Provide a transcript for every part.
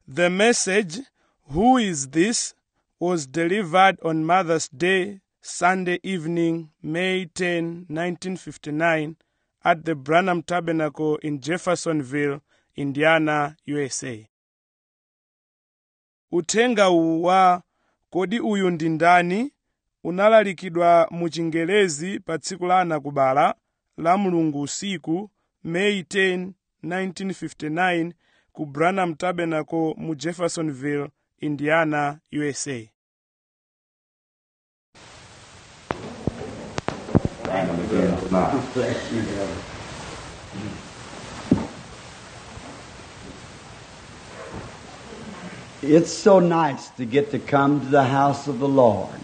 The message, Who is This? was delivered on Mother's Day, Sunday evening, May 10, 1959, at the Branham Tabernacle in Jeffersonville, Indiana, USA. Uthenga uwu wa kodi uyu ndi ndani unalalikidwa mu Chingerezi pa tsiku la anakubala la Mulungu usiku May 10, 1959 ku Branham Tabernacle mu Jeffersonville, Indiana, USA. It's so nice to get to come to the house of the Lord.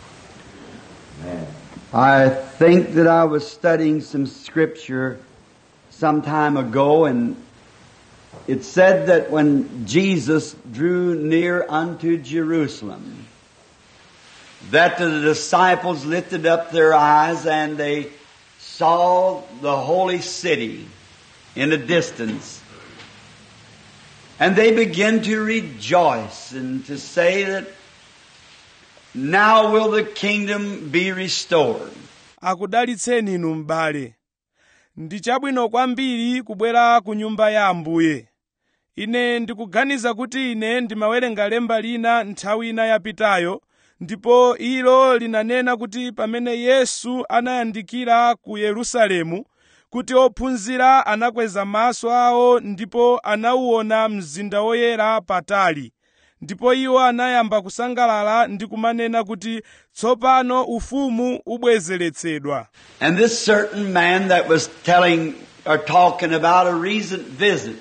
I think that I was studying some scripture some time ago, and it said that when Jesus drew near unto Jerusalem, that the disciples lifted up their eyes and they saw the holy city in a distance. And they began to rejoice and to say that now will the kingdom be restored. akudalitseni inu m'bale ndi chabwino kwambiri kubwera ku nyumba ya ambuye ine ndikuganiza kuti ine ndimawerenga lemba lina nthawi ina yapitayo ndipo ilo linanena kuti pamene yesu anayandikira ku yerusalemu kuti ophunzira anakweza maso awo ndipo anauona mzinda woyera patali ndipo iwo anayamba kusangalala ndi kumanena kuti tsopano ufumu ubwezeretsedwa And this certain man that was telling or talking about a recent visit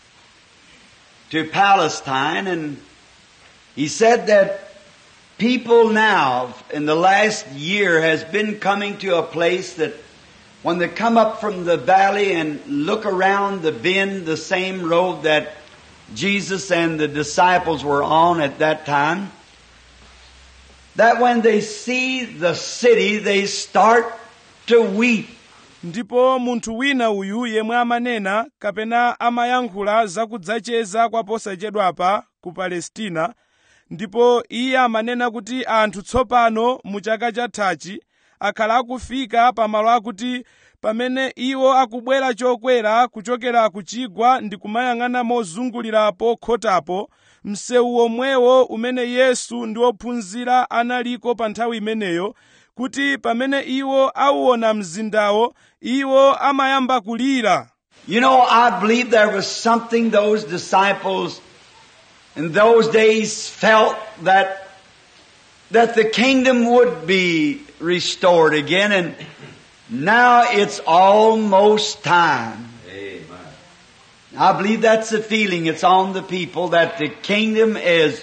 to Palestine and he said that people now in the last year has been coming to a place that when they come up from the valley and look around the bend, the same road that Jesus and the disciples were on at that time, that when they see the city, they start to weep. ndipo munthu wina uyu yemwe amanena kapena amayankhula zakudzacheza kwa posachedwapa ku palestina ndipo iye amanena kuti anthu tsopano mu chaka chathachi akhala akufika pamalo akuti pamene iwo akubwera chokwera kuchokera ku chigwa ndi kumayang'ana mozungulira pokhotapo msewu omwewo umene yesu ndi ophunzira analiko pa nthawi imeneyo kuti pamene iwo auona mzindawo iwo amayamba kulira You know, I believe there was something those disciples in those days felt that that the kingdom would be restored again and now it's almost time. I believe that's the feeling. It's on the people that the kingdom is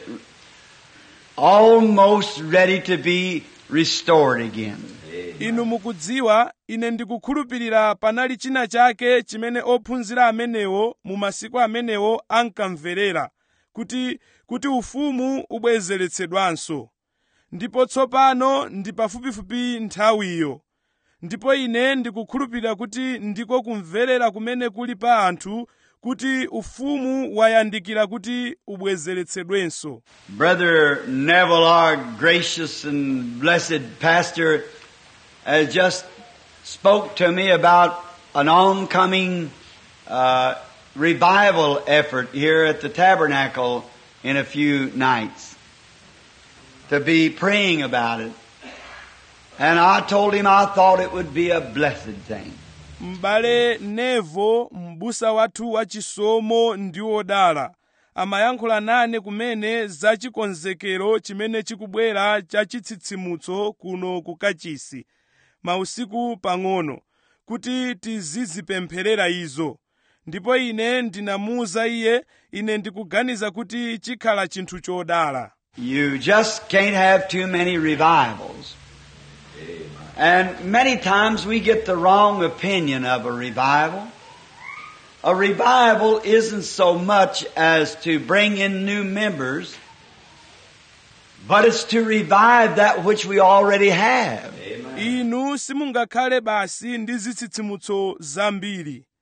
almost ready to be restored again. inu mukudziwa ine ndikukhulupirira panali china chake chimene ophunzira amenewo mu masiku amenewo ankamverera kuti kuti ufumu ubwezeretsedwanso ndipo tsopano ndi pafupifupi nthawiyo ndipo ine ndikukhulupirira kuti ndiko kumverera kumene kuli pa anthu kuti ufumu wayandikira kuti ubwezeretsedwenso Brother Neville, our gracious and blessed pastor, has just spoke to me about an oncoming uh, revival effort here at the tabernacle in a few nights. To be praying about it. And I told him I thought it would be a blessed thing. m'bale nevo m'busa wathu wachisomo ndi wodala amayankhula nane kumene za chikonzekero chimene chikubwera cha chitsitsimutso kuno ku kachisi mausiku pang'ono kuti tizizipempherera izo ndipo ine ndinamuwuza iye ine ndikuganiza kuti chikhala chinthu chodala You just can't have too many revivals. And many times we get the wrong opinion of a revival. A revival isn't so much as to bring in new members, but it's to revive that which we already have. inu simungakhale basi ndi zitsitsimutso zambiri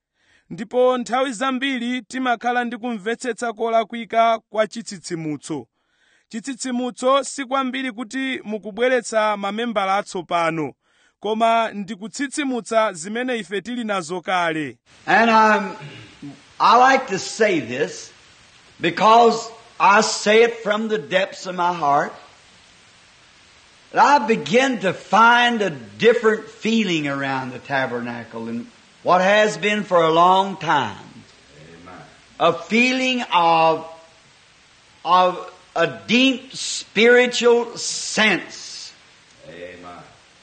ndipo nthawi zambiri timakhala ndi kumvetsetsa kolakwika kwa chitsitsimutso chitsitsimutso si kwambiri kuti mukubweretsa mamembala atsopano koma ndi kutsitsimutsa zimene ife tili nazo kale And I'm, I like to say this because I say it from the depths of my heart. That I begin to find a different feeling around the tabernacle than what has been for a long time. A feeling of, of a deep spiritual sense Amen.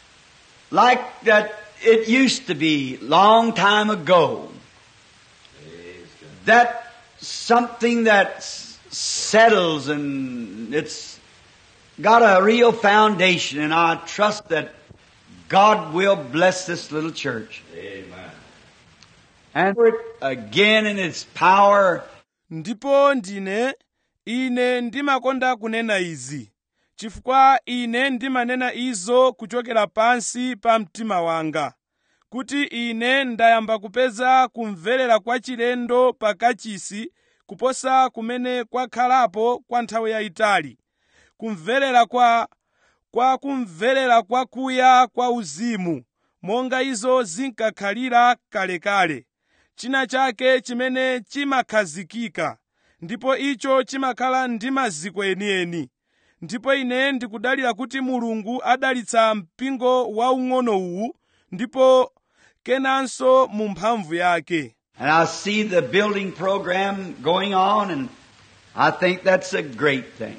like that it used to be long time ago. Praise God. That something that s- settles and it's got a real foundation and I trust that God will bless this little church. Amen. And for it again in its power ndipo ndine ine ndimakonda kunena izi chifukwa ine ndimanena izo kuchokera pansi pa mtima wanga kuti ine ndayamba kupeza kumverera kwa chilendo pakachisi kuposa kumene kwakhalapo kwa nthawi yayitali kumverera kwa kwa kumverera kwakuya kwa uzimu monga izo zinkakhalira kalekale china chake chimene chimakhazikika ndipo icho chimakhala ndi maziko enieni ndipo ine ndikudalira kuti mulungu adalitsa mpingo waung'ono uwu ndipo kenanso mu mphamvu yake and I see the building program going on and I think that's a great thing.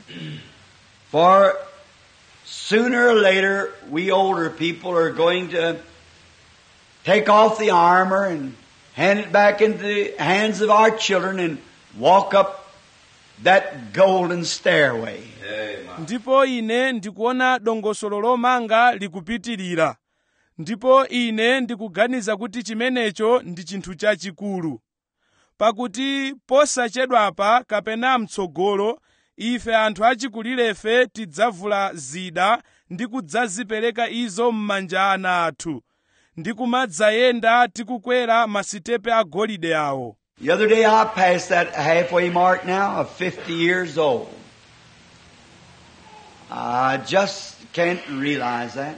For sooner or later, we older people are going to take off the armor and hand it back into the hands of our children and walk up that golden stairway. Amen. ndipo ine ndikuona dongosolo lomanga likupitirira ndipo ine ndikuganiza kuti chimenecho ndi chinthu chachikulu pakuti posachedwapa kapena mtsogolo ife anthu achikulirefe tidzavula zida ndi kudzazipereka izo m'manja ana athu ndi kumadzayenda tikukwera masitepe agolide awo The other day I passed that halfway mark now of 50 years old. I just can't realize that.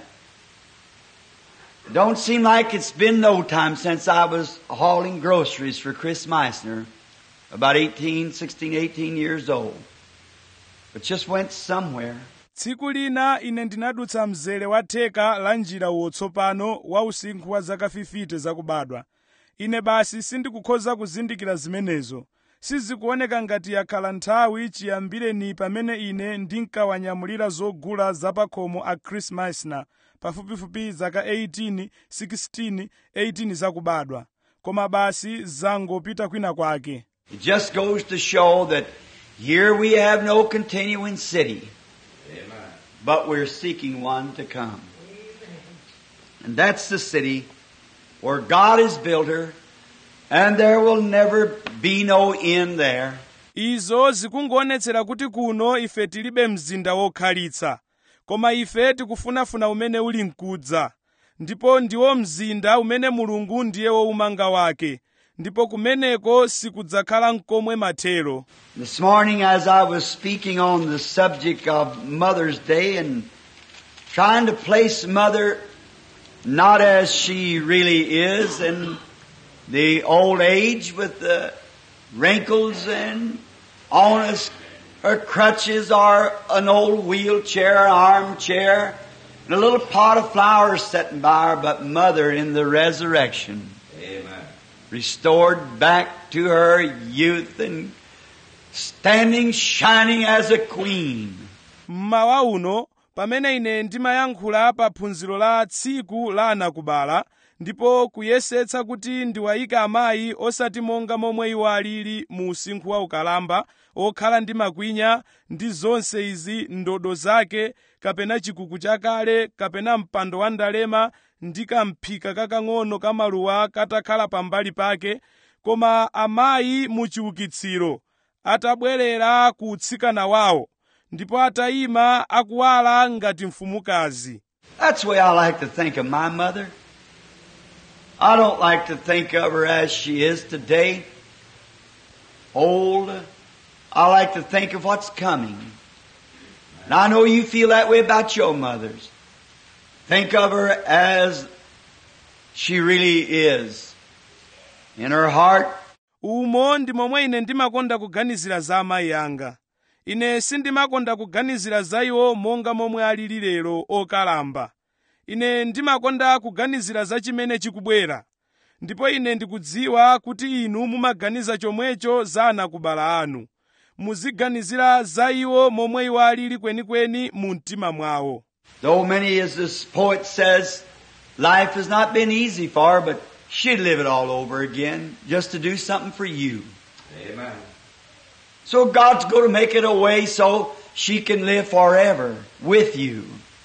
Don't seem like it's been no time since I was hauling groceries for Chris Meissner, about 18, 16, 18 years old. But just went somewhere. tsiku lina ine ndinadutsa mzere wa theka la njira wotsopano wa usinkhu wa zaka 50 zakubadwa ine basi sindikukhoza kuzindikira zimenezo sizikuoneka ngati yakhala nthawi chiyambireni pamene ine ndinkawanyamulira zogula zapakhomo a chris meissner pafupifupi zaka 18 16 18 zakubadwa koma basi zangopita kwina kwake It just goes to show that here we have no continuing city. Amen. but we're seeking one to come. And that's the city where God has built her, and there will never be no end there. izo zikungoonetsera kuti kuno ife tilibe mzinda wokhalitsa koma ife tikufunafuna umene uli mkudza ndipo ndiwo mzinda umene mulungu ndiye woumanga wake ndipo kumeneko sikudzakhala mkomwe mathero This morning, as I was speaking on the subject of Mother's Day and trying to place Mother not as she really is in the old age with the wrinkles and on us, her crutches or an old wheelchair, armchair, and a little pot of flowers sitting by her, but Mother in the resurrection Amen. restored back to her youth and standing shining as a queen. mmawa uno pamene ine ndimayankhula pa phunziro la tsiku la anakubala ndipo kuyesetsa kuti ndiwayike amayi osati monga momwe iwo alili mu usinkhu wa ukalamba okhala ndi makwinya ndi zonse izi ndodo zake kapena chikuku chakale kapena mpando wa ndalema ndi kamphika kakang'ono kamaluwa katakhala pambali pake koma amayi mu chiukitsiro atabwerera ku utsikana wawo ndipo atayima akuwala ngati mfumukazi That's the way I like to think of my mother. I don't like to think of her as she is today, old. I like to think of what's coming. And I know you feel that way about your mothers. Think of her as she really is. In her heart, umo ndi momwe ine ndimakonda kuganizira za amayi anga ine sindimakonda kuganizira za iwo monga momwe alili lero okalamba ine ndimakonda kuganizira za chimene chikubwera ndipo ine ndikudziwa kuti inu mumaganiza chomwecho za anakubala anu muziganizira za iwo momwe iwo alili kwenikweni mu mtima mwawo though many, as this poet says, life has not been easy for her, but she'd live it all over again just to do something for you. Amen. So God's going to make it a way so she can live forever with you.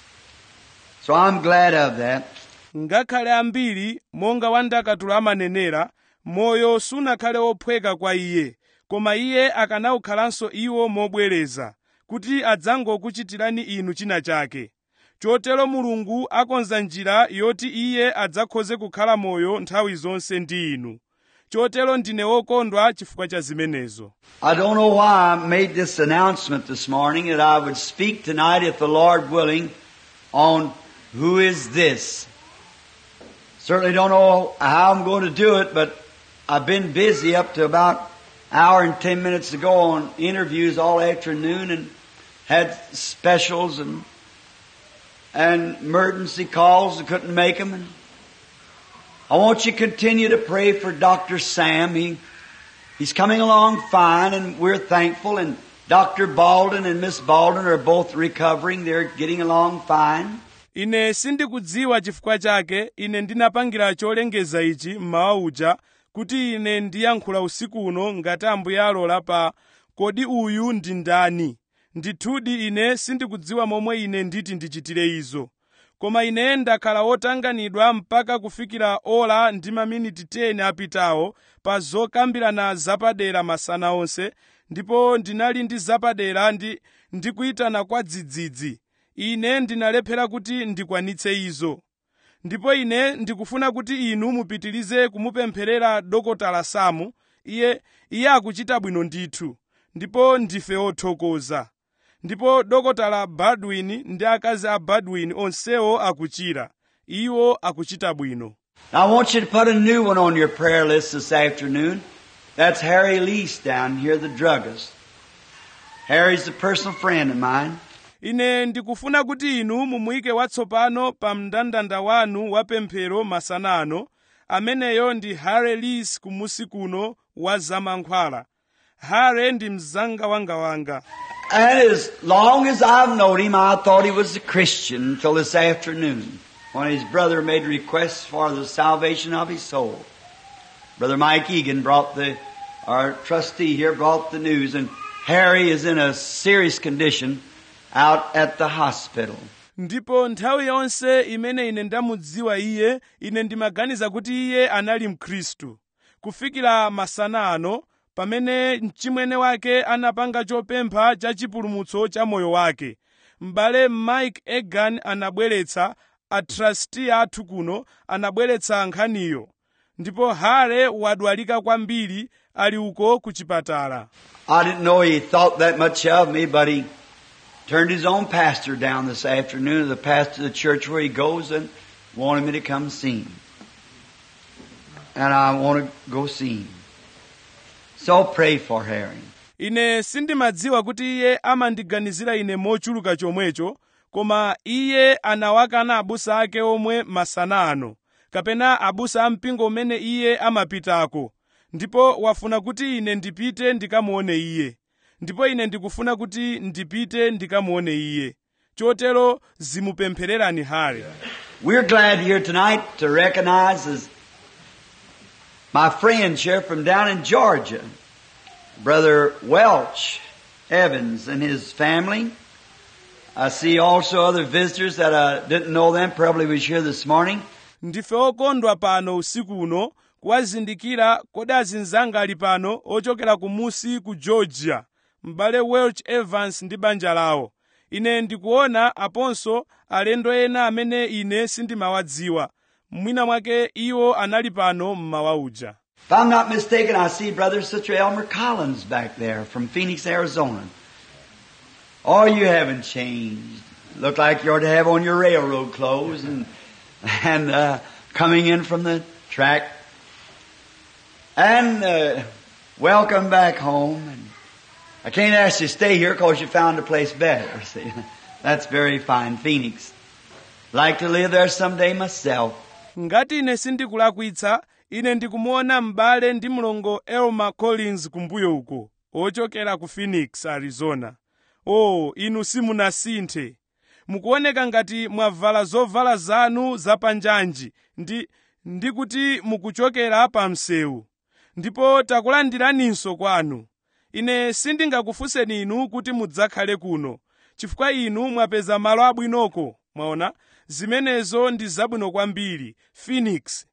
So I'm glad of that. ngakhale ambiri monga wandakatula amanenera moyo sunakhale wophweka kwa iye koma iye akanawukhalanso iwo mobwereza kuti adzangokuchitirani inu china chake chotero mulungu akonza njira yoti iye adzakhoze kukhala moyo nthawi zonse ndi inu chotero ndine wokondwa chifukwa cha zimenezo I don't know why I made this announcement this morning that I would speak tonight, if the Lord willing, on who is this. Certainly don't know how I'm going to do it, but I've been busy up to about hour and ten minutes ago on interviews all afternoon and had specials and and emergency calls. I couldn't make them. And I want you to continue to pray for Dr. Sam. He He's coming along fine and we're thankful and Dr. Baldwin and Miss Baldwin are both recovering. They're getting along fine. ine sindikudziwa chifukwa chake ine ndinapangira cholengeza ichi mmawa uja kuti ine ndiyankhula usiku uno ngati ambuye alola pa kodi uyu ndi ndani ndithudi ine sindikudziwa momwe ine nditi ndichitire izo koma ine ndakhala wotanganidwa mpaka kufikira ola ndi maminiti 10 apitawo pa zokambirana zapadera masana onse ndipo ndinali ndi zapadera ndi ndikuyitana kwa dzidzidzi ine ndinalephera kuti ndikwanitse izo ndipo ine ndikufuna kuti inu mupitirize kumupempherera dokotala samu iye iye akuchita bwino ndithu ndipo ndife othokoza ndipo dokotala baldwin ndi akazi a baldwin onsewo akuchira iwo akuchita bwino Now I want you to put a new one on your prayer list this afternoon. That's Harry Lease down here, the druggist. Harry's a personal friend of mine. ine ndikufuna kuti inu mumuyike watsopano pa mndandanda wanu wa pemphero masana ano ameneyo ndi hare lis kumusi kuno wa zamankhwala hare ndi mzanga wangawanga And as long as I've known him, I thought he was a Christian until this afternoon when his brother made requests for the salvation of his soul. Brother Mike Egan brought the, our trustee here brought the news and Harry is in a serious condition out at the hospital. ndipo nthawi yonse imene ine ndamudziwa iye ine ndimaganiza kuti iye anali mkhristu kufikira masana ano pamene mchimwene wake anapanga chopempha cha chipulumutso cha moyo wake m'bale mike egan anabweretsa atrasti athu kuno anabweretsa nkhaniyo ndipo hare wadwalika kwambiri ali uko ku chipatala I didn't know he thought that much of me, but he turned his own pastor down this afternoon, the pastor of the church where he goes, and wanted me to come see him. And I want to go see him. So pray for Harry. ine sindimadziwa kuti iye amandiganizira ine mochuluka chomwecho koma iye anawakana abusa ake omwe masana ano kapena abusa a mpingo umene iye amapitako ndipo wafuna kuti ine ndipite ndikamuone iye ndipo ine ndikufuna kuti ndipite ndikamuone iye chotero zimupemphererani hale We're glad here tonight to recognize as my friends here from down in Georgia, Brother Welch Evans and his family. I see also other visitors that I didn't know them, probably was here this morning. ndife okondwa pano usiku uno kuwazindikira kodi azinzanga ali pano ochokera kumusi ku georgia m'bale welch evans ndi banja lawo ine ndikuona aponso alendo ena amene ine sindimawadziwa mwina mwake iwo anali pano mmawa uja If I'm not mistaken, I see Brother and Sister Elmer Collins back there from Phoenix, Arizona. Oh, you haven't changed. Look like you ought to have on your railroad clothes and, and, uh, coming in from the track. And, uh, welcome back home. And I can't ask you to stay here because you found a place better. See, that's very fine, Phoenix. Like to live there someday myself. ngati ine sindikulakwitsa ine ndikumuona m'bale ndi mlongo elma collins kumbuyo uko ochokera ku phoenix arizona o inu simunasinthe mukuoneka ngati mwavala zovala zanu zapanjanji ndi ndi kuti mukuchokera pa msewu ndipo takulandiraninso kwanu ine sindingakufunseni inu kuti mudzakhale kuno chifukwa inu mwapeza malo abwinoko mwaona zimenezo ndi zabwino kwambiri phoenix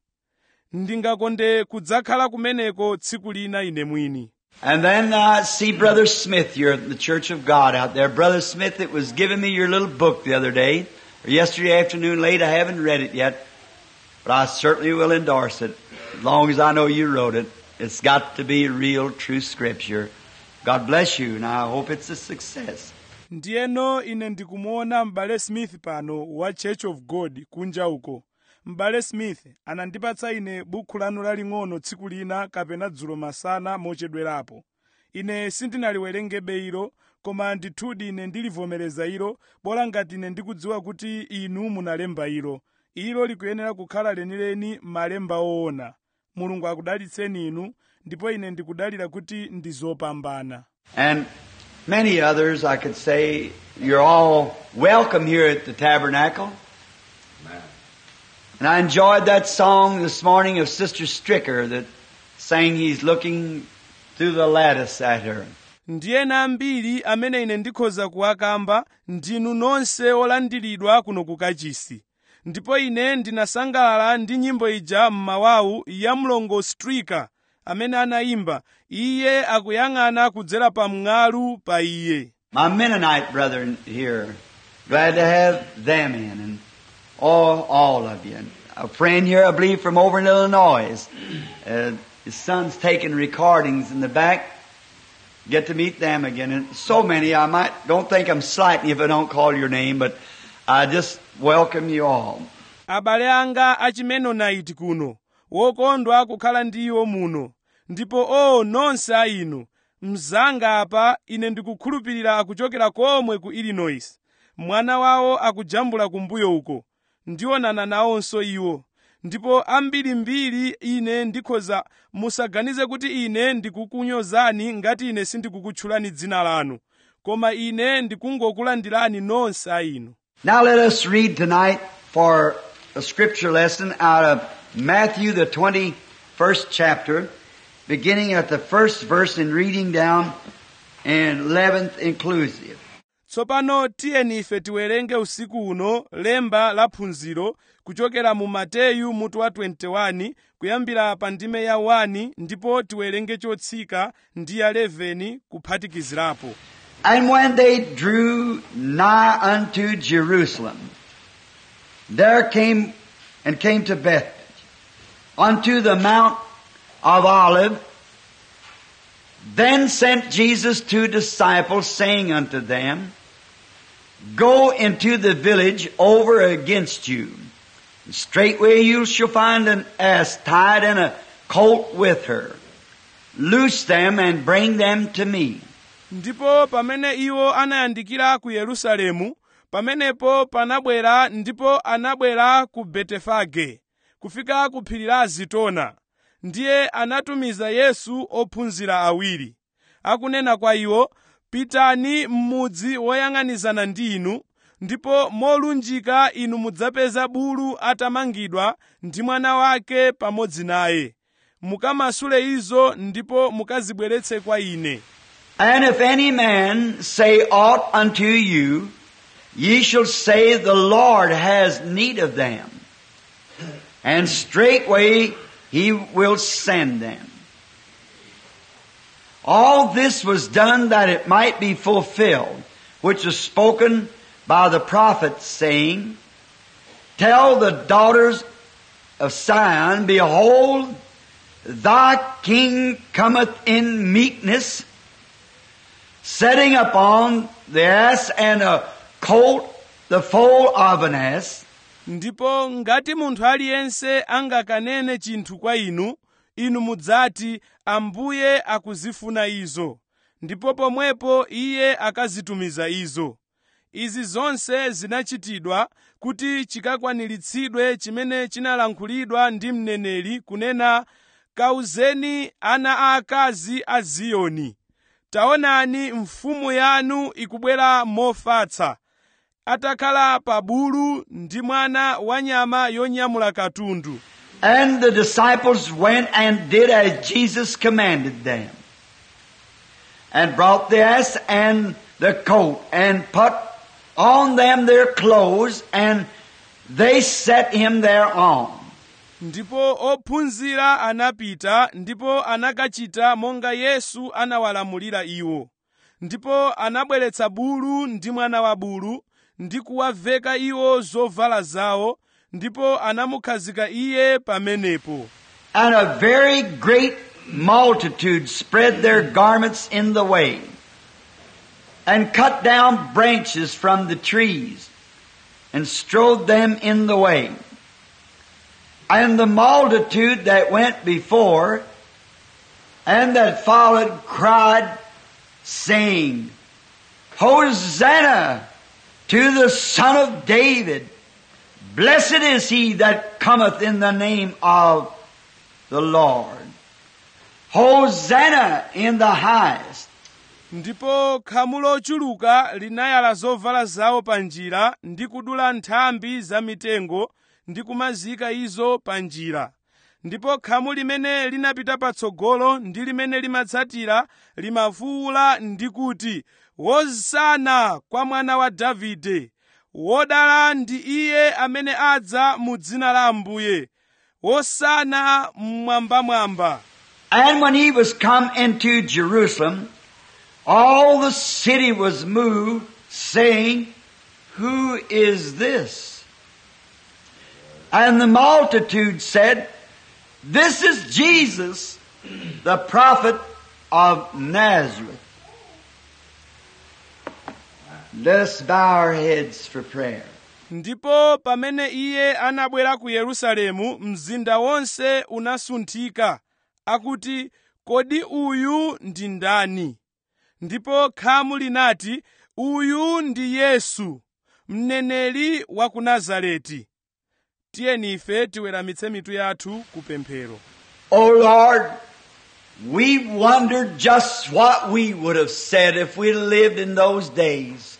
ndingakonde kudzakhala kumeneko tsiku lina ine mwini And then I see Brother Smith here at the Church of God out there. Brother Smith, it was giving me your little book the other day, or yesterday afternoon late. I haven't read it yet, but I certainly will endorse it, as long as I know you wrote it. It's got to be real, true scripture. God bless you, and I hope it's a success. ndiyeno ine ndikumuona m'bale smith pano wa church of god kunja uko m'bale smith anandipatsa ine bukhu lanu laling'ono tsiku lina kapena dzulo masana mochedwerapo ine sindinaliwerengebe ilo koma ndithudi ine ndilivomereza ilo bola ngati ine ndikudziwa kuti inu munalemba ilo ilo likuyenera kukhala lenileni malemba woona mulungu akudalitseni inu ndipo ine ndikudalira kuti ndi zopambana And many others, I could say, you're all welcome here at the tabernacle. Amen. And I enjoyed that song this morning of Sister Stricker that sang He's Looking Through the Lattice at Her. ndiyena ambiri amene ine ndikhoza kuwakamba ndinu nonse olandiridwa kuno ku kachisi ndipo ine ndinasangalala ndi nyimbo ija m'mawawu ya mlongo strika amene anayimba iye akuyang'ana kudzera pa mng'alu pa iye My Mennonite brethren here, glad to have them in, and all, all of you. And a friend here, I believe, from over in Illinois. Uh, his son's taking recordings in the back. Get to meet them again. And so many, I might, don't think I'm slighting you if I don't call your name, but I just welcome you all. abale anga achimenonaiti kuno wokondwa kukhala ndi iwo muno ndipo o nonse a inu mzanga apa ine ndikukhulupirira akuchokera komwe ku illinois mwana wawo akujambula kumbuyo uko ndionana nawonso iwo ndipo ambirimbiri ine ndikhoza musaganize kuti ine ndikukunyozani ngati ine sindikukutchulani dzina lanu koma ine ndikungokulandirani nonse a inu Now let us read tonight for a scripture lesson out of Matthew, the 21st chapter, beginning at the first verse and reading down and 11th inclusive. tsopano tiyeni ife tiwerenge usiku uno lemba la phunziro kuchokera mu mateyu mutu wa 21 kuyambira pa ndime ya 1 ndipo tiwerenge chotsika ndi ya 11 kuphatikizirapo And when they drew nigh unto Jerusalem, there came and came to Bethphage, unto the Mount of Olive. Then sent Jesus two disciples, saying unto them, Go into the village over against you. And straightway you shall find an ass tied and a colt with her. Loose them and bring them to me. ndipo pamene iwo anayandikira ku yerusalemu pamenepo panabwera ndipo anabwera ku betefage kufika ku phiri la zitona ndiye anatumiza yesu ophunzira awiri akunena kwa iwo pitani m'mudzi woyang'anizana ndi inu ndipo molunjika inu mudzapeza bulu atamangidwa ndi mwana wake pamodzi naye mukamasule izo ndipo mukazibweretse kwa ine And if any man say aught unto you, ye shall say, The Lord has need of them. And straightway he will send them. All this was done that it might be fulfilled, which was spoken by the prophet, saying, Tell the daughters of Sion, behold, thy king cometh in meekness, setting upon the ass and a colt, the foal of an ass. ndipo ngati munthu aliyense angakanene chinthu kwa inu inu mudzati ambuye akuzifuna izo ndipo pomwepo iye akazitumiza izo izi zonse zinachitidwa kuti chikakwaniritsidwe chimene chinalankhulidwa ndi mneneri kunena kauzeni ana aakazi a ziyoni taonani mfumu yanu ikubwera mofatsa atakhala pa bulu ndi mwana wa nyama yonyamula katundu And the disciples went and did as Jesus commanded them. And brought the ass and the coat and put on them their clothes and they set him thereon. ndipo ophunzira anapita ndipo anakachita monga yesu anawalamulira iwo ndipo anabweretsa bulu ndi mwana wa bulu ndi kuwaveka iwo zovala zawo ndipo anamukhazika iye pamenepo And a very great multitude spread their garments in the way and cut down branches from the trees and strode them in the way. And the multitude that went before and that followed cried, saying, Hosanna to the Son of David. Blessed is he that cometh in the name of the Lord. Hosanna in the highest. ndipo khamu lochuluka linayala zovala zawo pa njira ndi kudula nthambi za mitengo ndi kumazika izo pa njira ndipo khamu limene linapita patsogolo ndi limene limatsatira limafuwula ndi kuti hosana kwa mwana wa davide wodala ndi iye amene adza mu dzina la ambuye hosana mmwambamwamba And when he was come into Jerusalem, all the city was moved, saying, Who is this? And the multitude said, This is Jesus, the prophet of Nazareth. Let us bow our heads for prayer. ndipo pamene iye anabwera ku yerusalemu mzinda wonse unasunthika akuti kodi uyu ndi ndani ndipo khamu linati uyu ndi yesu mneneri wa ku nazareti tiyeni ife tiweramitse mitu yathu ku pemphero Oh Lord, we wondered just what we would have said if we lived in those days.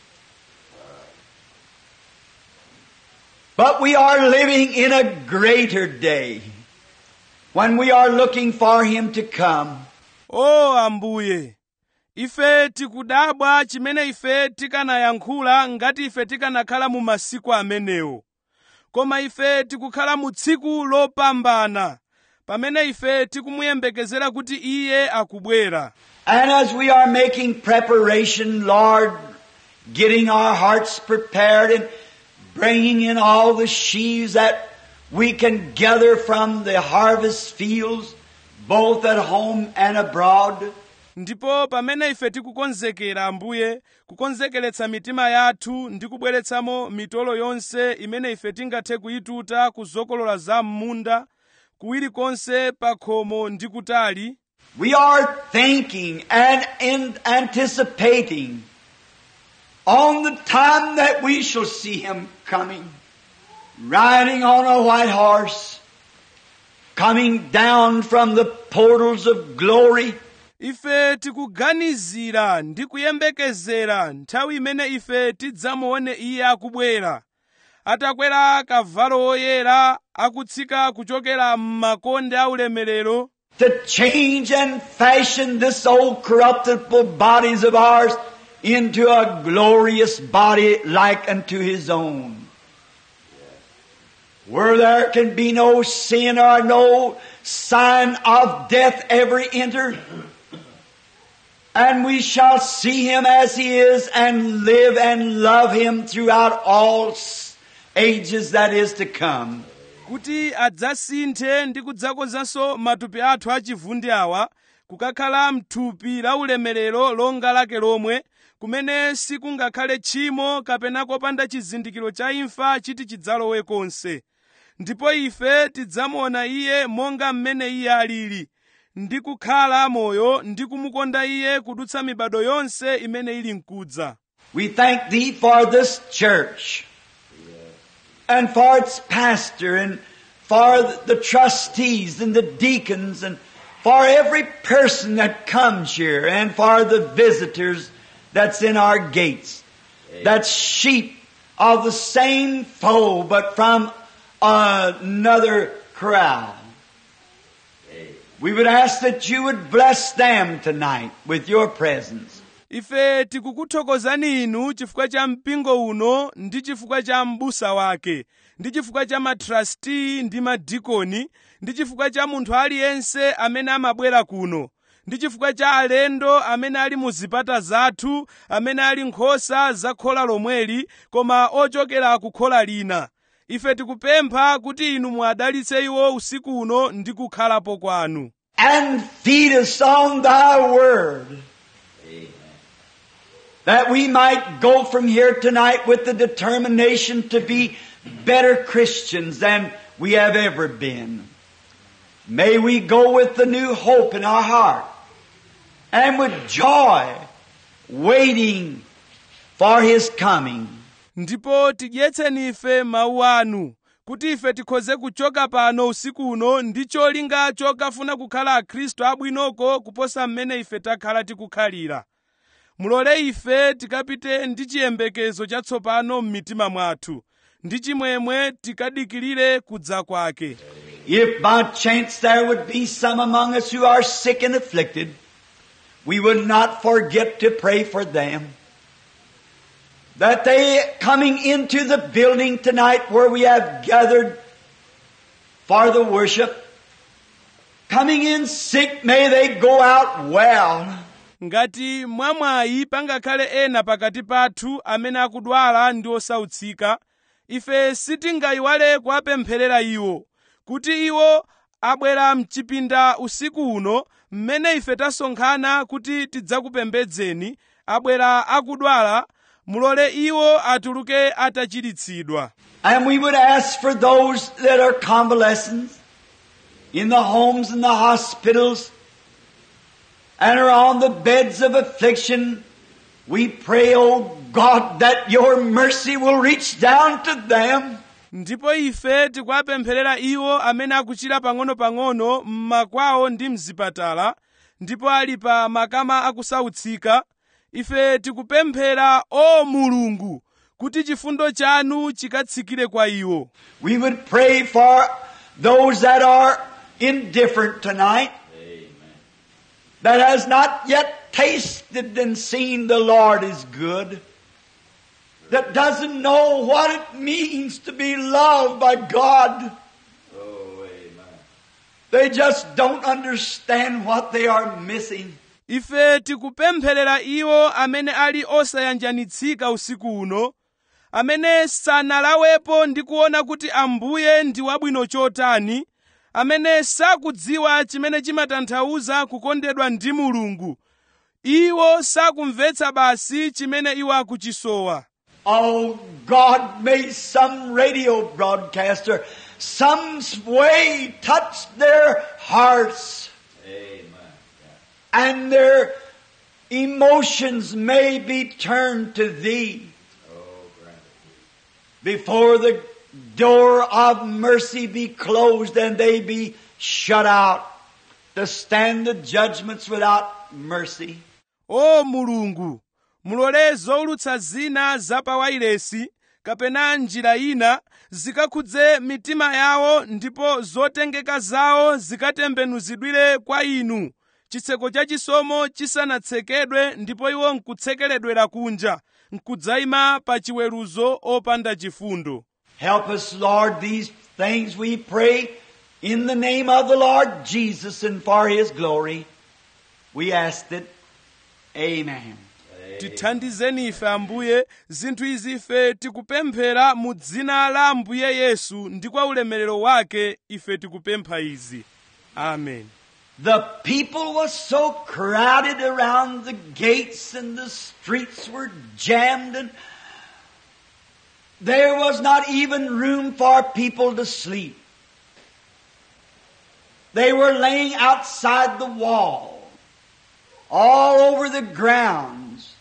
But we are living in a greater day when we are looking for Him to come. o ambuye ife tikudabwa chimene ife tikanayankhula ngati ife tikanakhala mu masiku amenewo koma ife tikukhala mu tsiku lopambana pamene ife tikumuyembekezera kuti iye akubwera And as we are making preparation, Lord, getting our hearts prepared and bringing in all the sheaves that we can gather from the harvest fields, both at home and abroad, ndipo pamene ife tikukonzekera ambuye kukonzekeretsa mitima yathu ndi kubweretsamo mitolo yonse imene ife tingathe kuyituta ku zokolola za m'munda kuwiri konse pa khomo ndi kutali we are thinking and in anticipating on the time that we shall see Him coming, riding on a white horse, coming down from the portals of glory, ife tikuganizira ndi kuyembekezera nthawi imene ife tidzamuone iye akubwera atakwera kavalo woyera akutsika kuchokera m'makonde aulemerero to change and fashion this old corruptible bodies of ours into a glorious body like unto His own. Where there can be no sin or no sign of death ever enter. And we shall see Him as He is and live and love Him throughout all s- ages that is to come. kuti adzasinthe ndi kudzakonzanso matupi athu achivundi awa kukakhala mthupi la ulemerero longa lake lomwe kumene sikungakhale tchimo kapena kopanda chizindikiro cha imfa chiti chidzalowe konse ndipo ife tidzamuona iye monga mmene iye alili ndi kukhala moyo ndi kumukonda iye kudutsa mibado yonse imene ili mkudza We thank Thee for this church and for its pastor and for the trustees and the deacons and for every person that comes here and for the visitors that's in our gates. That's sheep of the same fold but from another crowd. We would ask that you would bless them tonight with your presence. ife tikukuthokozani inu chifukwa cha mpingo uno ndi chifukwa cha m'busa wake ndi chifukwa cha matrasti ndi madikoni ndi chifukwa cha munthu aliyense amene amabwera kuno ndi chifukwa cha alendo amene ali mu zipata zathu amene ali nkhosa za khola lomweli koma ochokera ku khola lina ife tikupempha kuti inu muadalitse iwo usiku uno ndi kukhalapo kwanu and feed us on thy word. That we might go from here tonight with the determination to be better Christians than we have ever been. May we go with the new hope in our heart and with joy waiting for his coming. ndipo tidyetseni ife mawu anu kuti ife tikhoze kuchoka pano usiku uno ndi cholinga chokafuna kukhala akhristu abwinoko kuposa mmene ife takhala tikukhalira mulole ife tikapite ndi chiyembekezo chatsopano m'mitima mwathu ndi chimwemwe tikadikirire kudza kwake If by chance there would be some among us who are sick and afflicted, we would not forget to pray for them. That they coming into the building tonight where we have gathered for the worship, coming in sick, may they go out well. ngati mwamwayi pangakhale ena pakati pathu amene akudwala ndi osautsika ife sitingayiwale kuwapempherera iwo kuti iwo abwera mchipinda usiku uno mmene ife tasonkhana kuti tidzakupembedzeni abwera akudwala mulole iwo atuluke atachiritsidwa And we would ask for those that are convalescent in the homes and the hospitals and are on the beds of affliction. We pray, oh God, that your mercy will reach down to them. ndipo ife tikuwapempherera iwo amene akuchira pang'ono-pang'ono m'makwawo ndi mzipatala ndipo ali pa makama akusautsika ife tikupemphera o mulungu kuti chifundo chanu chikatsikire kwa iwo We would pray for those that are indifferent tonight, that has not yet tasted and seen the Lord is good, that doesn't know what it means to be loved by God. Oh, amen. They just don't understand what they are missing. ife tikupempherera iwo amene ali osayanjanitsika usiku uno amene sanalawepo ndi kuona kuti ambuye ndi wabwino chotani amene sakudziwa chimene chimatanthauza kukondedwa ndi mulungu iwo sakumvetsa basi chimene iwo akuchisowa Oh God, may some radio broadcaster some way touch their hearts Amen. and their emotions may be turned to Thee Oh, grant it. before the door of mercy be closed and they be shut out to stand the judgments without mercy. o mulungu mulole zowulutsa zina za pawailesi kapena njira ina zikakhudze mitima yawo ndipo zotengeka zawo zikatembenuzidwire kwa inu chitseko cha chisomo chisanatsekedwe ndipo iwo nkutsekeledwera kunja nkudzayima pa chiweruzo opanda chifundo Help us, Lord, these things we pray in the name of the Lord Jesus and for His glory. We ask it. Amen. tithandizeni ife ambuye zinthu izi ife tikupemphera mu dzina la ambuye yesu ndi kwa ulemerero wake ife tikupempha izi amen The people was so crowded around the gates and the streets were jammed and there was not even room for people to sleep. They were laying outside the wall, all over the grounds,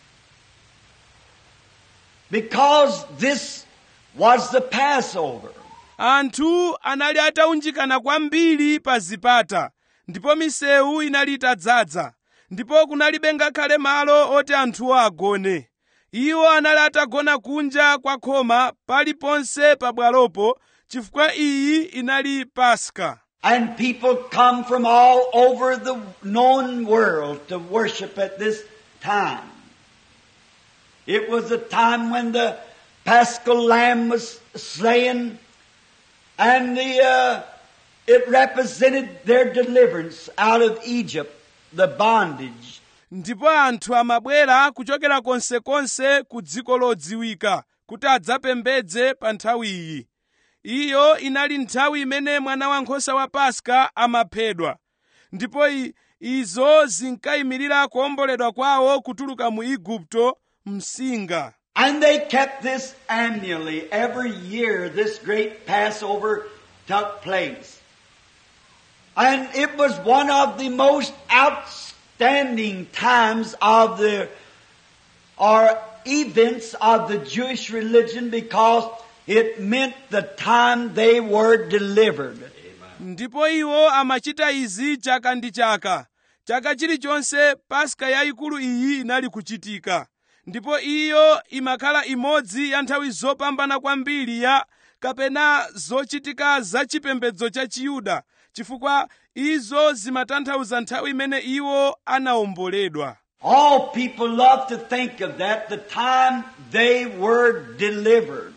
because this was the Passover. anthu anali ataunjikana kwambiri pa zipata ndipo misewu inali itadzaza ndipo kunalibe ngakhale malo oti anthuwo agone iwo anali atagona kunja kwa khoma paliponse pabwalopo chifukwa iyi inali paska And people come from all over the known world to worship at this time. It was a time when the paschal lamb was slain and the, uh, it represented their deliverance out of Egypt, the bondage. ndipo anthu amabwera kuchokera konsekonse ku dziko lodziwika kuti adzapembedze pa nthawi iyi iyo inali nthawi imene mwana wankhosa wa paska amaphedwa ndipo i, izo zinkayimirira kuomboledwa kwawo kutuluka mu igupto msinga And they kept this annually. Every year this great Passover took place. And it was one of the most outstanding times of the, or events of the Jewish religion because it meant the time they were delivered. ndipo iwo amachita izi chaka ndi chaka chaka chilichonse paska yayikulu iyi inali kuchitika ndipo iyo imakhala imodzi ya nthawi zopambana kwambiri ya kapena zochitika za chipembedzo cha chiyuda chifukwa izo zimatanthauza nthawi imene iwo anawomboledwa All people love to think of that, the time they were delivered.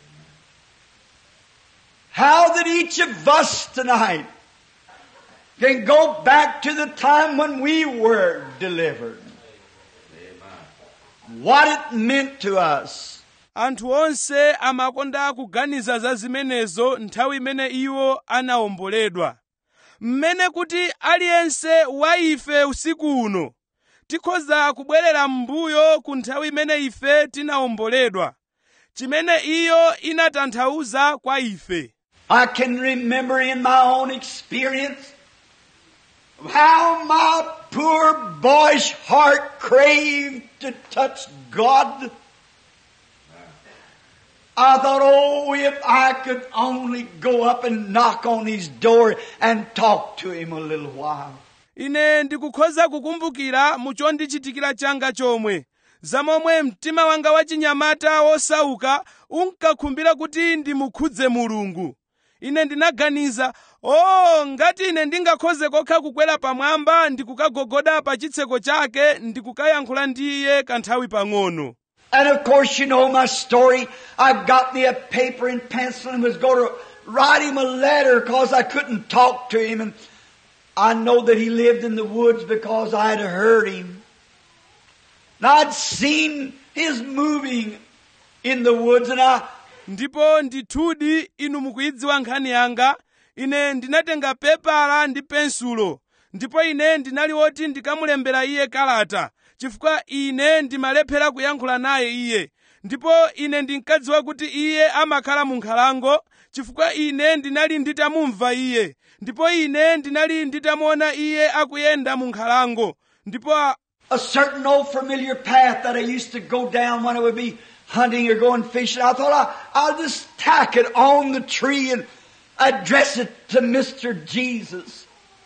How that each of us tonight can go back to the time when we were delivered. What it meant to us. anthu onse amakonda kuganiza za zimenezo nthawi imene iwo anawomboledwa mmene kuti aliyense wa ife usiku uno tikhoza kubwerera m'mbuyo ku nthawi imene ife tinawomboledwa chimene iyo inatanthauza kwa ife I can remember in my own experience how my poor boyish heart craved to touch God. I thought, oh, if I could only go up and knock on his door and talk to him a little while. ine ndikukhoza kukumbukira mu chondichitikira changa chomwe zamomwe mtima wanga wachinyamata wosauka unkakhumbira kuti ndimukhudze mulungu ine ndinaganiza o ngati ine ndingakhoze kokha kukwera pamwamba ndikukagogoda pa chitseko chake ndikukayankhula ndi iye kanthawi pang'ono And of course, you know my story. I got me a paper and pencil and was going to write him a letter because I couldn't talk to him. And I know that he lived in the woods because I had heard him. And I'd seen his moving in the woods and I, ndipo ndithudi inu mukuyidziwa nkhani yanga ine ndinatenga pepala ndi pensulo ndipo ine ndinali woti ndikamulembera iye kalata chifukwa ine ndimalephera kuyankhula naye iye ndipo ine ndinkadziwa kuti iye amakhala mu nkhalango chifukwa ine ndinali nditamumva iye ndipo ine ndinali nditamuona iye akuyenda mu nkhalango ndipo a- a certain old familiar path that I used to go down when I would be hunting or going fishing. I thought I, I'll just tack it on the tree and address it to Mr. Jesus.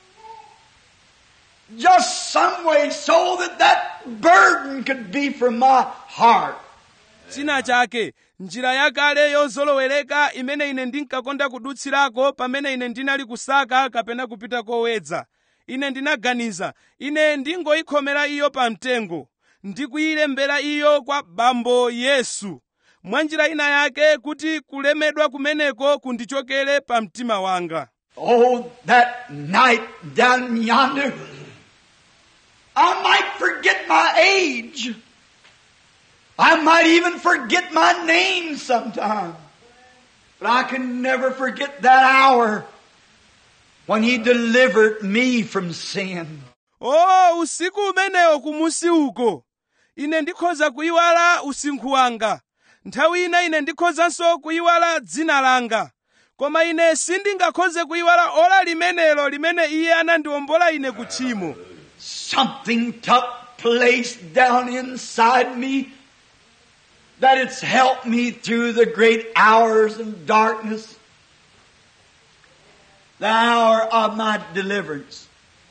Just some way so that that burden could be from my heart. china chake njira yakale yozolowereka imene ine ndinkakonda kudutsirako pamene ine ndinali kusaka kapena kupita kowedza ine ndinaganiza ine ndingoyikhomera iyo pamtengo ndikuyilembera iyo kwa bambo yesu mwa njira ina yake kuti kulemedwa kumeneko kundichokere pa mtima wanga Oh, that night down yonder, I might forget my age. I might even forget my name sometime. But I can never forget that hour when He delivered me from sin. o usiku umenewo kumusi uko ine ndikhoza kuyiwala usinkhu wanga nthawi ina ine ndikhozanso kuyiwala dzina langa koma ine sindingakhoze kuyiwala ola limenelo limene iye anandiwombola ine ku tchimo Something took place down inside me that it's helped me through the great hours of darkness. The hour of my deliverance.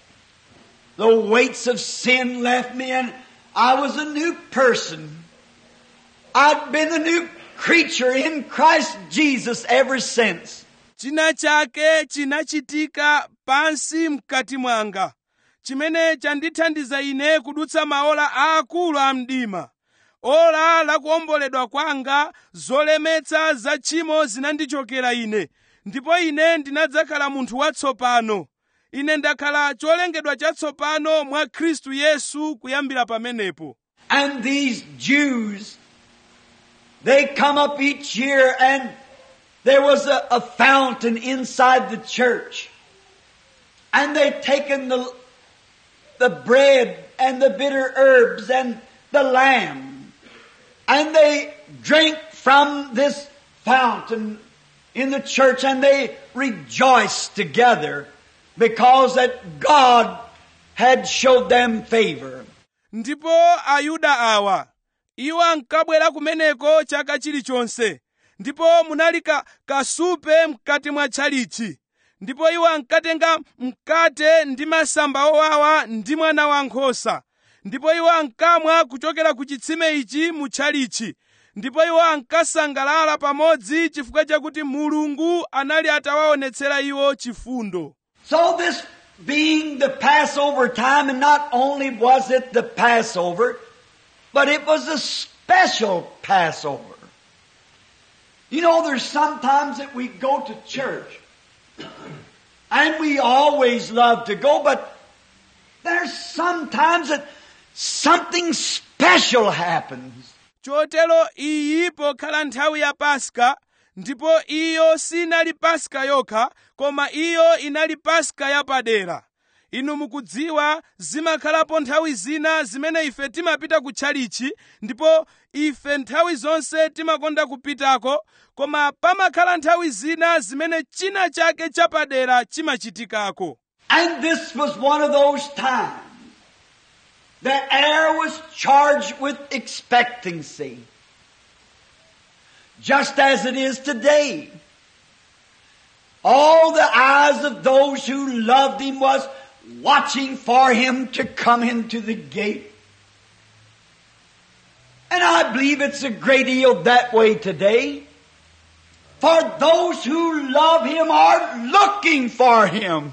The weights of sin left me and I was a new person. I'd been a new creature in Christ Jesus ever since. china chake chinachitika pansi mkati mwanga chimene chandithandiza ine kudutsa maola aakulu a mdima ola lakuwomboledwa kwanga zolemetsa za tchimo zinandichokera ine ndipo ine ndinadzakhala munthu watsopano ine ndakhala cholengedwa chatsopano mwa khristu yesu kuyambira pamenepo And these Jews, they come up each year and there was a, a fountain inside the church. And they'd taken the, the bread and the bitter herbs and the lamb. And they drank from this fountain in the church and they rejoiced together because that God had showed them favor. ndipo ayuda awa iwo ankabwera kumeneko chaka chilichonse ndipo munali ka kasupe mkati mwa tchalichi ndipo iwo ankatenga mkate ndi masamba owawa ndi mwana wankhosa ndipo iwo ankamwa kuchokera ku chitsime ichi mu tchalichi ndipo iwo ankasangalala pamodzi chifukwa chakuti mulungu anali atawaonetsera iwo chifundo So this being the Passover time, and not only was it the Passover, but it was a special Passover. You know, there's sometimes that we go to church, and we always love to go, but there's sometimes that something special happens. chotero iyi pokhala nthawi ya paska ndipo iyo sinali paska yokha koma iyo inali paska yapadera inu mukudziwa zimakhalapo nthawi zina zimene ife timapita ku tchalichi ndipo ife nthawi zonse timakonda kupitako koma pamakhala nthawi zina zimene china chake chapadera chimachitikako And this was one of those times. The air was charged with expectancy. Just as it is today. All the eyes of those who loved him was watching for him to come into the gate. And I believe it's a great deal that way today. For those who love him are looking for him.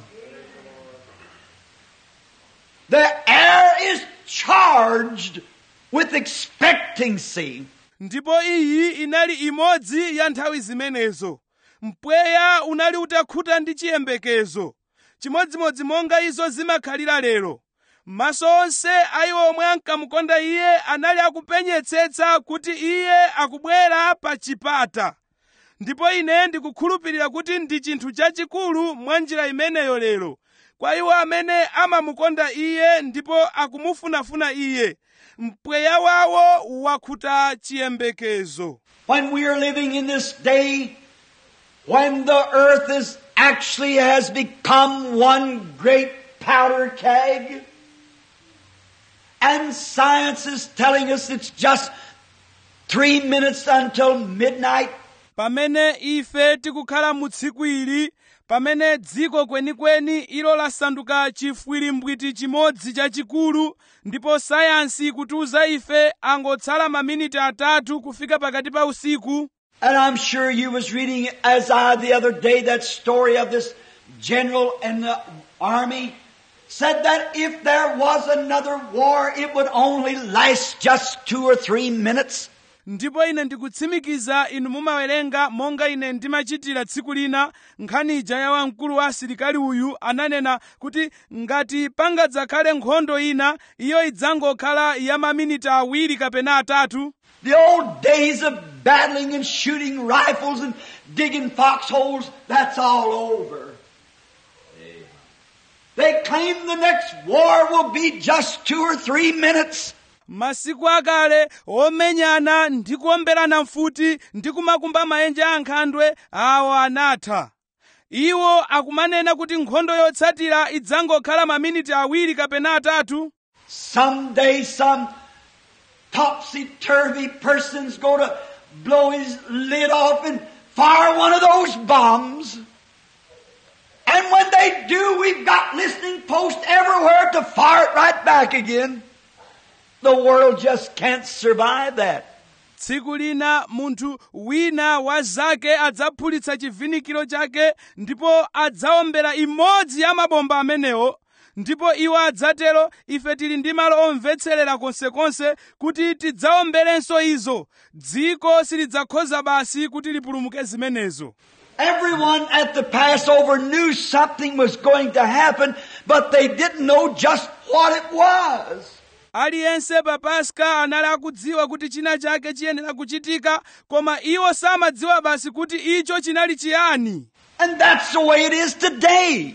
The air is charged with expectancy. ndipo iyi inali imodzi ya nthawi zimenezo mpweya unali utakhuta ndi chiyembekezo chimodzimodzi monga izo zimakhalira lero maso onse a iwo omwe ankamukonda iye anali akupenyetsetsa kuti iye akubwera pa chipata ndipo ine ndikukhulupirira kuti ndi chinthu chachikulu mwa njira imeneyo lero kwa iwo amene amamukonda iye ndipo akumufunafuna iye mpweya wawo wakhuta chiyembekezo When we are living in this day, when the earth is actually has become one great powder keg, and science is telling us it's just three minutes until midnight, pamene ife tikukhala mu tsiku ili pamene dziko kwenikweni ilo lasanduka chifwirimbwiti chimodzi chachikulu ndipo sayansi ikutiuza ife angotsala maminiti atatu kufika pakati pa usiku And I'm sure you was reading as I the other day that story of this general in the army said that if there was another war, it would only last just two or three minutes. ndipo ine ndikutsimikiza inu mumawerenga monga ine ndimachitira tsiku lina nkhani ija ya wamkulu wa asilikali uyu ananena kuti ngati pangadzakhale nkhondo ina iyo idzangokhala ya maminiti awiri kapena atatu The old days of battling and shooting rifles and digging foxholes, that's all over. Amen. They claim the next war will be just two or three minutes. masiku akale omenyana ndi kuomberana mfuti ndi kumakumba maenje a nkhandwe awo anatha iwo akumanena kuti nkhondo yotsatira idzangokhala maminiti awiri kapena atatu Someday some topsy-turvy person's going to blow his lid off and fire one of those bombs. And when they do, we've got listening posts everywhere to fire it right back again. The world just can't survive that. tsiku lina munthu wina wa zake adzaphulitsa chivhinikiro chake ndipo adzawombera imodzi ya mabomba amenewo ndipo iwo adzatero ife tili ndi malo omvetserera konsekonse kuti tidzaomberenso izo dziko silidzakhoza basi kuti lipulumuke zimenezo Everyone at the Passover knew something was going to happen, but they didn't know just what it was. aliyense pa paska anali akudziwa kuti china chake chiyenera kuchitika koma iwo samadziwa basi kuti icho chinali chiyani And that's the way it is today.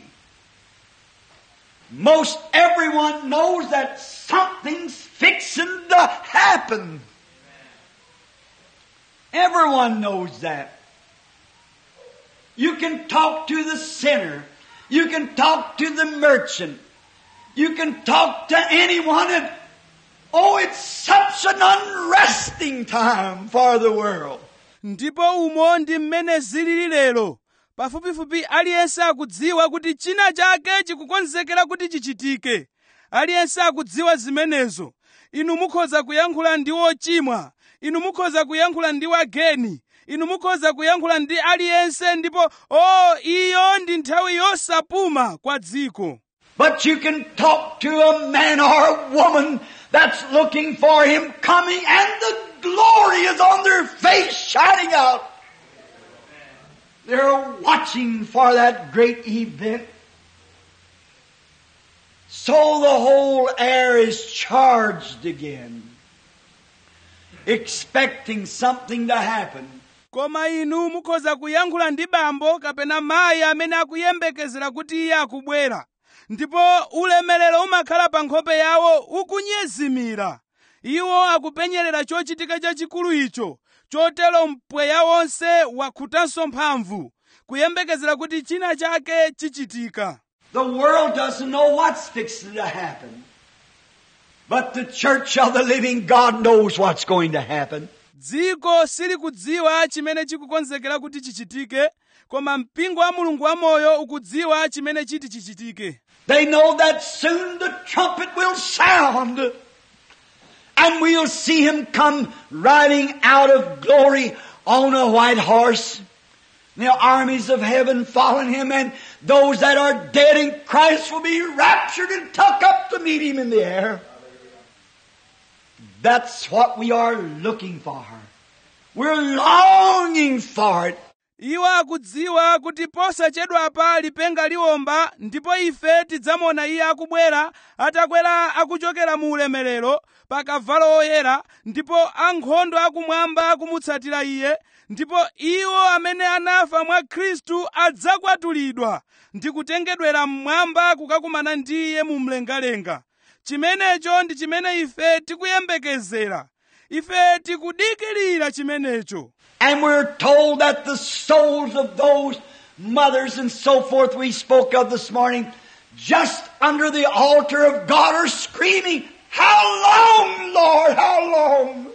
Most everyone knows that something's fixing to happen. Everyone knows that. You can talk to the sinner. You can talk to the merchant. You can talk to anyone and oh, it's such an unresting time for the world. ndipo umo ndi mmene zilili lero pafupifupi aliyense akudziwa kuti china chake chikukonzekera kuti chichitike aliyense akudziwa zimenezo inu mukhoza kuyankhula ndi ochimwa inu mukhoza kuyankhula ndi wageni inu mukhoza kuyankhula ndi aliyense ndipo o iyo ndi nthawi yosapuma kwa dziko But you can talk to a man or a woman that's looking for him coming and the glory is on their face shining out. They're watching for that great event. So the whole air is charged again, expecting something to happen. koma inu mukhoza kuyankhula ndi bambo kapena mayi amene akuyembekezera kuti iye akubwera ndipo ulemerero umakhala pa nkhope yawo ukunyezimira iwo akupenyerera chochitika chachikulu icho chotero mpweya wonse wakhutanso mphamvu kuyembekezera kuti china chake chichitika The world doesn't know what's fixing to happen. But the church of the living God knows what's going to happen. dziko silikudziwa chimene chikukonzekera kuti chichitike koma mpingo wa mulungu wamoyo ukudziwa chimene chiti chichitike They know that soon the trumpet will sound and we'll see him come riding out of glory on a white horse. The armies of heaven following him and those that are dead in Christ will be raptured and tucked up to meet him in the air. That's what we are looking for. We're longing for it. iwo akudziwa kuti posachedwapa lipenga liwomba ndipo ife tidzamuona iye akubwera atakwera akuchokera mu ulemerero pa kavalo oyera ndipo ankhondo akumwamba akumutsatira iye ndipo iwo amene anafa mwa khristu adzakwatulidwa ndi kutengedwera mmwamba kukakumana ndi iye mu mlengalenga chimenecho ndi chimene ife tikuyembekezera ife tikudikirira chimenecho And we're told that the souls of those mothers and so forth we spoke of this morning, just under the altar of God are screaming, How long, Lord? How long?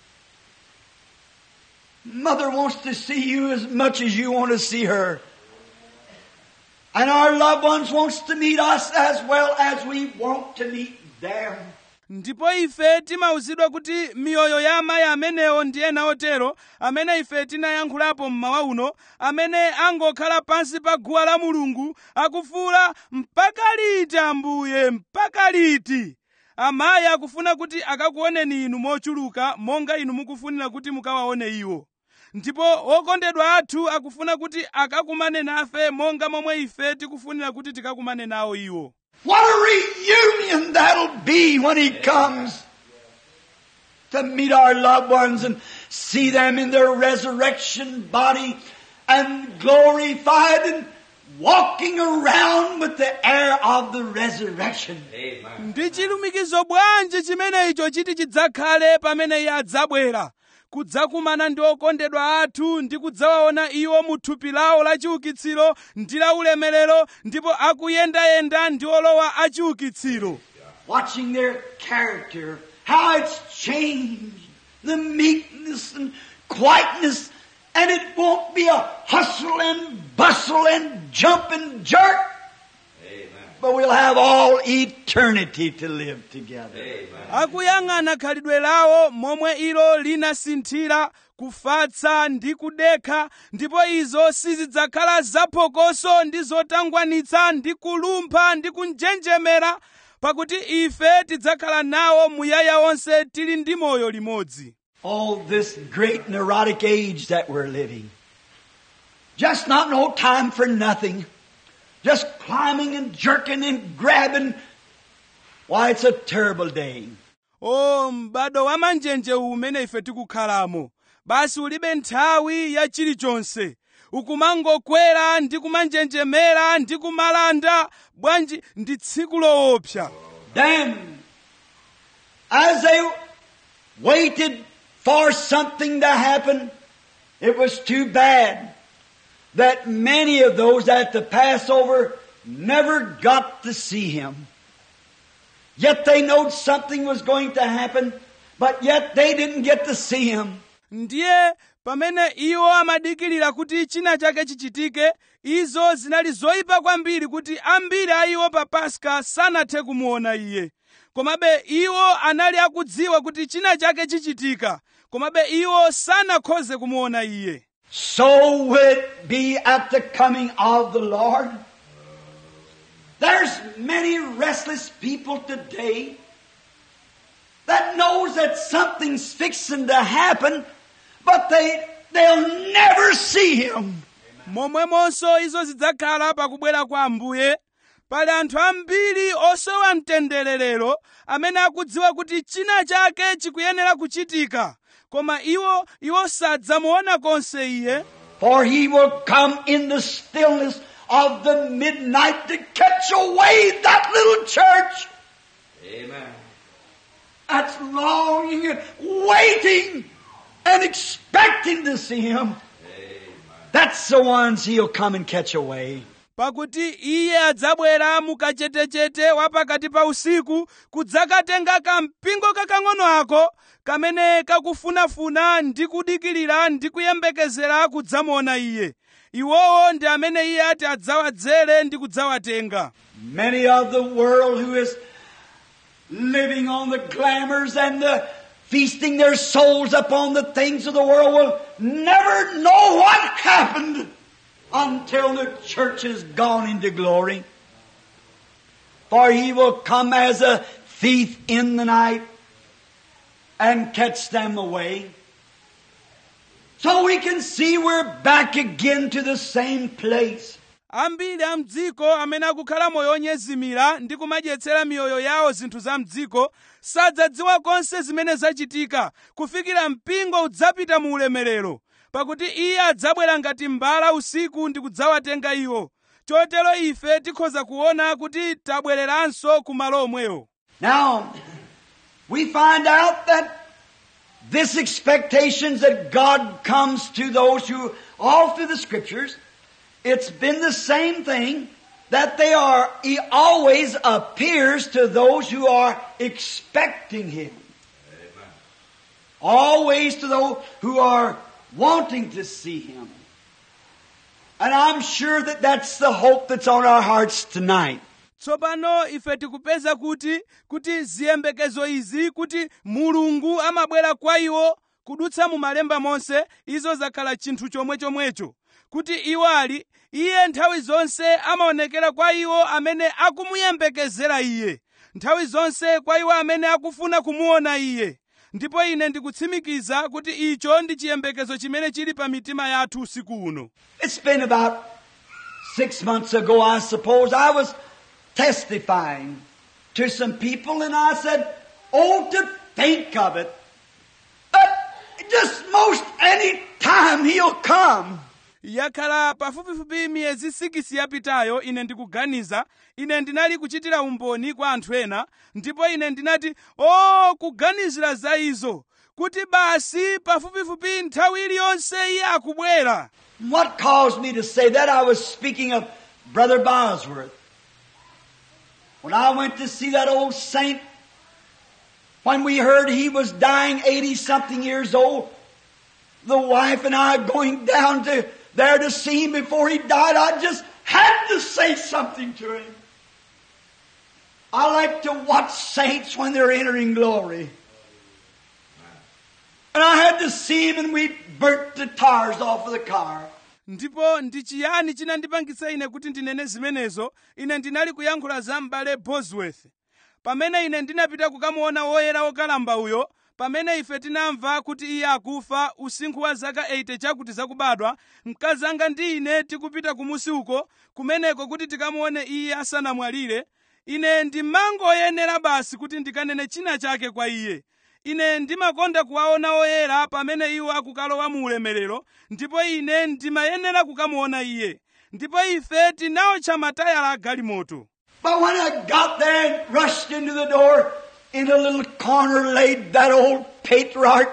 Mother wants to see you as much as you want to see her. And our loved ones wants to meet us as well as we want to meet them. ndipo ife timauzidwa kuti miyoyo ya amayi amenewo ndi ena otero amene ife tinayankhulapo mmawa uno amene angokhala pansi pa guwa la mulungu akufuula mpaka liti ambuye mpaka liti amayi akufuna kuti akakuoneni inu mochuluka monga inu mukufunira kuti mukawaone iwo ndipo okondedwa athu akufuna kuti akakumane nafe monga momwe ife tikufunira kuti tikakumane nawo iwo What a reunion that'll be when he comes. to meet our loved ones and see them in their resurrection body and glorified and walking around with the air of the resurrection. Amen. ndi chilumikizo bwanji chimene icho chiti chidzakhale pamene iye adzabwera kudzakumana ndi okondedwa athu ndi kudzawaona iwo mu thupi lawo la chiukitsiro ndi la ulemerero ndipo akuyendayenda ndi olowa a chiukitsiro watching their character, how it's changed, the meekness and quietness, and it won't be a hustle and bustle and jump and jerk, Amen. but we'll have all eternity to live together. Amen. akuyang'ana khalidwe lawo momwe ilo linasinthira kufatsa ndi kudekha ndipo izo sizidzakhala zaphokoso ndi zotangwanitsa ndi kulumpha ndi kunjenjemera pakuti ife tidzakhala nawo muyaya onse tili ndi moyo limodzi Oh, this great neurotic age that we're living. Just not no time for nothing. Just climbing and jerking and grabbing. Why, it's a terrible day. o m'bado wa manjenje umene ife tikukhalamo basi ulibe nthawi ya chilichonse ukumangokwera ndi kumanjenjemera ndi kumalanda bwanji ndi tsiku loopsa Then, as they waited for something to happen, it was too bad that many of those at the Passover never got to see him. Yet they knowed something was going to happen, but yet they didn't get to see him. ndiye pamene iwo amadikirira kuti china chake chichitike izo zinali zoyipa kwambiri kuti ambiri a iwo pa paska sanathe kumuona iye komabe iwo anali akudziwa kuti china chake chichitika komabe iwo sanakhoze kumuona iye So will it be at the coming of the Lord. There's many restless people today that knows that something's fixing to happen, but they they'll never see him. momwemonso izo zidzakhala pakubwera kwa ambuye pali anthu ambiri osowa mtendererero amene akudziwa kuti china chake chikuyenera kuchitika koma iwo iwo sadzamuona konse iye For he will come in the stillness of the midnight to catch away that little church Amen. that's longing and waiting and expecting to see him. That's the ones he'll come and catch away. pakuti iye adzabwera mukachetechete wa pakati pa usiku kudzakatenga kampingo kakang'ono ako kamene kakufunafuna ndi kudikirira ndi kuyembekezera kudzamuona iye iwowo ndi amene iye ati adzawadzere ndi kudzawatenga Many of the world who is living on the glamours and the feasting their souls upon the things of the world will never know what happened until the church is gone into glory. For he will come as a thief in the night and catch them away. So we can see we're back again to the same place. ambiri a mdziko amene akukhala moyo onyezimira ndi kumadyetsera miyoyo yawo zinthu za mdziko sadzadziwa konse zimene zachitika kufikira mpingo udzapita mu ulemerero pakuti iye adzabwera ngati mbala usiku ndi kudzawatenga iwo chotero ife tikhoza kuona kuti tabwereranso ku malo omwewo Now, we find out that this expectations that God comes to those who, all through the scriptures, it's been the same thing that they are, He always appears to those who are expecting Him. Always to those who are wanting to see Him. And I'm sure that that's the hope that's on our hearts tonight. tsopano ife tikupeza kuti kuti ziyembekezo izi kuti mulungu amabwera kwa iwo kudutsa mu malemba monse izo zakhala chinthu chomwechomwecho kuti iwo ali iye nthawi zonse amaonekera kwa iwo amene akumuyembekezera iye nthawi zonse kwa iwo amene akufuna kumuona iye ndipo ine ndikutsimikiza kuti icho ndi chiyembekezo chimene chili pa mitima yathu usiku uno It's been about six months ago, I suppose. I was testifying to some people and I said, Oh, to think of it. almost any time he'll come. yakhala pafupifupi miyezi 6 yapitayo ine ndikuganiza ine ndinali kuchitira umboni kwa anthu ena ndipo ine ndinati o kuganizira za izo kuti basi pafupifupi nthawi iliyonse iye akubwera What caused me to say that? I was speaking of Brother Bosworth. When I went to see that old saint, when we heard he was dying 80 something years old, the wife and I going down to there to see him before he died, I just had to say something to him. I like to watch saints when they're entering glory. And I had to see him and we burnt the tires off of the car. ndipo ndi chiyani chinandipangitsa ine kuti ndinene zimenezo ine ndinali kuyankhula za m'bale bosworth pamene ine ndinapita kukamuona woyera wokalamba uyo pamene ife tinamva kuti iye akufa usinkhu wa zaka 80 chakuti zakubadwa mkazi anga ndi ine tikupita kumusi uko kumeneko kuti tikamuone iye asanamwalire ine ndimangoyenera basi kuti ndikanene china chake kwa iye ine ndimakonda kuwaona oyera pamene iwo akukalowa mu ulemerero ndipo ine ndimayenera kukamuona iye ndipo ife tinawotcha matayala a galimoto But when I got there and rushed into the door, in a little corner laid that old patriarch.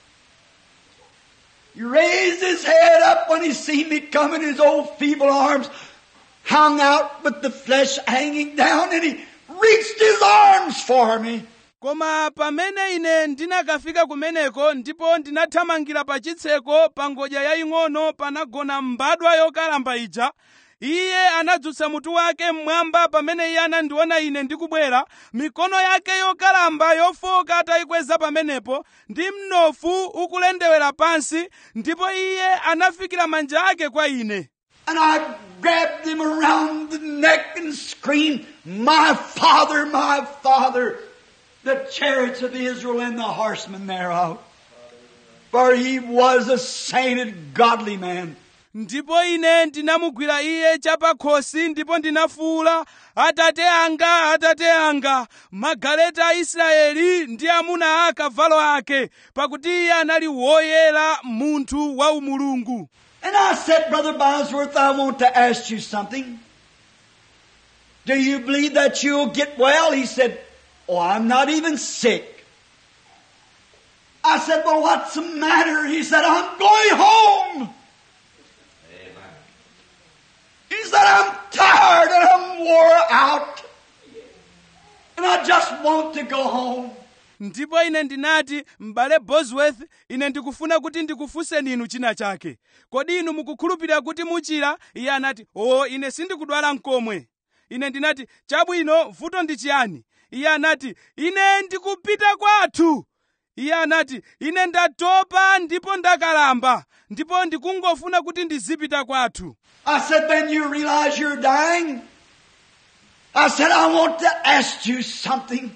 He raised his head up when he seen me coming, his old feeble arms hung out with the flesh hanging down, and he reached his arms for me. koma pamene ine ndinakafika kumeneko ndipo ndinathamangira pa chitseko pa ngodya yaying'ono panagona mbadwa yokalamba ija iye anadzutsa mutu wake mmwamba pamene iye anandiona ine ndikubwera mikono yake yokalamba yofoka atayikweza pamenepo ndi mnofu ukulendewera pansi ndipo iye anafikira manja ake kwa ine And I grabbed him around the neck and screamed, My Father, my Father, the chariots of Israel and the horsemen thereof. For he was a sainted, godly man. ndipo ine ndinamugwira iye chapakhosi ndipo ndinafuwula atate anga atate anga magaleta a israeli ndi amuna a akavalo ake pakuti iye anali woyera munthu wa umulungu And I said, Brother Bosworth, I want to ask you something. Do you believe that you'll get well? He said, Oh, I'm not even sick. I said, Well, what's the matter? He said, I'm going home. Amen. He said, I'm tired and I'm wore out. And I just want to go home. ndipo ine ndinati m'bale bosworth ine ndikufuna kuti ndikufunseni inu china chake kodi inu mukukhulupirira kuti muchira iye anati o ine sindikudwala mkomwe ine ndinati chabwino vuto ndi chiyani iye anati ine ndikupita kwathu iye anati ine ndatopa ndipo ndakalamba ndipo ndikungofuna kuti ndizipita kwathu I said, Then you realize you're dying? I said, I want to ask you something.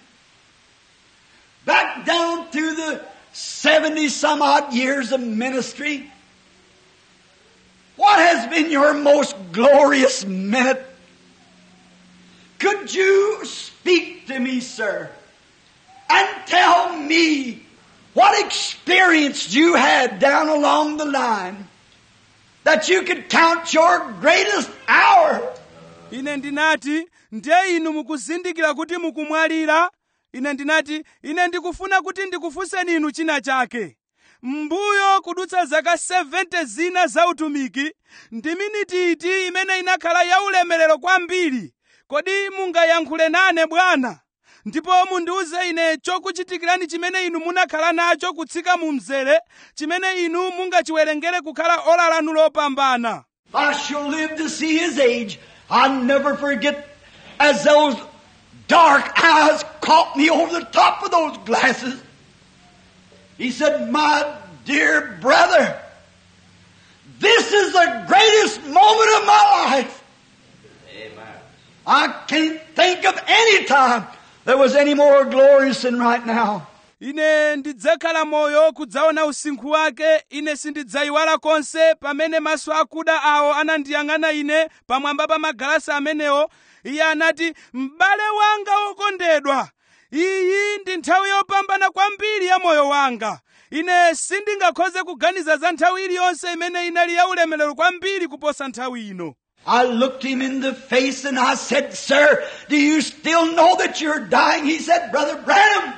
Back down through the 70 some odd years of ministry, what has been your most glorious minute? Could you speak to me, sir, and tell me what experience you had down along the line that you could count your greatest hour? ine ndinati ndiye inu mukuzindikira kuti mukumwalira ine ndinati ine ndikufuna kuti ndikufunseni inu china chake mbuyo kudutsa zaka 70 zina za utumiki ndi miniti iti imene inakhala yaulemerero kwambiri kodi mungayankhule nane bwana ndipo mundiuze ine chokuchitikirani chimene inu munakhala nacho kutsika mu mzere chimene inu mungachiwerengere kukhala ola lanu lopambana I shall live to see his age. I'll never forget as those dark eyes caught me over the top of those glasses. He said, My dear brother, this is the greatest moment of my life. Amen. I can't think of any time that was any more glorious than right now. ine ndidzakhala moyo kudzaona usinkhu wake ine sindidzayiwala konse pamene maso akuda awo anandiyang'ana ine pamwamba pa magalasi amenewo iye anati m'bale wanga wokondedwa iyi ndi nthawi yopambana kwambiri ya moyo wanga ine sindingakhoze kuganiza za nthawi iliyonse imene inali yaulemerero kwambiri kuposa nthawi ino I looked him in the face and I said, Sir, do you still know that you're dying? He said, Brother Branham,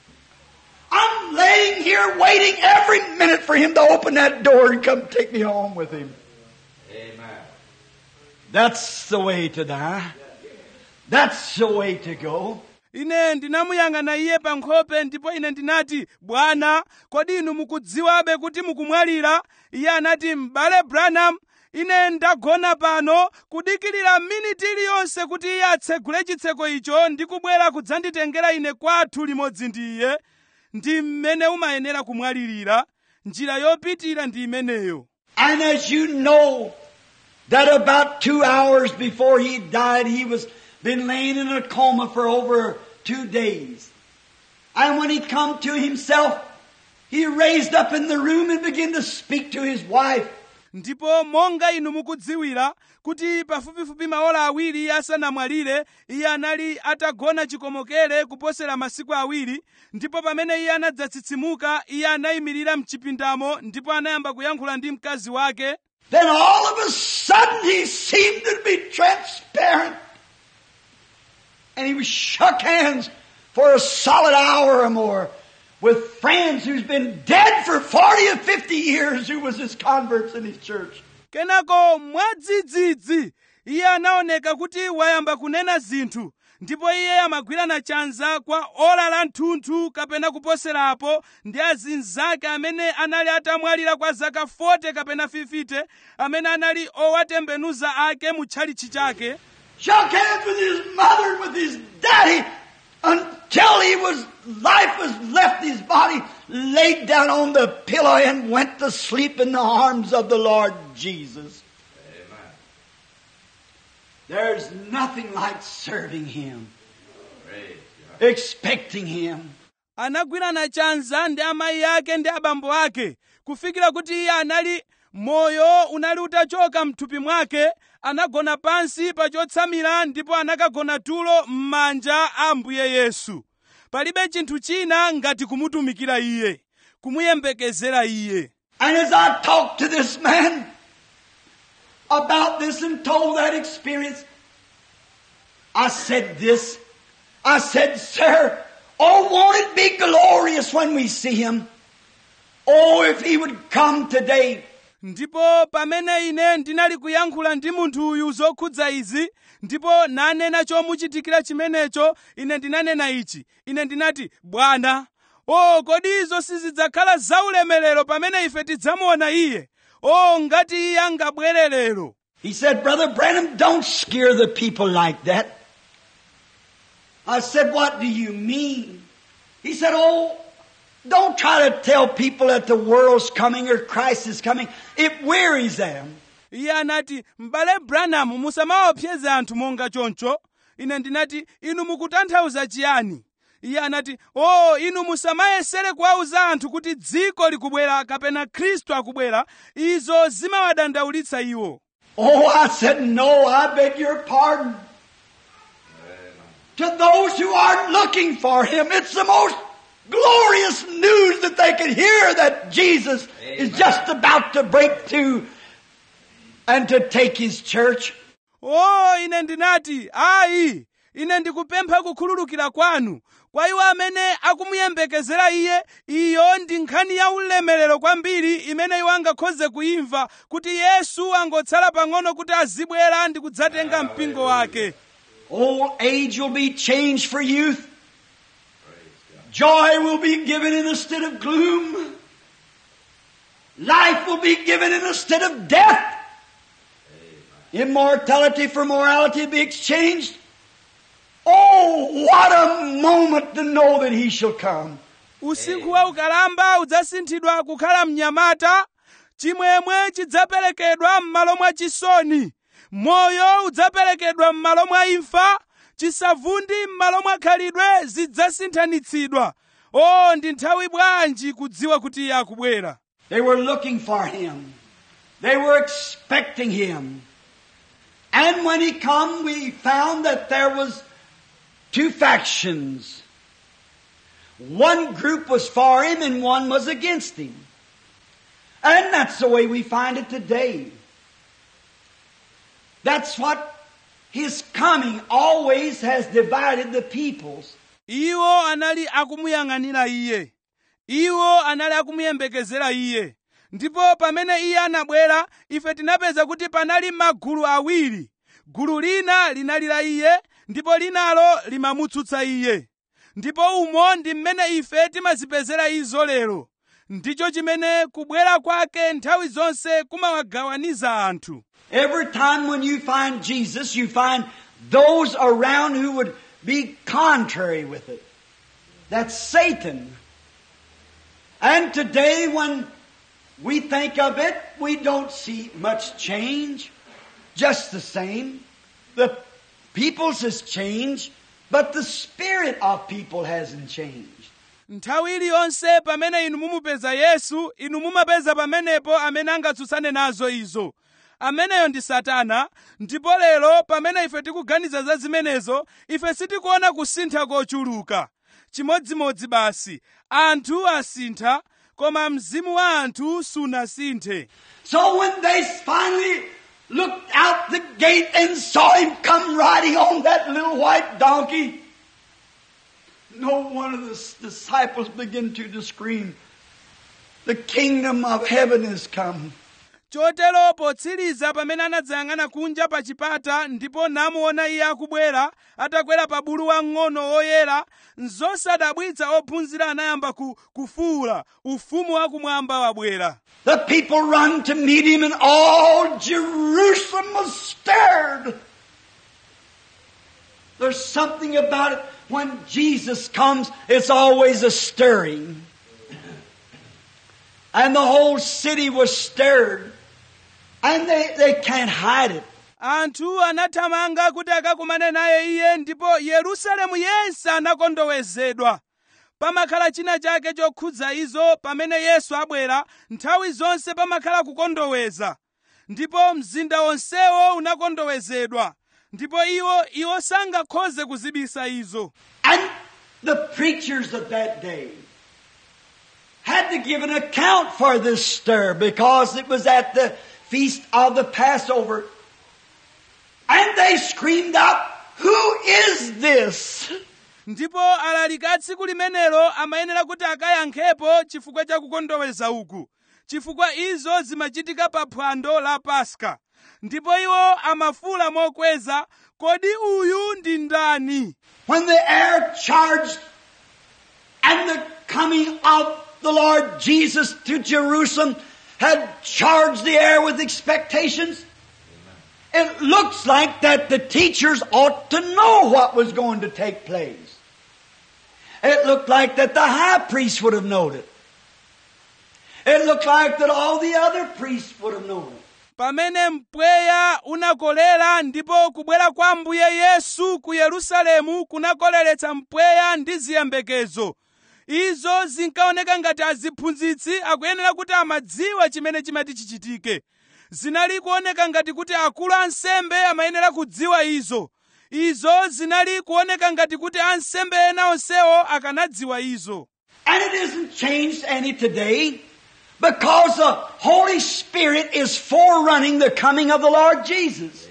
I'm laying here waiting every minute for him to open that door and come take me home with him. Amen. That's the way to die. That's the way to go. ine ndinamuyang'ana iye pa nkhope ndipo ine ndinati bwana kodi inu mukudziwabe kuti mukumwalira iye anati m'bale branham ine ndagona pano kudikirira miniti iliyonse kuti iye atsegule chitseko icho ndi kubwera kudzanditengera ine kwathu limodzi ndi iye ndi mmene umayenera kumwalirira njira yopitira ndi imeneyo And as you know, that about two hours before he died, he was been laying in a coma for over two days. And when he come to himself, he raised up in the room and began to speak to his wife. ndipo monga inu mukudziwira kuti pafupifupi maola awiri iye asanamwalire iye anali atagona chikomokere kuposera masiku awiri ndipo pamene iye anadzatsitsimuka iye anayimirira mchipindamo ndipo anayamba kuyankhula ndi mkazi wake Then all of a sudden he seemed to be transparent. And he was shook hands for a solid hour or more with friends who's been dead for 40 or 50 years who was his converts in his church. kenako mwadzidzidzi iye anaoneka kuti wayamba kunena zinthu ndipo iye amagwirana chanza kwa ola la mthunthu kapena kuposerapo ndi azinzake amene anali atamwalira kwa zaka 40 kapena 50 amene anali owatembenuza ake mu tchalitchi chake Shook hands with his mother and with his daddy until he was, life was left his body, laid down on the pillow and went to sleep in the arms of the Lord Jesus. Amen. There's nothing like serving Him, Praise God. expecting Him. anagwirana chanza ndi amayi ake ndi abambo ake kufikira kuti iye anali moyo unali utachoka mthupi mwake anagona pansi pa chotsamira ndipo anakagona tulo m'manja a ambuye yesu palibe chinthu china ngati kumutumikira iye kumuyembekezera iye And as I talked to this man about this and told that experience, I said this. I said, Sir, oh, won't it be glorious when we see Him? Oh, if He would come today. ndipo pamene ine ndinali kuyankhula ndi munthu uyu zokhudza izi ndipo nanena chomuchitikira chimenecho ine ndinanena ichi ine ndinati bwana o kodi izo sizidzakhala zaulemerero pamene ife tidzamuona iye o ngati iye angabwere lero He said, Brother Branham, don't scare the people like that. I said, What do you mean? He said, Oh, don't try to tell people that the world's coming or Christ is coming. It wearies them. iye anati m'bale branham musamaopseze anthu monga choncho ine ndinati inu mukutanthauza chiyani iye anati o inu musamayesere kuwauza anthu kuti dziko likubwera kapena khristu akubwera izo zimawadandaulitsa iwo Oh, I said, No, I beg your pardon. To those who aren't looking for Him, it's the most glorious news that they could hear that Jesus is just about to break through and to take His church. o ine ndinati ayi ine ndikupempha kukhululukira kwanu kwa iwo amene akumuyembekezera iye iyo ndi nkhani ya ulemerero kwambiri imene iwo angakhoze kuimva kuti yesu angotsala pang'ono kuti azibwera ndi kudzatenga mpingo wake Old age will be changed for youth. Joy will be given instead of gloom. Life will be given instead of death. Immortality for morality will be exchanged. Oh, what a moment to know that He shall come. usinkhu wa ukalamba udzasinthidwa kukhala mnyamata chimwemwe chidzaperekedwa m'malo mwa chisoni moyo udzaperekedwa m'malo mwa imfa chisavundi m'malo mwa khalidwe zidzasinthanitsidwa o ndi nthawi bwanji kudziwa kuti iye akubwera They were looking for Him. They were expecting Him. And when He come, we found that there was two factions. one group was for him and one was against him. And that's the way we find it today. That's what his coming always has divided the peoples. iwo anali akumuyang'anira iye iwo anali akumuyembekezera iye ndipo pamene iye anabwera ife tinapeza kuti panali magulu awiri gulu lina linali la iye ndipo linalo limamutsutsa iye ndipo umo ndi mmene ife timazipezera izo lero ndicho chimene kubwera kwake nthawi zonse kumawagawaniza anthu Every time when you find Jesus, you find those around who would be contrary with it. That's Satan. And today when we think of it, we don't see much change. Just the same. The people's has changed, but the spirit of people hasn't changed. nthawi iliyonse pamene inu mumupeza yesu inu mumapeza pamenepo amene angatsutsane nazo izo ameneyo ndi satana ndipo lero pamene ife tikuganiza za zimenezo ife sitikuona kusintha kochuluka chimodzimodzi basi anthu asintha koma mzimu wa anthu sunasinthe So when they finally looked out the gate and saw him come riding on that little white donkey, no one of the s- disciples began to scream, The kingdom of heaven is come. chotero potsiriza pamene anadzayang'ana kunja pa chipata ndipo namuona iye akubwera atakwera pa bulu wang'ono woyera nzosadabwitsa ophunzira anayamba ku, kufuwula ufumu wakumwamba wabwera The people run to meet him and all Jerusalem was stirred. There's something about it when Jesus comes, it's always a stirring. And the whole city was stirred. And they, they can't hide it. anthu anathamanga kuti akakumane naye iye ndipo yerusalemu yense anakondowezedwa pamakhala china chake chokhudza izo pamene yesu abwera nthawi zonse pamakhala kukondoweza ndipo mzinda wonsewo unakondowezedwa ndipo iwo iwo sangakhoze kuzibisa izo And the preachers of that day had to give an account for this stir because it was at the feast of the Passover. And they screamed out, Who is this? ndipo alaliki a tsiku limenelo amayenera kuti akayankhepo chifukwa cha kukondoweza uku chifukwa izo zimachitika pa phwando la paska ndipo iwo amafuula mokweza kodi uyu ndi ndani When the air charged and the coming of the Lord Jesus to Jerusalem had charged the air with expectations. It looks like that the teachers ought to know what was going to take place. It looked like that the high priest would have known it. It looked like that all the other priests would have known it. pamene mpweya unakolera ndipo kubwera kwa ambuye yesu ku yerusalemu kunakoleretsa mpweya ndi ziyembekezo izo zinkaoneka ngati aziphunzitsi akuyenera kuti amadziwa chimene chimati chichitike zinali kuoneka ngati kuti akulu ansembe amayenera kudziwa izo izo zinali kuoneka ngati kuti ansembe ena onsewo akanadziwa izo And it isn't changed any today because the Holy Spirit is forerunning the coming of the Lord Jesus.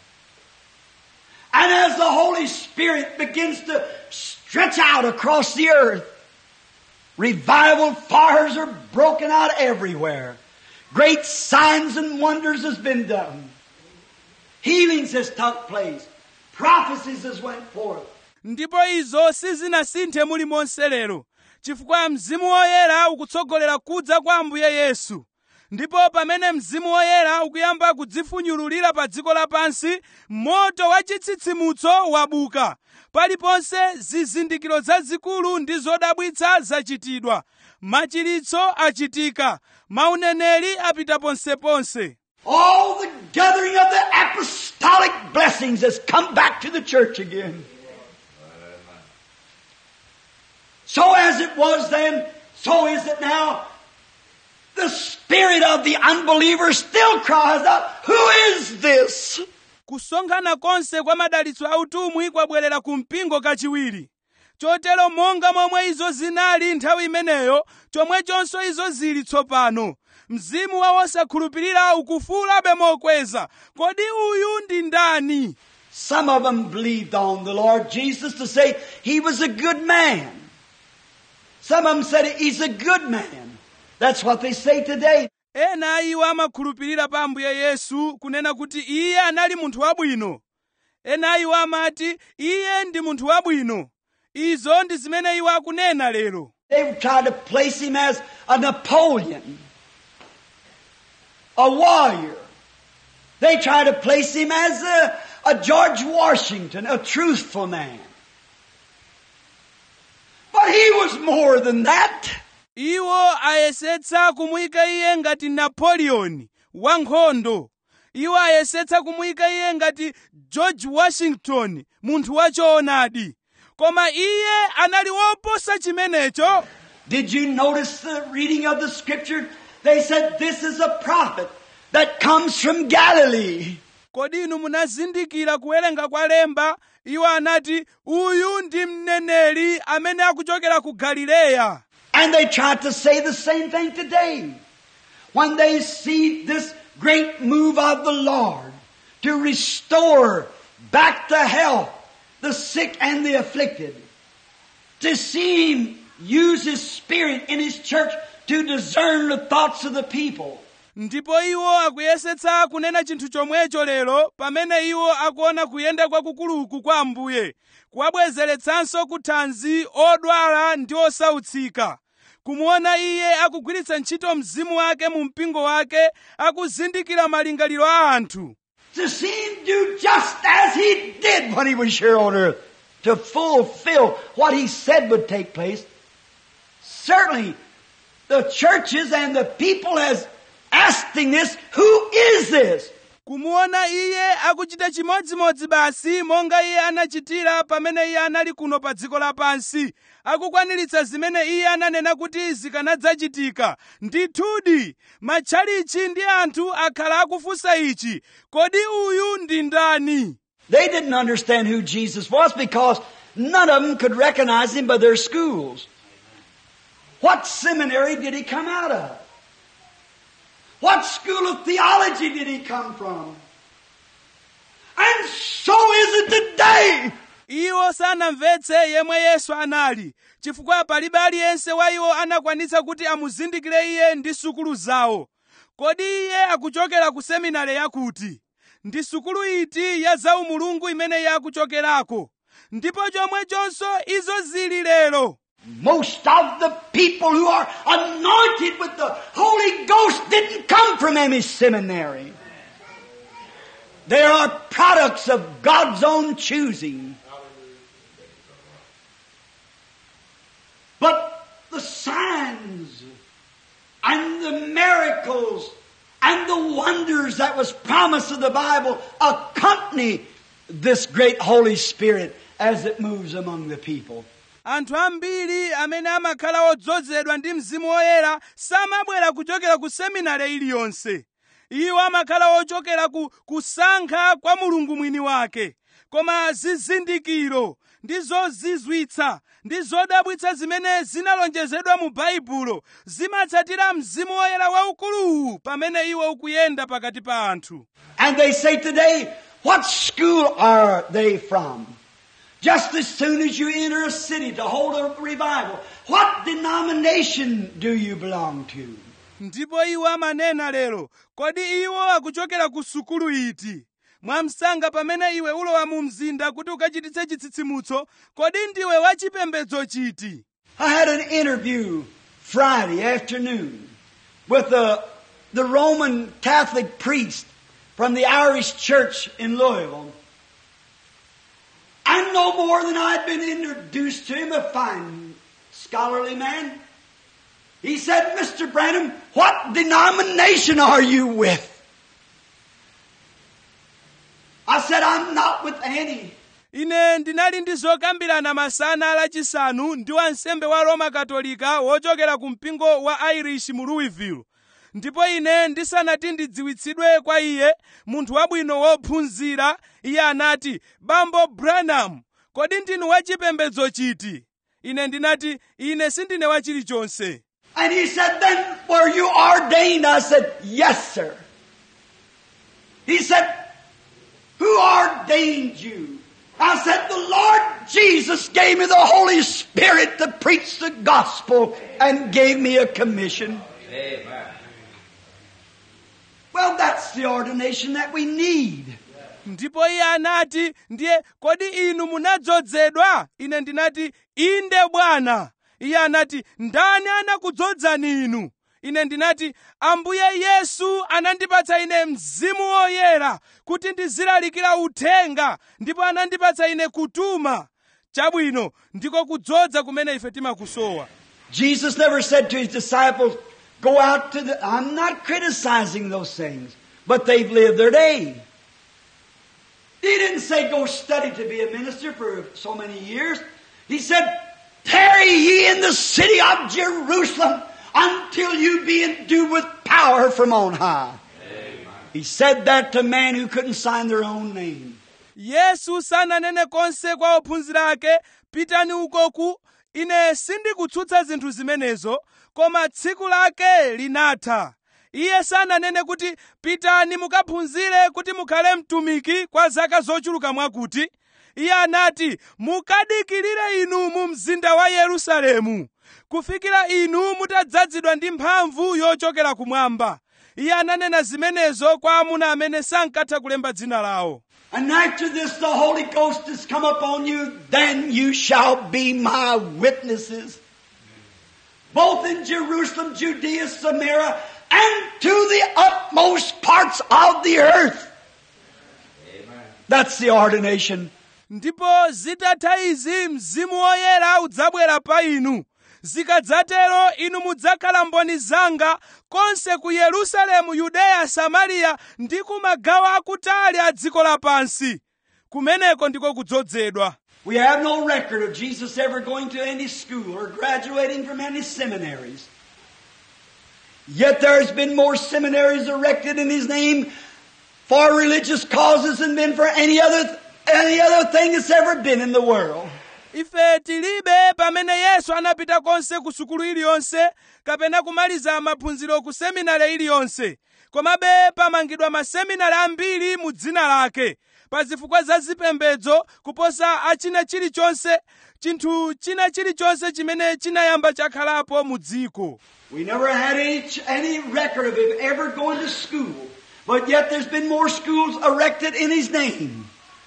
And as the Holy Spirit begins to stretch out across the earth, revival fires are broken out everywhere. Great signs and wonders has been done. Healings has took place. Prophecies has went forth. ndipo izo sizinasinthe mulimonse lero chifukwa mzimu woyera ukutsogolera kudza kwa ambuye yesu ndipo pamene mzimu woyera ukuyamba kudzifunyululira pa dziko lapansi moto wa chitsitsimutso wabuka paliponse zizindikiro zazikulu ndi zodabwitsa zachitidwa machiritso achitika mauneneri apita ponseponse All the gathering of the apostolic blessings has come back to the church again. So as it was then, so is it now. The spirit of the unbeliever still cries out, Who is this? kusonkhana konse kwa madalitso a utumwi kwabwerera ku mpingo kachiwiri chotero monga momwe izo zinali nthawi imeneyo chomwechonso izo zili tsopano mzimu wa wosakhulupirira ukufuulabe mokweza kodi uyu ndi ndani Some of them believed on the Lord Jesus to say he was a good man. Some of them said he's a good man. That's what they say today. ena iwo amakhulupirira pa ambuye yesu kunena kuti iye anali munthu wabwino ena iwo amati iye ndi munthu wabwino izo ndi zimene iwo akunena lero They tried to place him as a Napoleon, a warrior. They tried to place him as a, a George Washington, a truthful man. But he was more than that. iwo ayesetsa kumuyika iye ngati napoleon wankhondo iwo ayesetsa kumuyika iye ngati george washington munthu wachoonadi koma iye anali woposa chimenecho Did you notice the reading of the scripture? They said this is a prophet that comes from Galilee. kodi inu munazindikira kuwerenga kwa lemba iwo anati uyu ndi mneneri amene akuchokera ku galileya And they try to say the same thing today. When they see this great move of the Lord to restore back to health the sick and the afflicted, to see Him use His Spirit in His church to discern the thoughts of the people. ndipo iwo akuyesetsa kunena chinthu chomwecho lero pamene iwo akuona kuyenda kwakukuluku kwa ambuye kuwabwezeretsanso kuthanzi odwala ndi osautsika kumuona iye akugwiritsa ntchito mzimu wake mu mpingo wake akuzindikira malingaliro a anthu To see Him do just as He did when He was here on earth, to fulfill what He said would take place. Certainly, the churches and the people has asking this, who is this? kumuona iye akuchita chimodzimodzi basi monga iye anachitira pamene iye anali kuno pa dziko lapansi akukwaniritsa zimene iye ananena kuti zikanadzachitika ndithudi matchalichi ndi anthu akhala akufunsa ichi kodi uyu ndi ndani They didn't understand who Jesus was because none of them could recognize Him by their schools. What seminary did He come out of? What school of theology did He come from? And so is it today. iwo sanamvetse yemwe yesu anali chifukwa palibe aliyense wa iwo anakwanitsa kuti amuzindikire iye ndi sukulu zawo kodi iye akuchokera ku seminari yakuti ndi sukulu iti ya zaumulungu imene iye akuchokerako ndipo chomwechonso izo zili lero Most of the people who are anointed with the Holy Ghost didn't come from any seminary. They are products of God's own choosing. But the signs and the miracles and the wonders that was promised in the Bible accompany this great Holy Spirit as it moves among the people. anthu ambiri amene amakhala odzozedwa ndi mzimu woyera samabwera kuchokera ku seminari iliyonse iwo amakhala ochokera ku kusankha kwa mulungu mwini wake koma zizindikiro ndi zozizwitsa ndi zodabwitsa zimene zinalonjezedwa mu baibulo zimatsatira mzimu woyera waukuluwu pamene iwo ukuyenda pakati pa anthu And they say today, what school are they from? Just as soon as you enter a city to hold a revival, what denomination do you belong to? ndipo iwo amanena lero kodi iwo akuchokera ku sukulu iti mwamsanga pamene iwe ulowa mu mzinda kuti ukachititse chitsitsimutso kodi ndiwe wachipembedzo chiti I had an interview Friday afternoon with the, the Roman Catholic priest from the Irish church in Louisville. And no more than I'd been introduced to him, a fine scholarly man. He said, Mr. Branham, what denomination are you with? I said, I'm not with any. ine ndinali ndi zokambirana masana lachisanu ndi wansembe wa roma katolika wochokera ku mpingo wa irish mu louisville ndipo ine ndisanati ndidziwitsidwe kwa iye munthu wabwino wophunzira iye anati bambo branham kodi ndinu wachipembedzo chiti ine ndinati ine sindine wa chilichonse And he said, Then were you ordained? I said, Yes, sir. He said, Who ordained you? I said, The Lord Jesus gave me the Holy Spirit to preach the gospel and gave me a commission. Amen. Well, that's the ordination that we need. ndipo iye anati ndiye kodi inu munadzozedwa ine ndinati inde bwana iye anati ndani anakudzozani inu ine ndinati ambuye yesu anandipatsa ine mzimu woyera kuti ndizilalikira uthenga ndipo anandipatsa ine kutuma chabwino ndiko kudzoza kumene ife timakusowa Jesus never said to his disciples, Go out to the. I'm not criticizing those things, but they've lived their day. He didn't say, Go study to be a minister for so many years. He said, Tarry ye in the city of Jerusalem until you be endued with power from on high. He said that to men who couldn't sign their own name. yesu sananene konse kwa ophunzira ake pitani ukoku ine sindikutsutsa zinthu zimenezo koma tsiku lake linatha iye sananene kuti pitani mukaphunzire kuti mukhale mtumiki kwa zaka zochuluka mwakuti iye anati mukadikirire inu mu mzinda wa yerusalemu kufikira inu mutadzazidwa ndi mphamvu yochokera kumwamba iye ananena zimenezo kwa amuna amene sankatha kulemba dzina lawo And after this, the Holy Ghost has come upon you, then you shall be my witnesses. Both in Jerusalem, Judea, Samaria, and to the utmost parts of the earth. That's the ordination. ndipo zitatha izi mzimu woyera udzabwera pa inu zikadzatero inu mudzakhala mboni zanga konse ku yerusalemu yudeya samariya ndi ku magawo akutali a dziko lapansi kumeneko ndiko kudzozedwa We have no record of Jesus ever going to any school or graduating from any seminaries. Yet there has been more seminaries erected in His name for religious causes than been for any other, any other thing that's ever been in the world. ife tilibe pamene yesu anapita konse ku sukulu iliyonse kapena kumaliza maphunziro ku seminari iliyonse komabe pamangidwa maseminari ambiri mu dzina lake pa zifukwa za zipembedzo kuposa achina chilichonse chinthu china chilichonse chimene chinayamba chakhalapo mu dziko We never had any, any record of Him ever going to school, but yet there's been more schools erected in His name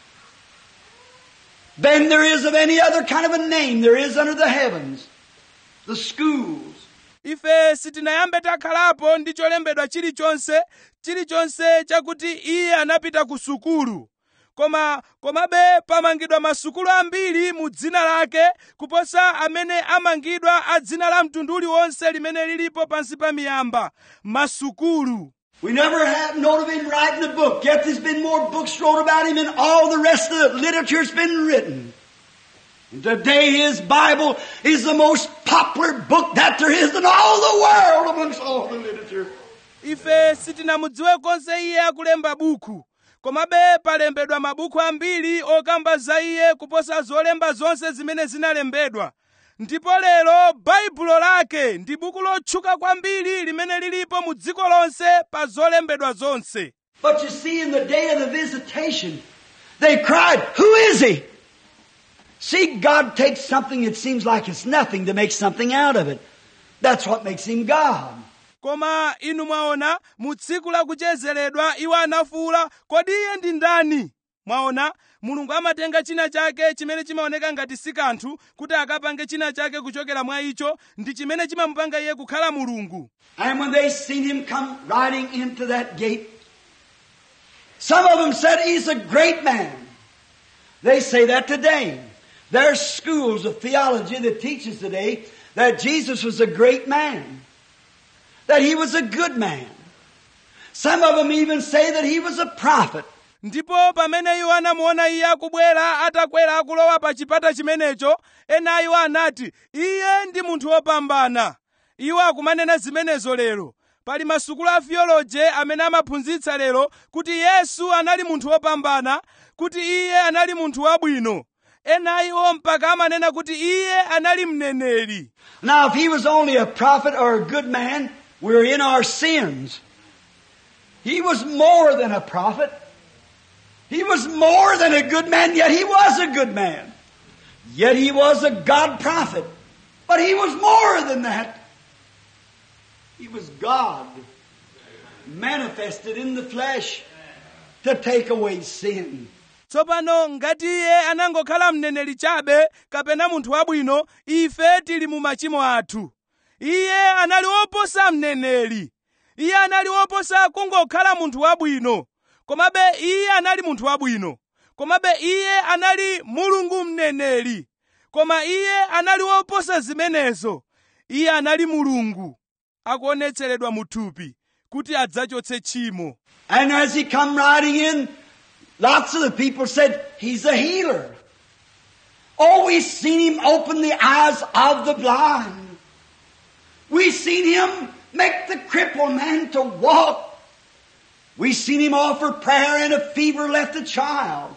than there is of any other kind of a name there is under the heavens. The schools. ife sitinayambe takhalapo ndi cholembedwa chilichonse chilichonse chakuti iye anapita ku sukulu koma komabe pamangidwa masukulu ambiri mu dzina lake kuposa amene amangidwa a dzina la mtundu uliwonse limene lilipo pansi pa miyamba masukulu We never have known of him writing a book, yet there's been more books wrote about him than all the rest of the literature's been written. And today his Bible is the most popular book that there is in all the world amongst all the literature. ife sitinamudziwe konse iye akulemba buku komabe palembedwa mabuku ambiri okamba za iye kuposa zolemba zonse zimene zinalembedwa ndipo lero baibulo lake ndi buku lotchuka kwambiri limene lilipo mu dziko lonse pa zolembedwa zonse But you see, in the day of the visitation, they cried, Who is he? See, God takes something that seems like it's nothing to make something out of it. That's what makes him God. koma inu mwaona mu tsiku lakuchezeredwa iwo anafuwula kodi iye ndi ndani mwaona mulungu amatenga china chake chimene chimaoneka ngati si kanthu kuti akapange china chake kuchokera mwa icho ndi chimene chimamupanga iye kukhala mulungu And when they seen him come riding into that gate, some of them said he's a great man. They say that today. There's schools of theology that teaches today that Jesus was a great man. That he was a good man. Some of them even say that he was a prophet. ndipo pamene iwo anamuona iye akubwera atakwera akulowa pa chipata chimenecho ena iwo anati iye ndi munthu wopambana iwo akumanena zimenezo lero pali masukulu a theology amene amaphunzitsa lero kuti yesu anali munthu wopambana kuti iye anali munthu wabwino ena iwo mpaka amanena kuti iye anali mneneri Now, if he was only a prophet or a good man, we're in our sins. He was more than a prophet. He was more than a good man, yet he was a good man. Yet he was a God prophet. But he was more than that. He was God manifested in the flesh to take away sin. tsopano ngati iye anangokhala mneneri chabe kapena munthu wabwino ife tili mu machimo athu iye anali woposa mneneri iye anali woposa kungokhala munthu wabwino komabe iye anali munthu wabwino komabe iye anali mulungu mneneri koma iye anali woposa zimenezo iye anali mulungu akuonetseredwa mu thupi kuti adzachotse tchimo And as he come riding in, lots of the people said, He's a healer. Oh, we seen him open the eyes of the blind. We seen him make the crippled man to walk. We seen him offer prayer and a fever left the child.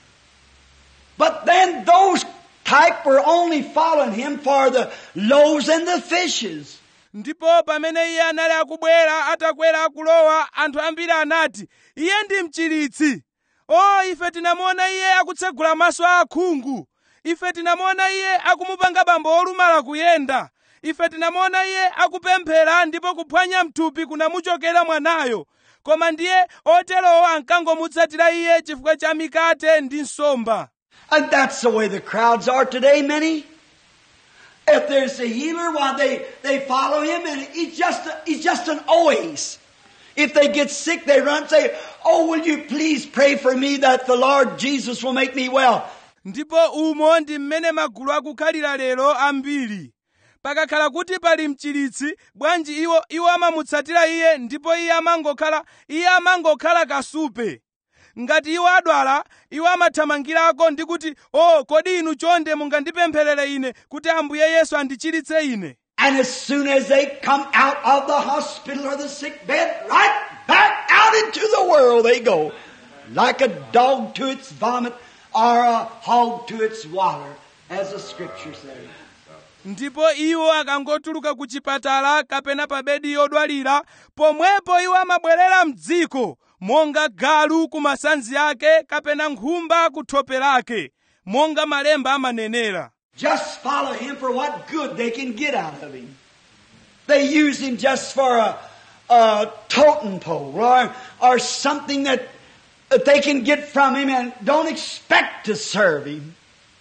But then those type were only following him for the loaves and the fishes. ndipo pamene iye anali akubwera atakwera akulowa anthu ambiri anati iye ndi mchiritsi o ife tinamuona iye akutsegula maso a akhungu ife tinamuona iye akumupanga bambo olumala kuyenda ife tinamuona iye akupemphera ndipo kuphwanya mthupi kunamuchokera mwanayo koma ndiye oterowo ankangomutsatira iye chifukwa cha mikate ndi nsomba And that's the way the crowds are today, many. If there's a healer, why they, they follow him and he's just, a, he's just an oasis. If they get sick, they run and say, Oh, will you please pray for me that the Lord Jesus will make me well? ndipo umo ndi mmene magulu akukhalira lero ambiri pakakhala kuti pali mchiritsi bwanji iwo iwo amamutsatira iye ndipo iye amangokhala iye amangokhala kasupe ngati iwo adwala iwo amathamangirako ndi kuti o kodi inu chonde mungandipempherere ine kuti ambuye yesu andichiritse ine And as soon as they come out of the hospital or the sick bed, right back out into the world they go. Like a dog to its vomit or a hog to its water, as the scripture says. ndipo iwo akangotuluka ku chipatala kapena pa bedi yodwalira pomwepo iwo amabwerera mdziko monga galu ku masanzi ake kapena nkhumba ku thope lake monga malemba amanenera Just follow him for what good they can get out of him. They use him just for a, a totem pole or, or something that, that they can get from him and don't expect to serve him.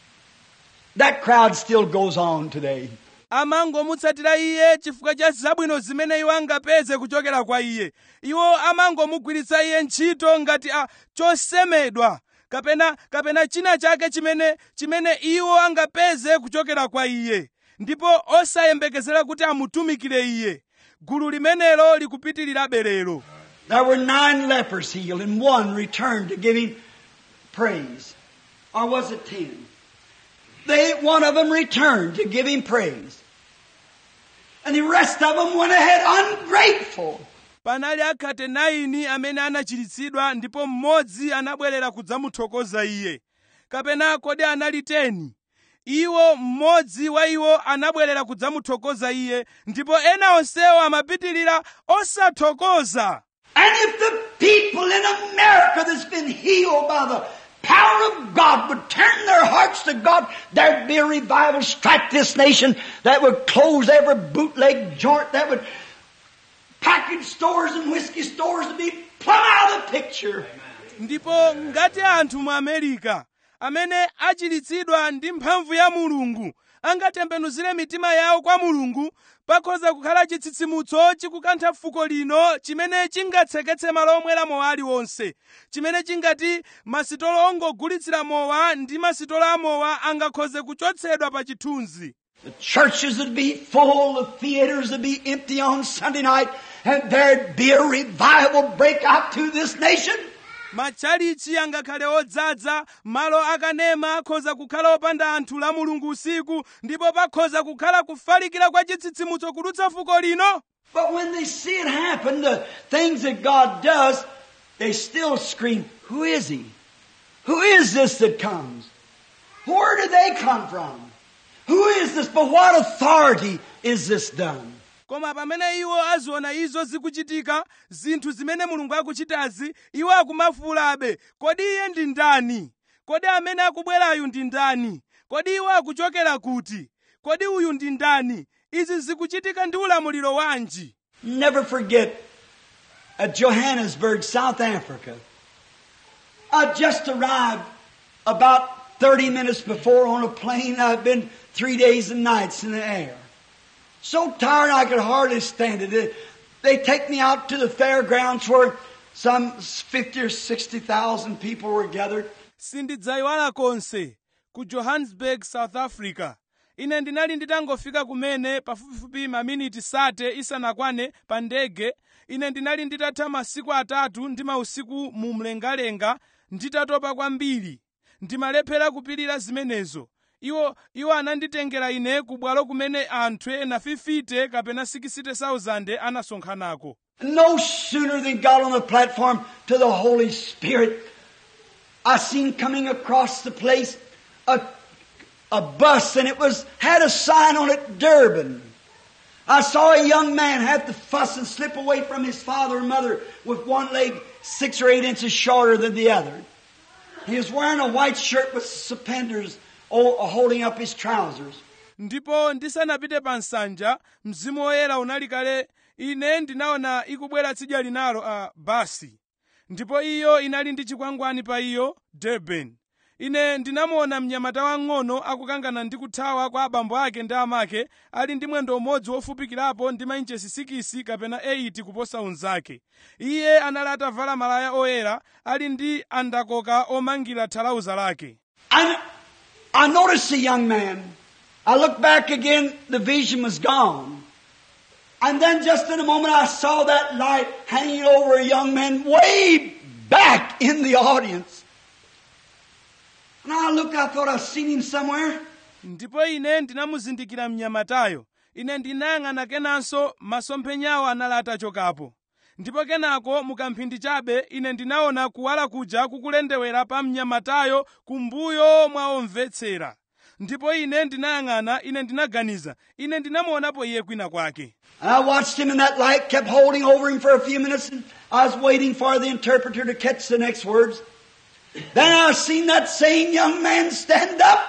That crowd still goes on today. amangomutsatira iye chifukwa cha zabwino zimene iwo angapeze kuchokera kwa iye iwo amangomugwiritsa iye ntchito ngati a chosemedwa kapena kapena china chake chimene chimene iwo angapeze kuchokera kwa iye ndipo osayembekezera kuti amutumikire iye gulu limenelo likupitirirabe lero There were nine lepers healed and one returned to give him praise. Or was it ten? They, one of them returned to give him praise. And the rest of them went ahead ungrateful. panali akhate 9 amene anachiritsidwa ndipo mmodzi anabwerera kudzamuthokoza iye kapena kodi anali 10 iwo mmodzi wa iwo anabwerera kudzamuthokoza iye ndipo ena onsewo amapitirira osathokoza And if the people in America that's been healed by the power of God would turn their hearts to God, there'd be a revival strike this nation that would close every bootleg joint, that would package stores and whiskey stores to be plumb out of the picture. ndipo ngati anthu mu amerika amene achiritsidwa ndi mphamvu ya mulungu angatembenuzire mitima yawo kwa mulungu pakhoza kukhala chitsitsimutso chikukantha fuko lino chimene chingatseketse malo omwera mowa aliwonse chimene chingati masitolo ongogulitsira mowa ndi masitolo amowa angakhoze kuchotsedwa pa chithunzi The churches would be full, the theaters would be empty on Sunday night, and there'd be a revival break out to this nation. matchalichi angakhale odzaza malo akanema akhoza kukhala opanda anthu la mulungu usiku ndipo pakhoza kukhala kufalikira kwa chitsitsimutso kudutsa fuko lino But when they see it happen, the things that God does, they still scream, Who is He? Who is this that comes? Where did they come from? Who is this? By what authority is this done? koma pamene iwo aziona izo zikuchitika zinthu zimene mulungu akuchitazi iwo akumafuulabe kodi iye ndi ndani kodi amene akubwerayu ndi ndani kodi iwo akuchokera kuti kodi uyu ndi ndani izi zikuchitika ndi ulamuliro wanji Never forget at Johannesburg, South Africa. I just arrived about 30 minutes before on a plane. I've been three days and nights in the air. So tired I could hardly stand it. They- They take me out to the fairgrounds where some 50 or 60,000 people were gathered. sindidzayiwala konse ku johannesburg south africa ine ndinali nditangofika kumene pafupifupi maminiti sate isanakwane pa ndege ine ndinali nditatha masiku atatu ndi mausiku mu mlengalenga nditatopa kwambiri ndimalephera kupirira zimenezo iwo iwo ananditengera ine ku bwalo kumene anthu ena 50 kapena 60,000 anasonkhanako No sooner than got on the platform to the Holy Spirit, I seen coming across the place a, a bus and it was, had a sign on it, Durban. I saw a young man have to fuss and slip away from his father and mother with one leg six or eight inches shorter than the other. He was wearing a white shirt with suspenders oh, holding up his trousers. ndipo ndisanapite pa nsanja mzimu woyera unali kale ine ndinaona ikubwera tsidya linalo a basi ndipo iyo inali ndi chikwangwani pa iyo durban ine ndinamuona mnyamata wang'ono akukangana ndi kuthawa kwa abambo ake ndi amake ali ndi mwendo umodzi wofupikirapo ndi mainchesi 6 kapena 8 kuposa unzake iye anali atavala malaya oyera ali ndi andakoka omangira thalauza lake I, I noticed the young man. I looked back again, the vision was gone. And then just in a moment I saw that light hanging over a young man way back in the audience. And I looked, I thought I'd seen him somewhere. ndipo ine ndinamuzindikira mnyamatayo ine ndinayang'ana kenanso masomphenyawo anali atachokapo ndipo kenako mukamphindi chabe ine ndinaona kuwala kuja kukulendewera pa mnyamatayo kumbuyo mwa omvetsera ndipo ine ndinayang'ana ine ndinaganiza ine ndinamuonapo iye kwina kwake And I watched him and that light kept holding over him for a few minutes and I was waiting for the interpreter to catch the next words. Then I seen that same young man stand up,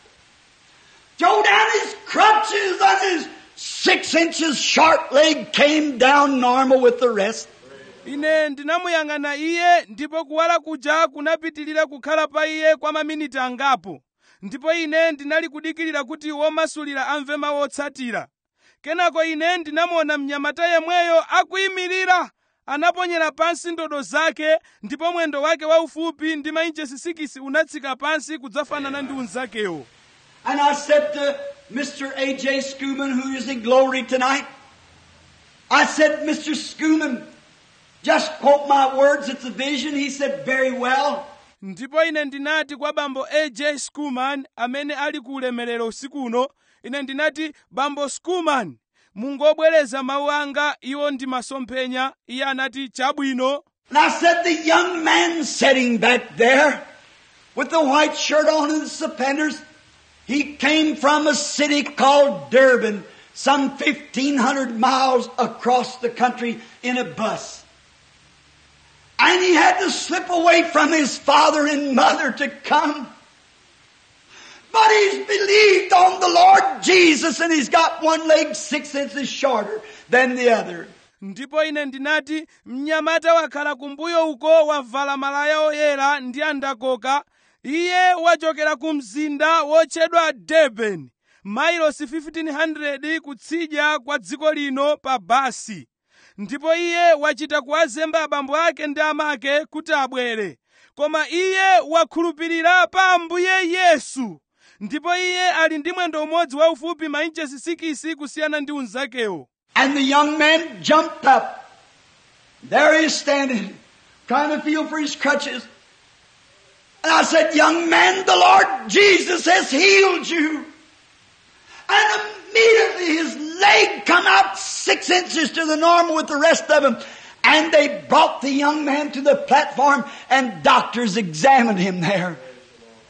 throw down his crutches and his six inches short leg came down normal with the rest. ine ndinamuyang'ana iye ndipo kuwala kuja kunapitilira kukhala pa iye kwa maminiti angapo ndipo ine ndinali kudikirira kuti womasulira amve mawu otsatira kenako ine ndinamuona mnyamata yemweyo akuyimirira anaponyera pansi ndodo zake ndipo mwendo wake waufupi ndi mainchesi 6 unatsika pansi kudzafanana ndi unzakewo And I said to Mr. A.J. Schumann, who is in glory tonight, I said, Mr. Schumann, just quote my words, it's a vision. He said, very well. ndipo ine ndinati kwa bambo aj skuman amene ali ku ulemerero usiku uno ine ndinati bambo skuman mungobwereza mawu anga iwo ndi masomphenya iye anati chabwino And I said, the young man sitting back there with the white shirt on and the suspenders, he came from a city called Durban, some 1500 miles across the country in a bus. And he had to slip away from his father and mother to come. But he's believed on the Lord Jesus and he's got one leg six inches shorter than the other. ndipo ine ndinati mnyamata wakhala kumbuyo uko wavala malaya oyera ndi andakoka iye wachokera ku mzinda wotchedwa durban mailosi 1500 kutsidya kwa dziko lino pa basi ndipo iye wachita kuwazemba abambo ake ndi amake kuti abwere koma iye wakhulupirira pa ambuye yesu ndipo iye ali ndi mwendo umodzi waufupi mainchesi 6 kusiyana ndi unzakewo And the young man jumped up. There he is standing, trying to feel for his crutches. And I said, young man, the Lord Jesus has healed you. And immediately his leg come out six inches to the normal with the rest of him. And they brought the young man to the platform and doctors examined him there.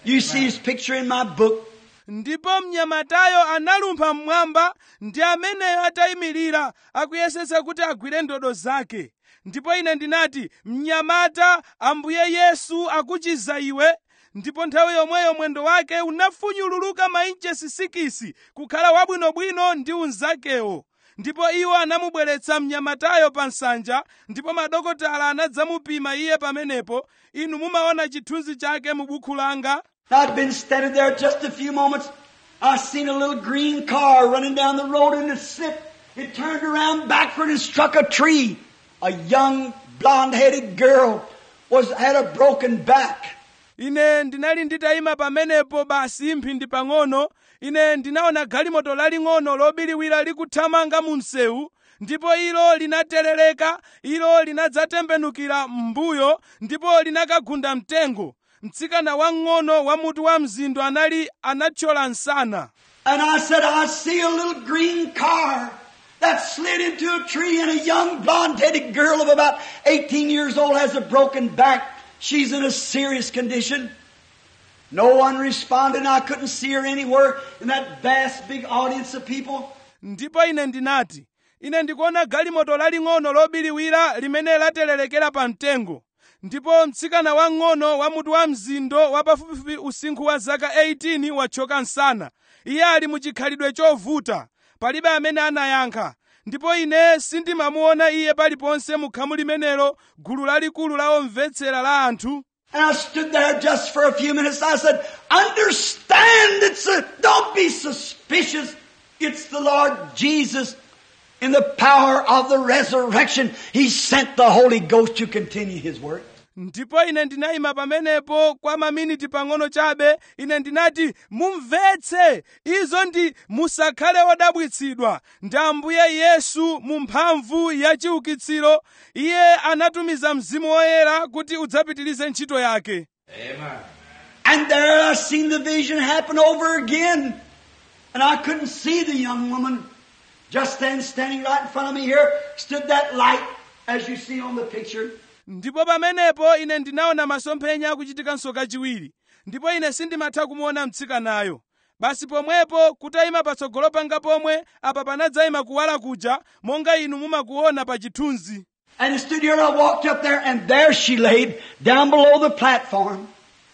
You see his picture in my book. ndipo mnyamatayo analumpha mmwamba ndi ameneyo atayimirira akuyesetsa kuti agwire ndodo zake ndipo ine ndinati mnyamata ambuye yesu akuchiza iwe ndipo nthawi yomweyo mwendo wake unafunyululuka mainchesi sikisi kukhala wabwinobwino ndi unzakewo ndipo iwo anamubweretsa mnyamatayo pa nsanja ndipo madokotala anadzamupima iye pamenepo inu mumaona chithunzi chake mu bukhu langa I'd been standing there just a few moments. I seen a little green car running down the road and it slipped. It turned around backward and struck a tree. A young blonde-headed girl was had a broken back. ine ndinali nditayima pamenepo basi mphindi pang'ono ine ndinaona galimoto laling'ono lobiriwira likuthamanga mu msewu ndipo ilo linaterereka ilo linadzatembenukira m'mbuyo ndipo linakagunda mtengo mtsikana wamng'ono wa mutu wa mzindo anali anathyola msana And I said, I see a little green car that slid into a tree and a young blonde-headed girl of about 18 years old has a broken back. She's in a serious condition. No one responded and I couldn't see her anywhere in that vast big audience of people. ndipo ine ndinati ine ndikuona galimoto laling'ono lobiriwira limene laterelekera pa mtengo ndipo mtsikana wang'ono wa mutu wa mzindo wa pafupifupi usinkhu wa zaka 18 wathyoka msana iye ali mu chikhalidwe chovuta palibe amene anayankha ndipo ine sindimamuona iye paliponse mu khamu limenelo gulu lalikulu la omvetsera la anthu And I stood there just for a few minutes. I said, understand it's a, don't be suspicious. It's the Lord Jesus in the power of the resurrection. He sent the Holy Ghost to continue His work. ndipo ine ndinayima pamenepo kwa maminiti pang'ono chabe ine ndinati mumvetse izo ndi musakhale odabwitsidwa ndi ambuye yesu mu mphamvu ya chiukitsiro iye anatumiza mzimu woyera kuti udzapitirize ntchito yake Amen. And there I seen the vision happen over again. And I couldn't see the young woman. Just then, standing right in front of me here, stood that light as you see on the picture. ndipo pamenepo ine ndinaona masomphenya akuchitikanso kachiwiri ndipo ine sindimatha kumuona mtsikanayo basi pomwepo kutayima patsogolo panga pomwe apa panadzayima kuwala kuja monga inu mumakuona pa chithunzi And he stood here and I walked up there and there she laid down below the platform.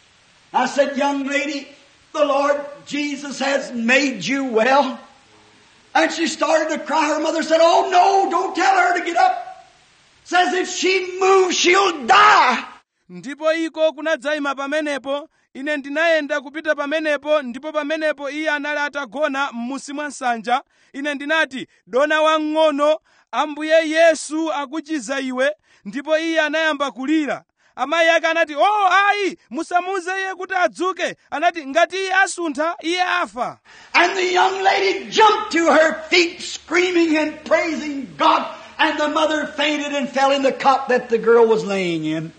I said, young lady, the Lord Jesus has made you well. And she started to cry. Her mother said, oh no, don't tell her to get up. Says if she moves, she'll die. ndipo iko kunadzayima pamenepo ine ndinayenda kupita pamenepo ndipo pamenepo iye anali atagona m'musi mwa nsanja ine ndinati dona wamng'ono ambuye yesu akuchiza iwe ndipo iye anayamba kulira amayi ake anati o oh, ayi musamuuze iye kuti adzuke anati ngati iye asuntha iye afa And the young lady jumped to her feet screaming and praising God. And the mother fainted and fell in the cot that the girl was laying in.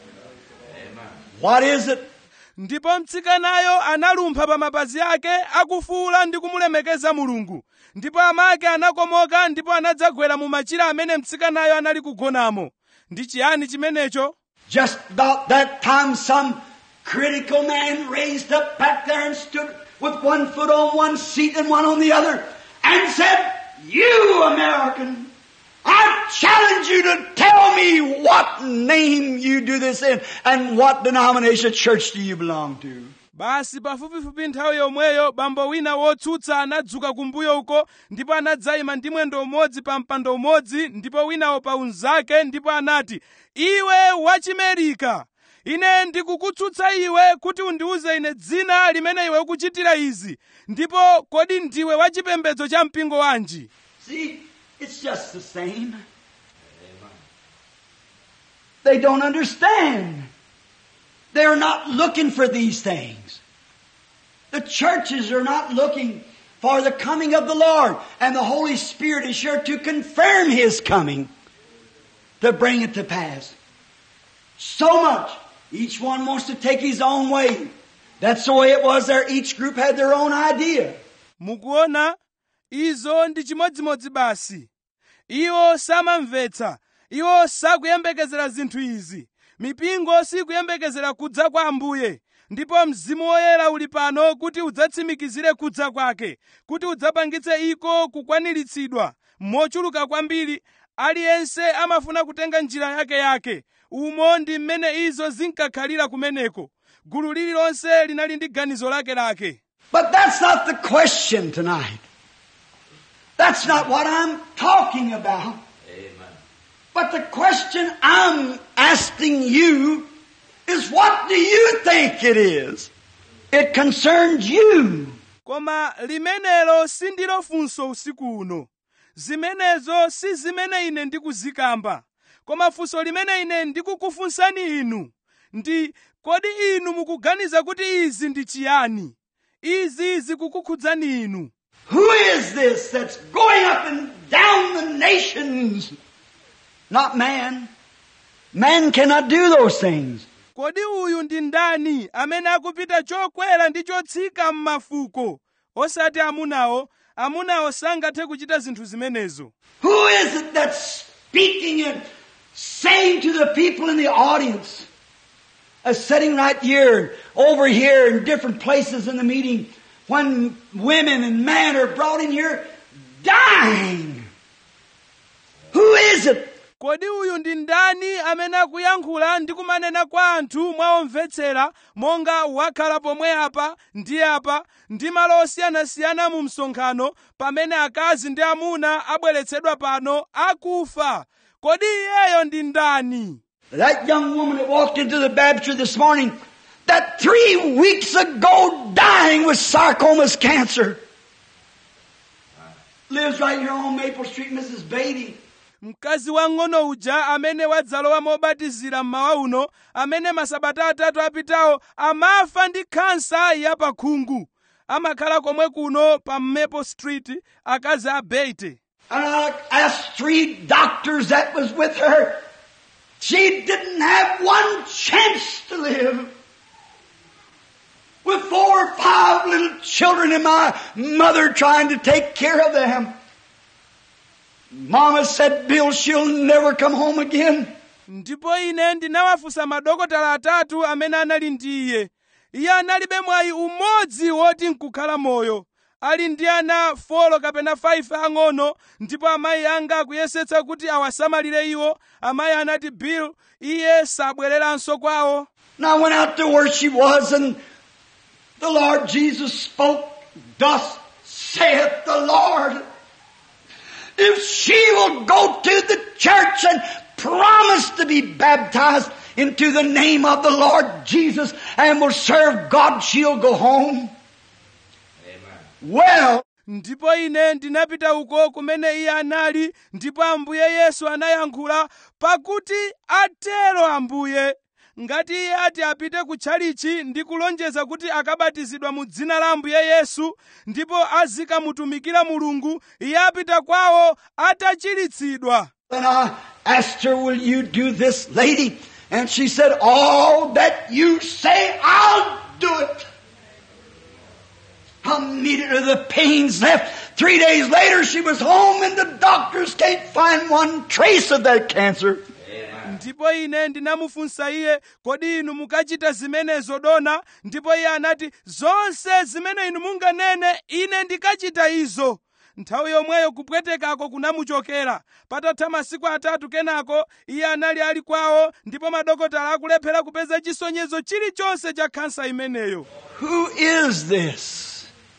What is it? ndipo mtsikanayo analumpha pa mapazi ake akufuula ndi kumulemekeza mulungu ndipo amake anakomoka ndipo anadzagwera mu machira amene mtsikanayo anali kugonamo ndi chiyani chimenecho Just about that time, some critical man raised up back there and stood with one foot on one seat and one on the other and said, You American, I challenge you to tell me what name you do this in and what denomination church do you belong to. basi pafupifupi nthawi yomweyo bambo wina wotsutsa anadzuka kumbuyo uko ndipo anadzayima ndi mwendo umodzi pa mpando umodzi ndipo winawo pa unzake ndipo anati iwe wachimerika ine ndikukutsutsa iwe kuti undiuze ine dzina limene iwe ukuchitira izi ndipo kodi ndiwe wachipembedzo cha mpingo wanji See, it's just the same. They don't understand. They're not looking for these things. The churches are not looking for the coming of the Lord, and the Holy Spirit is sure to confirm His coming to bring it to pass. So much. Each one wants to take his own way. That's the way it was there. Each group had their own idea. mukuona izo ndi chimodzimodzi basi iwo samamvetsa iwo sakuyembekezera zinthu izi mipingo sikuyembekezera kudza kwa ambuye ndipo mzimu woyera uli pano kuti udzatsimikizire kudza kwake kuti udzapangitse iko kukwaniritsidwa mochuluka kwambiri aliyense amafuna kutenga njira yake yake umo ndi mmene izo zinkakhalira kumeneko gulu lililonse linali ndi ganizo lake lake But that's not the question tonight. That's not what I'm talking about. Amen. But the question I'm asking you is what do you think it is? It concerns you. koma limenelo sindilo funso usiku uno zimenezo si zimene ine ndikuzikamba koma funso limene ine ndikukufunsani inu ndi kodi inu mukuganiza kuti izi ndi chiyani izi zikukukhudzani inu Who is this that's going up and down the nations? Not man. Man cannot do those things. kodi uyu ndi ndani amene akupita chokwera ndi chotsika m'mafuko osati amunawo amunawo sangathe kuchita zinthu zimenezo Who is it that's speaking and saying to the people in the audience? Uh, sitting right here, over here, in different places in the meeting, when women and men are brought in here dying. Who is it? kodi uyu ndi ndani amene akuyankhula ndi kumanena kwa anthu mwaomvetsera monga wakhala pomwe apa ndi apa ndi malo osiyanasiyana mu msonkhano pamene akazi ndi amuna abweretsedwa pano akufa kodi iyeyo ndi ndani That young woman that walked into the baptistry this morning, that three weeks ago dying with sarcomas cancer, lives right here on Maple Street, Mrs. Beatty. mkazi wang'ono uja amene wadzalowa mobatizira mmawa uno amene masabata atatu apitawo amafa ndi khansa ya pakhungu amakhala komwe kuno pa maple street akazi a beite And I asked three doctors that was with her. She didn't have one chance to live. With four or five little children and my mother trying to take care of them. Mama said, Bill, she'll never come home again. ndipo ine ndinawafunsa madokotala atatu amene anali ndi iye iye analibe mwayi umodzi woti nkukhala moyo ali ndi ana folo kapena 5 ang'ono ndipo amayi anga akuyesetsa kuti awasamalire iwo amayi anati bill iye sabwereranso kwawo And I went out to where she was and the Lord Jesus spoke, Thus saith the Lord. If she will go to the church and promise to be baptized into the name of the Lord Jesus and will serve God, she'll go home. Amen. Well, ndipo ine ndinapita uko kumene iye anali ndipo ambuye yesu anayankhula pakuti atero ambuye ngati iye ati apite ku tchalichi ndi kulonjeza kuti akabatizidwa mu dzina la ambuye yesu ndipo azikamutumikira mulungu iye apita kwawo atachiritsidwa And I asked her, will you do this, lady? And she said, all that you say, I'll do it. Immediately the pains left. Three days later she was home and the doctors can't find one trace of that cancer. ndipo ine ndinamufunsa iye kodi inu mukachita zimenezo dona ndipo iye anati zonse zimene inu munganene ine ndikachita izo nthawi yomweyo kupwetekako kunamuchokera patatha masiku atatu kenako iye anali ali kwawo ndipo madokotala akulephera kupeza chisonyezo chilichonse cha khansa imeneyo Who is this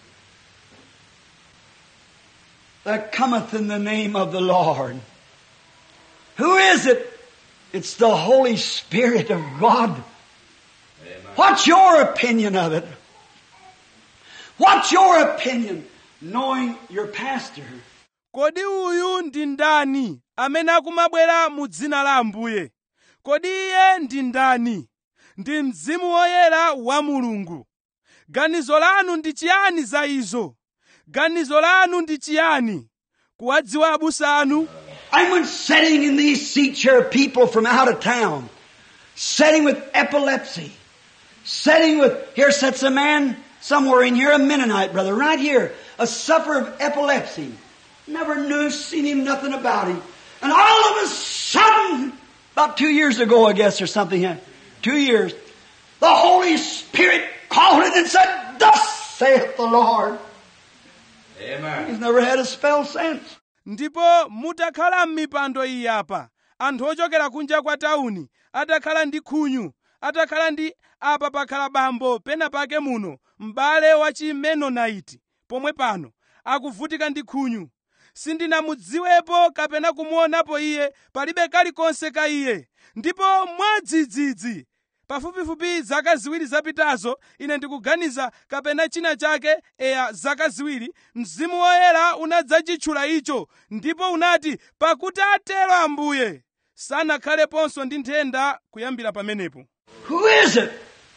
that cometh in the name of the Lord? Who is it? It's the Holy Spirit of God. What's your opinion of it? What's your opinion knowing your pastor? kodi uyu ndi ndani amene akumabwera mu dzina la ambuye kodi iye ndi ndani ndi mzimu woyera wa mulungu ganizo lanu ndi chiyani za izo ganizo lanu ndi chiyani kuwadziwa abusa anu And when sitting in these seats here, people from out of town, sitting with epilepsy, sitting with, here sits a man somewhere in here, a Mennonite brother, right here, a sufferer of epilepsy. Never knew, seen him, nothing about him. And all of a sudden, about two years ago, I guess, or something, yeah, two years, the Holy Spirit called it and said, Thus saith the Lord. Amen. He's never had a spell since. ndipo mutakhala m'mipando iyi apa anthu ochokera kunja kwa tawuni atakhala ndi khunyu atakhala ndi apa pakhala bambo pena pake muno m'bale wa chimenonaiti pomwe pano akuvutika ndi khunyu sindinamudziwepo kapena kumuonapo iye palibe kalikonse ka iye ndipo mwadzidzidzi pafupifupi zaka ziwiri zapitazo ine ndikuganiza kapena china chake eya zaka ziwiri mzimu woyera unadzachitchula icho ndipo unati pakuti atero ambuye sanakhaleponso ndi nthenda kuyambira pamenepo Who is it?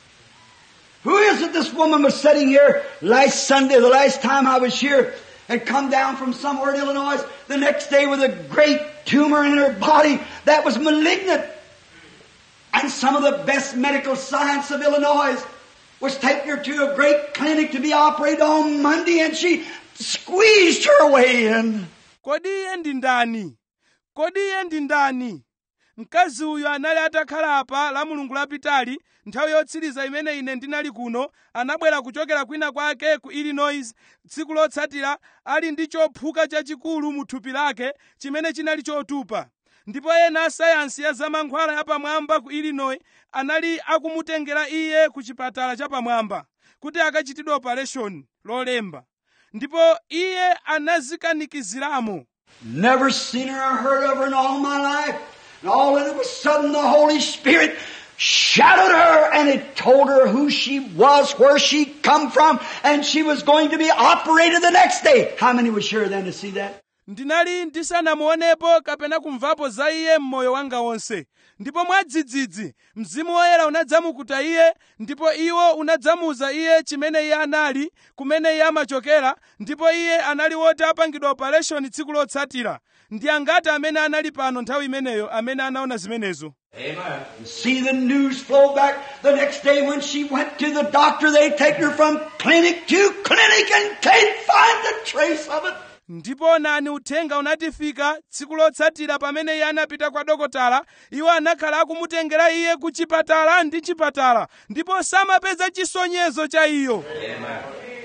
Who is it this woman was sitting here last Sunday, the last time I was here, and come down from somewhere in Illinois the next day with a great tumor in her body that was malignant. And some of the best medical science of Illinois was taking her to a great clinic to be operated on Monday and she squeezed her way in. kodi iye ndi ndani kodi iye ndi ndani mkazi uyu anali atakhala apa la mulungu lapitali nthawi yotsiriza imene ine ndinali kuno anabwera kuchokera kwina kwake ku illinois tsiku lotsatira ali ndi chophuka chachikulu mu thupi lake chimene chinali chotupa ndipo ena asayansi ya zamankhwala yapamwamba ku illinois anali akumutengera iye ku chipatala chapamwamba kuti akachitidwe operation lolemba ndipo iye anazikanikiziramo Never seen her or heard of her in all my life. And all of a sudden the Holy Spirit shadowed her and it told her who she was, where she come from, and she was going to be operated the next day. How many was sure then to see that? ndinali ndisanamuonepo kapena kumvapo za iye mmoyo wanga wonse ndipo mwadzidzidzi mzimu woyera unadzamukuta iye ndipo iwo unadzamuza iye chimene iye anali kumene iye amachokera ndipo iye anali woti apangidwa operation tsiku lotsatira ndi angati amene anali pano nthawi imeneyo amene anaona zimenezo Amen. See the news flow back the next day when she went to the doctor. They take her from clinic to clinic and can't find a trace of it. ndipo nani uthenga unatifika tsiku lotsatira pamene iye anapita kwa dokotala iwo anakhala akumutengera iye ku chipatala ndi chipatala ndipo samapeza chisonyezo cha iyo Amen.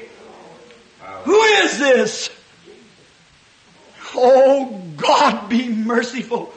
Who is this? Oh, God be merciful.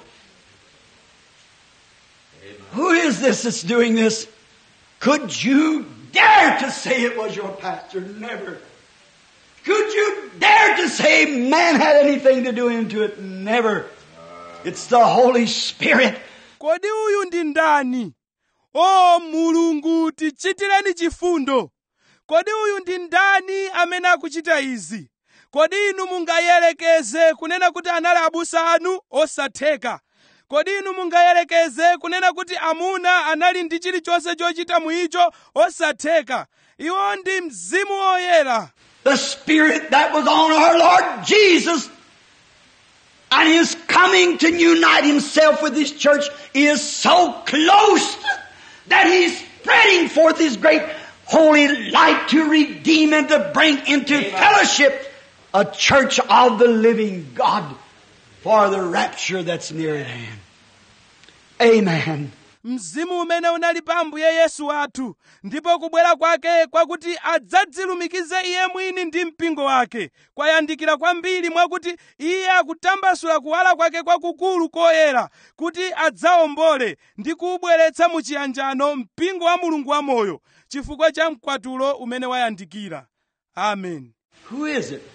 Who is this that's doing this? Could you dare to say it was your pastor? Never. Could you dare to say man had anything to do into it? Never. It's the Holy Spirit. kodi uyu ndi ndani o mulungu tichitireni chifundo kodi uyu ndi ndani amene akuchita izi kodi inu mungayelekeze kunena kuti anali abusa anu osatheka kodi inu mungayelekeze kunena kuti amuna anali ndi chilichonse chochita muicho osatheka iwo ndi mzimu woyera The Spirit that was on our Lord Jesus and His coming to unite Himself with His church is so close that He's spreading forth His great holy light to redeem and to bring into fellowship a church of the living God for the rapture that's near at hand. Amen. mzimu umene unali pa ambuye yesu wathu ndipo kubwera kwake kwakuti adzadzilumikize iye mwini ndi mpingo wake kwayandikira kwambiri mwakuti iye akutambasula kuwala kwake kwakukulu koyera kuti adzawombole ndi kuubweretsa mu chiyanjano mpingo wa mulungu wamoyo chifukwa cha mkwatulo umene wayandikira amen Who is it?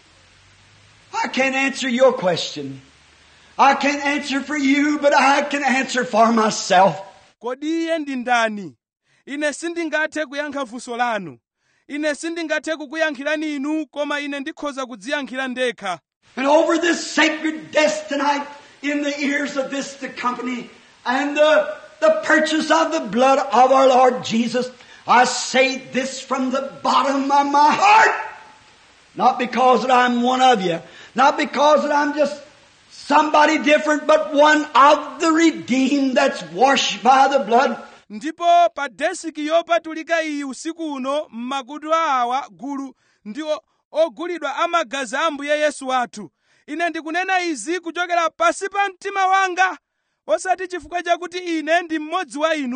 I can't answer your question. I can't answer for you, but I can answer for myself. kodi iye ndi ndani ine sindingathe kuyankha funso lanu ine sindingathe kukuyankhirani inu koma ine ndikhoza kudziyankhira ndekha And over this sacred desk tonight, in the ears of this the company, and the, the purchase of the blood of our Lord Jesus, I say this from the bottom of my heart. Not because that I'm one of you, not because that I'm just somebody different, but one of the redeemed that's washed by the blood. ndipo pa desiki yopatulika iyi usiku uno m'makutu awa gulu ndi o- ogulidwa amagazi a ambuye yesu wathu ine ndikunena izi kuchokera pasi pa mtima wanga osati chifukwa chakuti ine ndi mmodzi wa inu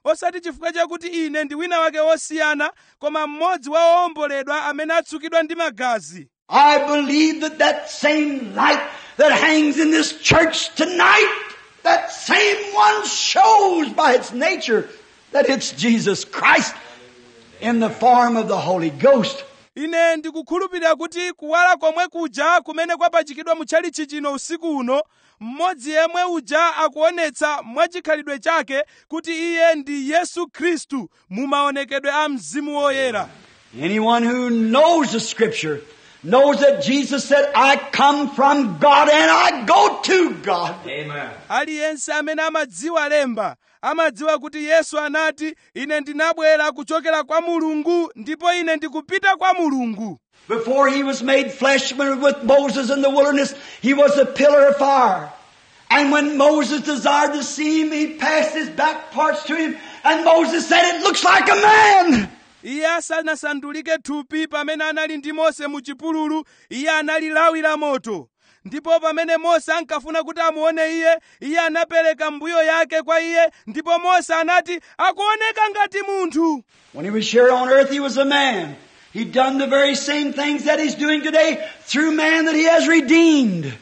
osati chifukwa chakuti ine ndi wina wake wosiyana koma mmodzi wa owomboledwa amene atsukidwa ndi magazi I believe that that same light that hangs in this church tonight, that same one shows by its nature that it's Jesus Christ in the form of the Holy Ghost. ine ndikukhulupirira kuti kuwala komwe kuja kumene kwapachikidwa mutchalichi chino usiku uno mmodzi yemwe uja akuonetsa mwachikhalidwe chake kuti iye ndi yesu khristu mu maonekedwe a mzimu woyera Anyone who knows the scripture knows that Jesus said, I come from God and I go to God. Amen. aliyense amene amadziwa lemba amadziwa kuti yesu anati ine ndinabwera kuchokera kwa mulungu ndipo ine ndikupita kwa mulungu Before he was made flesh when he was with Moses in the wilderness, he was a pillar of fire. And when Moses desired to see him, he passed his back parts to him, and Moses said, It looks like a man. iye asanasandulike thupi pamene anali ndi mose mu chipululu iye anali lawi la moto ndipo pamene mose ankafuna kuti amuone iye iye anapereka mbuyo yake kwa iye ndipo mose anati akuoneka ngati munthu When he was here on earth, he was a man. He'd done the very same things that he's doing today through man that he has redeemed.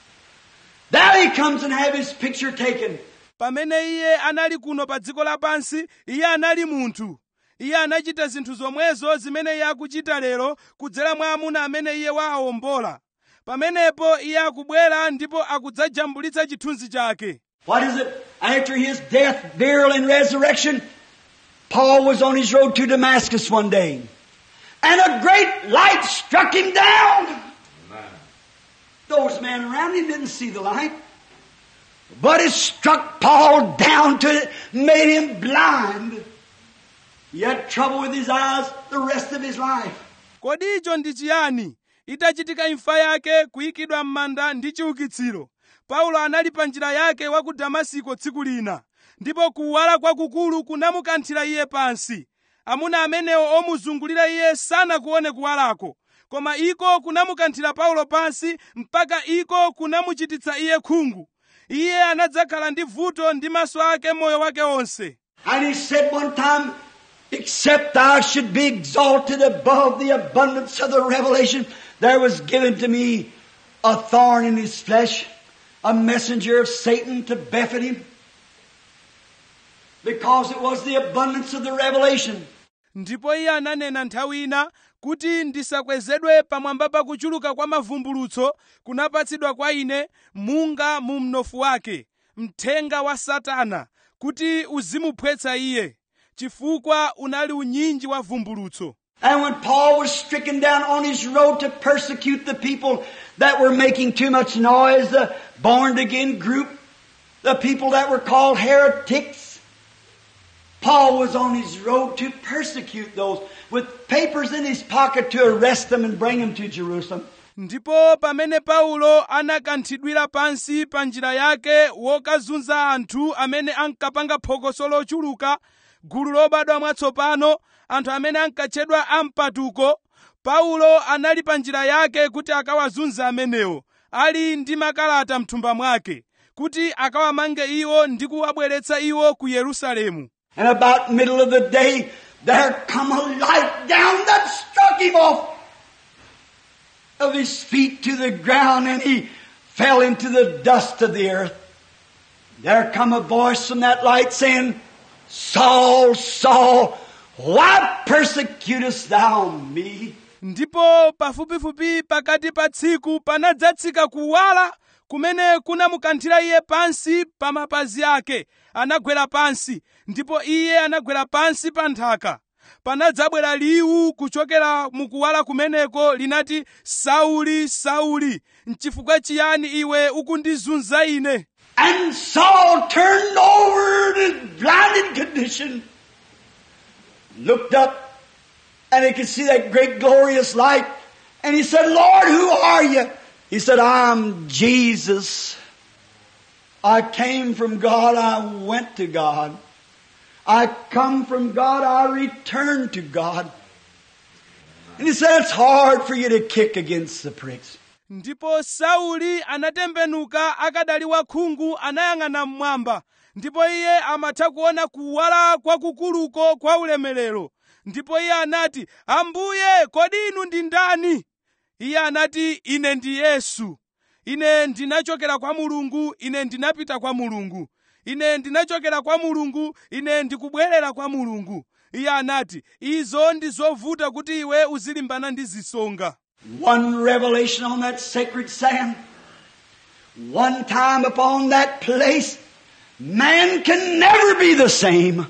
Now he comes and have his picture taken. pamene iye anali kuno pa dziko lapansi iye anali munthu iye anachita zinthu zomwezo zimene iye akuchita lero kudzera mwa amuna amene iye waawombola pamenepo iye akubwera ndipo akudzajambulitsa chithunzi chake What is it? After his death, burial, and resurrection, Paul was on his road to Damascus one day. And a great light struck him down. Amen. Those men around him didn't see the light. But it struck Paul down to it, made him blind. He had trouble with his eyes the rest of his life. kodi icho ndi chiyani itachitika imfa yake kuyikidwa m'manda ndi chiukitsiro paulo anali pa njira yake wa ku damasiko tsiku lina ndipo kuwala kwakukulu kunamukanthira iye pansi amuna amenewo omuzungulira iye sanakuone kuwalako koma iko kunamukanthira paulo pansi mpaka iko kunamuchititsa iye khungu iye anadzakhala ndi vuto ndi maso ake moyo wake wonse And he said one time, Except I should be exalted above the abundance of the revelation, there was given to me a thorn in his flesh, a messenger of Satan to buffet him. Because it was the abundance of the revelation. ndipo iye ananena nthawi ina kuti ndisakwezedwe pamwamba pa kuchuluka kwa mavumbulutso kunapatsidwa kwa ine munga mu mnofu wake mthenga wa satana kuti uzimuphwetsa iye chifukwa unali unyinji wa vumbulutso And when Paul was stricken down on his road to persecute the people that were making too much noise, the born again group, the people that were called heretics, Paul was on his road to persecute those with papers in his pocket to arrest them and bring them to Jerusalem. ndipo pamene paulo anakanthidwira pansi pa njira yake wokazunza anthu amene ankapanga phokoso lochuluka gulu lobadwa mwatsopano anthu amene ankatchedwa ampatuko paulo anali pa njira yake kuti akawazunza amenewo ali ndi makalata mthumba mwake kuti akawamange iwo ndi kuwabweretsa iwo ku yerusalemu And about middle of the day, there come a light down that struck him off of his feet to the ground and he fell into the dust of the earth. There come a voice from that light saying, Saul, Saul, why persecutest thou me? ndipo pafupifupi pakati pa tsiku panadzatsika kuwala kumene kunamukanthira iye pansi pa mapazi ake anagwera pansi ndipo iye anagwera pansi pa nthaka panadzabwera liwu kuchokera mukuwala kumeneko linati sauli sauli nchifukwa chiyani iwe ukundizunza ine And Saul turned over in his blinded condition, looked up, and he could see that great glorious light. And he said, Lord, who are you? He said, I'm Jesus. I came from God, I went to God. I come from God, I return to God. And he said, it's hard for you to kick against the pricks. ndipo sauli anatembenuka akadali wakhungu anayang'ana mmwamba ndipo iye amatha kuona kuwala kwakukuluko kwa ulemerero ndipo iye anati ambuye kodi inu ndi ndani iye anati ine ndi yesu ine ndinachokera kwa mulungu ine ndinapita kwa mulungu ine ndinachokera kwa mulungu ine ndikubwerera kwa mulungu iye anati izo ndi zovuta kuti iwe uzilimbana ndi zisonga One revelation on that sacred sand. One time upon that place. Man can never be the same.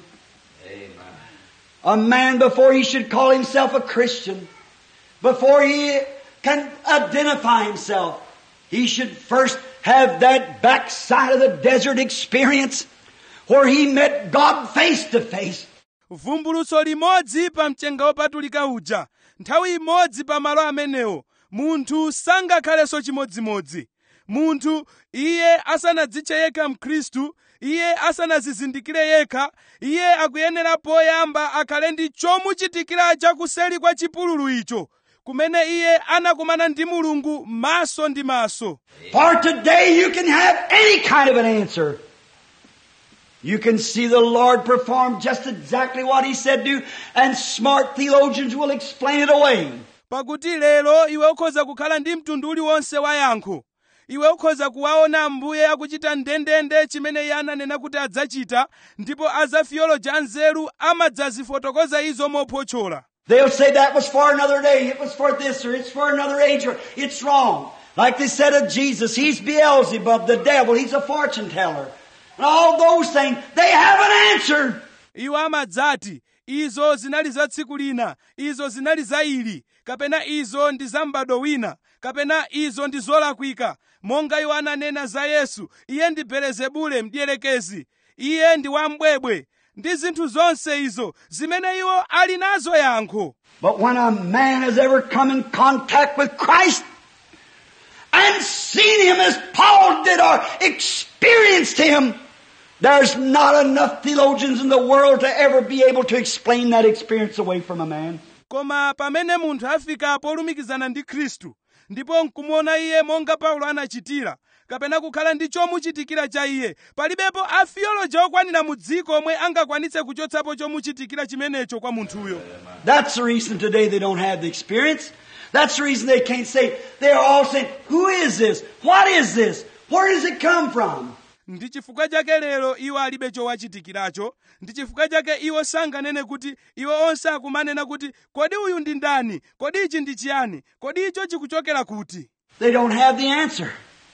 A man before he should call himself a Christian, before he can identify himself, he should first have that backside of the desert experience where he met God face to face. vumbulutso limodzi pa mchenga wopatulika uja nthawi imodzi pa malo amenewo munthu sangakhalenso chimodzimodzi munthu iye asanadzitche yekha mkhristu iye asanazizindikire yekha iye akuyenera poyamba akhale ndi chomuchitikira chakuseli kwa chipululu icho kumene iye anakumana ndi mulungu maso ndi maso For today you can have any kind of an answer. You can see the Lord perform just exactly what He said do, and smart theologians will explain it away. pakuti lero iwe ukhoza kukhala ndi mtundu uliwonse wa yankho iwe ukhoza kuwaona ambuye akuchita ndendende chimene iye ananena kuti adzachita ndipo azafiyoloji anzeru amadzazifotokoza izo mophotchola They'll say that was for another day, it was for this, or it's for another age, or it's wrong. Like they said of Jesus, He's Beelzebub, the devil, He's a fortune teller. And all those things, they have an answer. iwo amadzati izo zinali za tsiku lina izo zinali za ili kapena izo ndi za m'bado wina kapena izo ndi zolakwika monga iwo ananena za yesu iye ndi belezebule mdierekezi iye ndi wambwebwe ndi zinthu zonse izo zimene iwo ali nazo yankho But when a man has ever come in contact with Christ and seen Him as Paul did or experienced Him, there's not enough theologians in the world to ever be able to explain that experience away from a man. koma pamene munthu afika polumikizana ndi khristu ndipo nkumuona iye monga paulo anachitira kapena kukhala ndi chomuchitikira cha iye palibepo afiyoloji okwanira mu dziko omwe angakwanitse kuchotsapo chomuchitikira chimenecho kwa munthuyo That's the reason today they don't have the experience. That's the reason they can't say, they're all saying, who is this? What is this? Where does it come from? ndi chifukwa chake lero iwo alibe chowachitikiracho ndi chifukwa chake iwo sanganene kuti iwo onse akumanena kuti kodi uyu ndi ndani kodi ichi ndi chiyani kodi icho chikuchokera kuti They don't have the answer.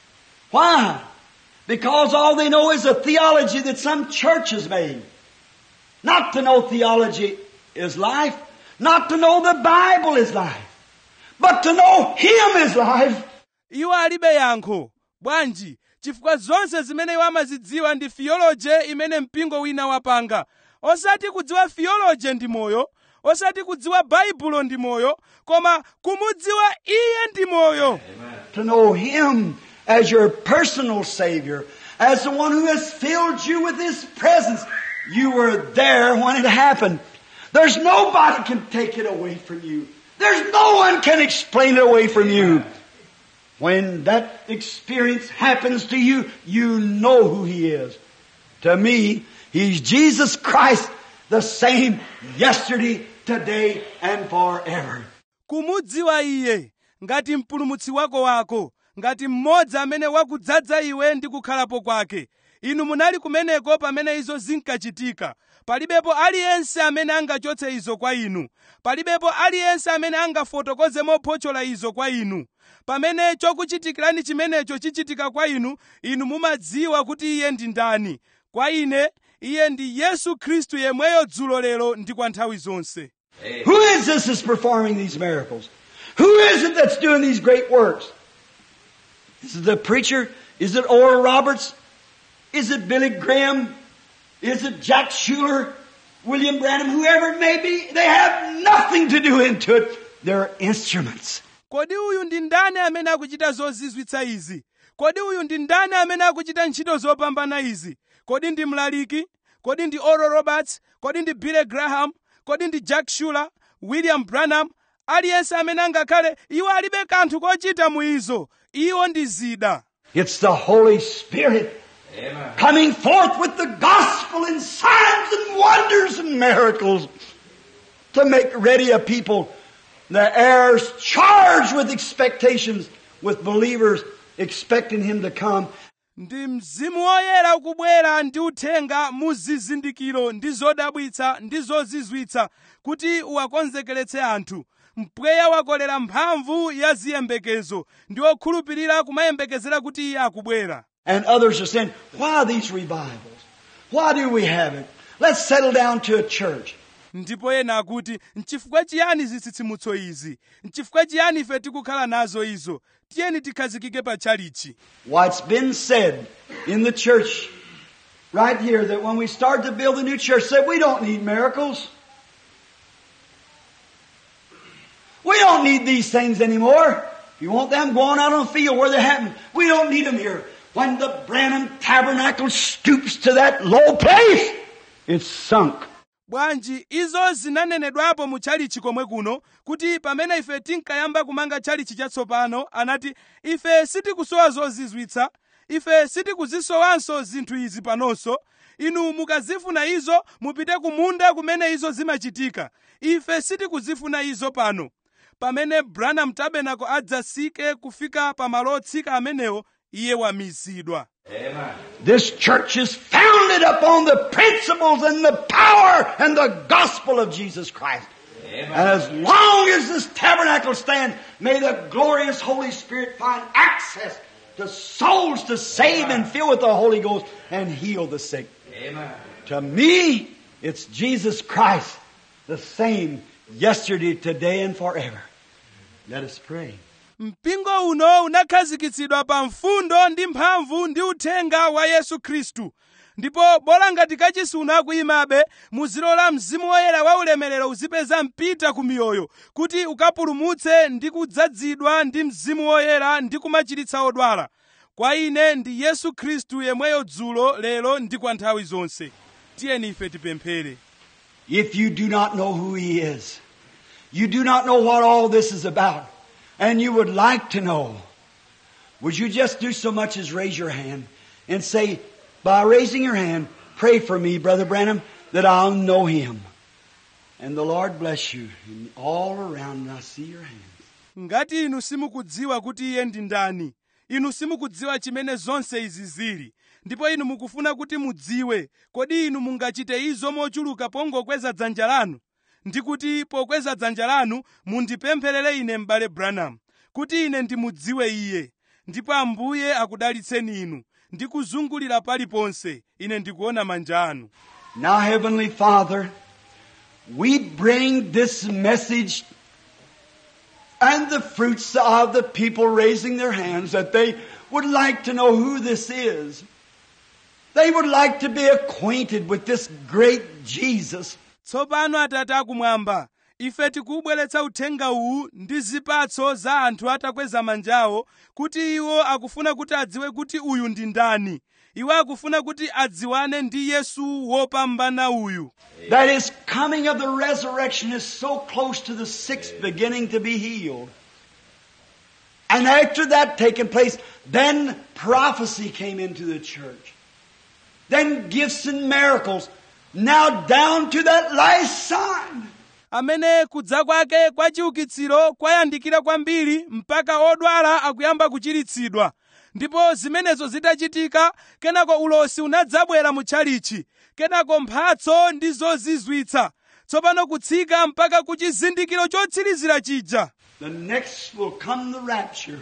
Why? Because all they know is a theology that some church has made. Not to know theology is life. Not to know the Bible is life. But to know Him is life. iwo alibe yankho bwanji chifukwa zonse zimene iwo amazidziwa ndi fiyoloje imene mpingo wina wapanga osati kudziwa fiyoloje ndi moyo osati kudziwa baibulo ndi moyo koma kumudziwa iye ndi moyo To know Him as your personal Savior, as the one who has filled you with His presence. You were there when it happened. There's nobody can take it away from you. There's no one can explain it away from you. When that experience happens to you, you know who He is. To me, He's Jesus Christ, the same yesterday, today, and forever. kumudziwa iye ngati mpulumutsi wako wako ngati mmodzi amene wakudzaza iwe ndi kukhalapo kwake inu munali kumeneko pamene izo zinkachitika palibepo aliyense amene angachotse izo kwa inu palibepo aliyense amene angafotokoze mophotchola izo kwa inu pamene chokuchitikirani chimenecho chichitika kwa inu inu mumadziwa kuti iye ndi ndani kwa ine iye ndi yesu khristu yemweyo dzulo lero ndi kwa nthawi zonse Who is this that's performing these miracles? Who is it that's doing these great works? Is it the preacher? Is it Oral Roberts? Is it Billy Graham? Is it Jack Schuler? William Branham? Whoever it may be, they have nothing to do into it. They're instruments. kodi uyu ndi ndani amene akuchita zozizwitsa izi kodi uyu ndi ndani amene akuchita ntchito zopambana izi kodi ndi mlaliki kodi ndi oral roberts kodi ndi billy graham kodi ndi jack shuler william branham aliyense amene angakhale iwo alibe kanthu kochita mu izo iwo ndi zida It's the Holy Spirit Amen. coming forth with the gospel in signs and wonders and miracles to make ready a people, the heirs charged with expectations, with believers expecting him to come. ndi mzimu woyera ukubwera ndi uthenga mu zizindikiro ndi zodabwitsa ndi zozizwitsa kuti uwakonzekeretse anthu mpweya wakolera mphamvu ya ziyembekezo ndi okhulupirira kumayembekezera kuti iye akubwera And others are saying, why these revivals? Why do we have it? Let's settle down to a church. ndipo ena akuti nchifukwa chiyani zitsitsimutso izi nchifukwa chiyani ife tikukhala nazo izo tiyeni tikhazikike pa tchalichi Why, it's been said in the church right here that when we started to build a new church, said we don't need miracles. We don't need these things anymore. If you want them, go on out on the field where they happen. We don't need them here. When the Branham Tabernacle stoops to that low place, it's sunk. bwanji izo zinanenedwapo mu tchalichi komwe kuno kuti pamene ife tinkayamba kumanga tchalichi chatsopano anati ife sitikusowa zozizwitsa ife sitikuzisowanso zinthu izi panonso inu mukazifuna izo mupite ku munda kumene izo zimachitika ife sitikuzifuna izo pano pamene branham tabernacle adzasike kufika pa malo otsika amenewo iye wamizidwa Amen. This church is founded upon the principles and the power and the gospel of Jesus Christ. Amen. And as long as this tabernacle stands, may the glorious Holy Spirit find access to souls to save and fill with the Holy Ghost and heal the sick. Amen. To me, it's Jesus Christ, the same yesterday, today, and forever. Let us pray. mpingo uno unakhazikitsidwa pa mfundo ndi mphamvu ndi uthenga wa yesu khristu ndipo bola ngati kachisi unakuyimabe muzilola mzimu woyera wa ulemerero uzipeza mpita ku miyoyo kuti ukapulumutse ndi kudzazidwa ndi mzimu woyera ndi kumachiritsa odwala kwa ine ndi yesu khristu yemweyo dzulo lero ndi kwa nthawi zonse tiyeni ife tipemphere If you do not know who He is, you do not know what all this is about, and you would like to know, would you just do so much as raise your hand and say, by raising your hand, pray for me, Brother Branham, that I'll know Him. And the Lord bless you. And all around, I see your hands. ngati inu simukudziwa kuti iye ndi ndani inu simukudziwa chimene zonse izi zili ndipo inu mukufuna kuti mudziwe kodi inu mungachite izo mochuluka pongokweza dzanja lanu ndi kuti pokweza dzanja lanu mundipempherere ine m'bale branham kuti ine ndimudziwe iye ndipo ambuye akudalitseni inu ndi kuzungulira paliponse ine ndikuona manja anu Now, Heavenly Father, we bring this message and the fruits of the people raising their hands that they would like to know who this is. They would like to be acquainted with this great Jesus. tsopano atate akumwamba ife tikubweretsa uthenga uwu ndi zipatso za anthu atakweza manjawo kuti iwo akufuna kuti adziwe kuti uyu ndi ndani iwo akufuna kuti adziwane ndi yesu wopambana uyu That his coming of the resurrection is so close to the sixth beginning to be healed. And after that taking place, then prophecy came into the church. Then gifts and miracles. Now down to that last sign. amene kudza kwake kwa chiukitsiro kwayandikira kwambiri mpaka odwala akuyamba kuchiritsidwa ndipo zimenezo zitachitika kenako ulosi unadzabwera mu tchalichi kenako mphatso ndi zozizwitsa tsopano kutsika mpaka ku chizindikiro chotsirizira chija The next will come the rapture.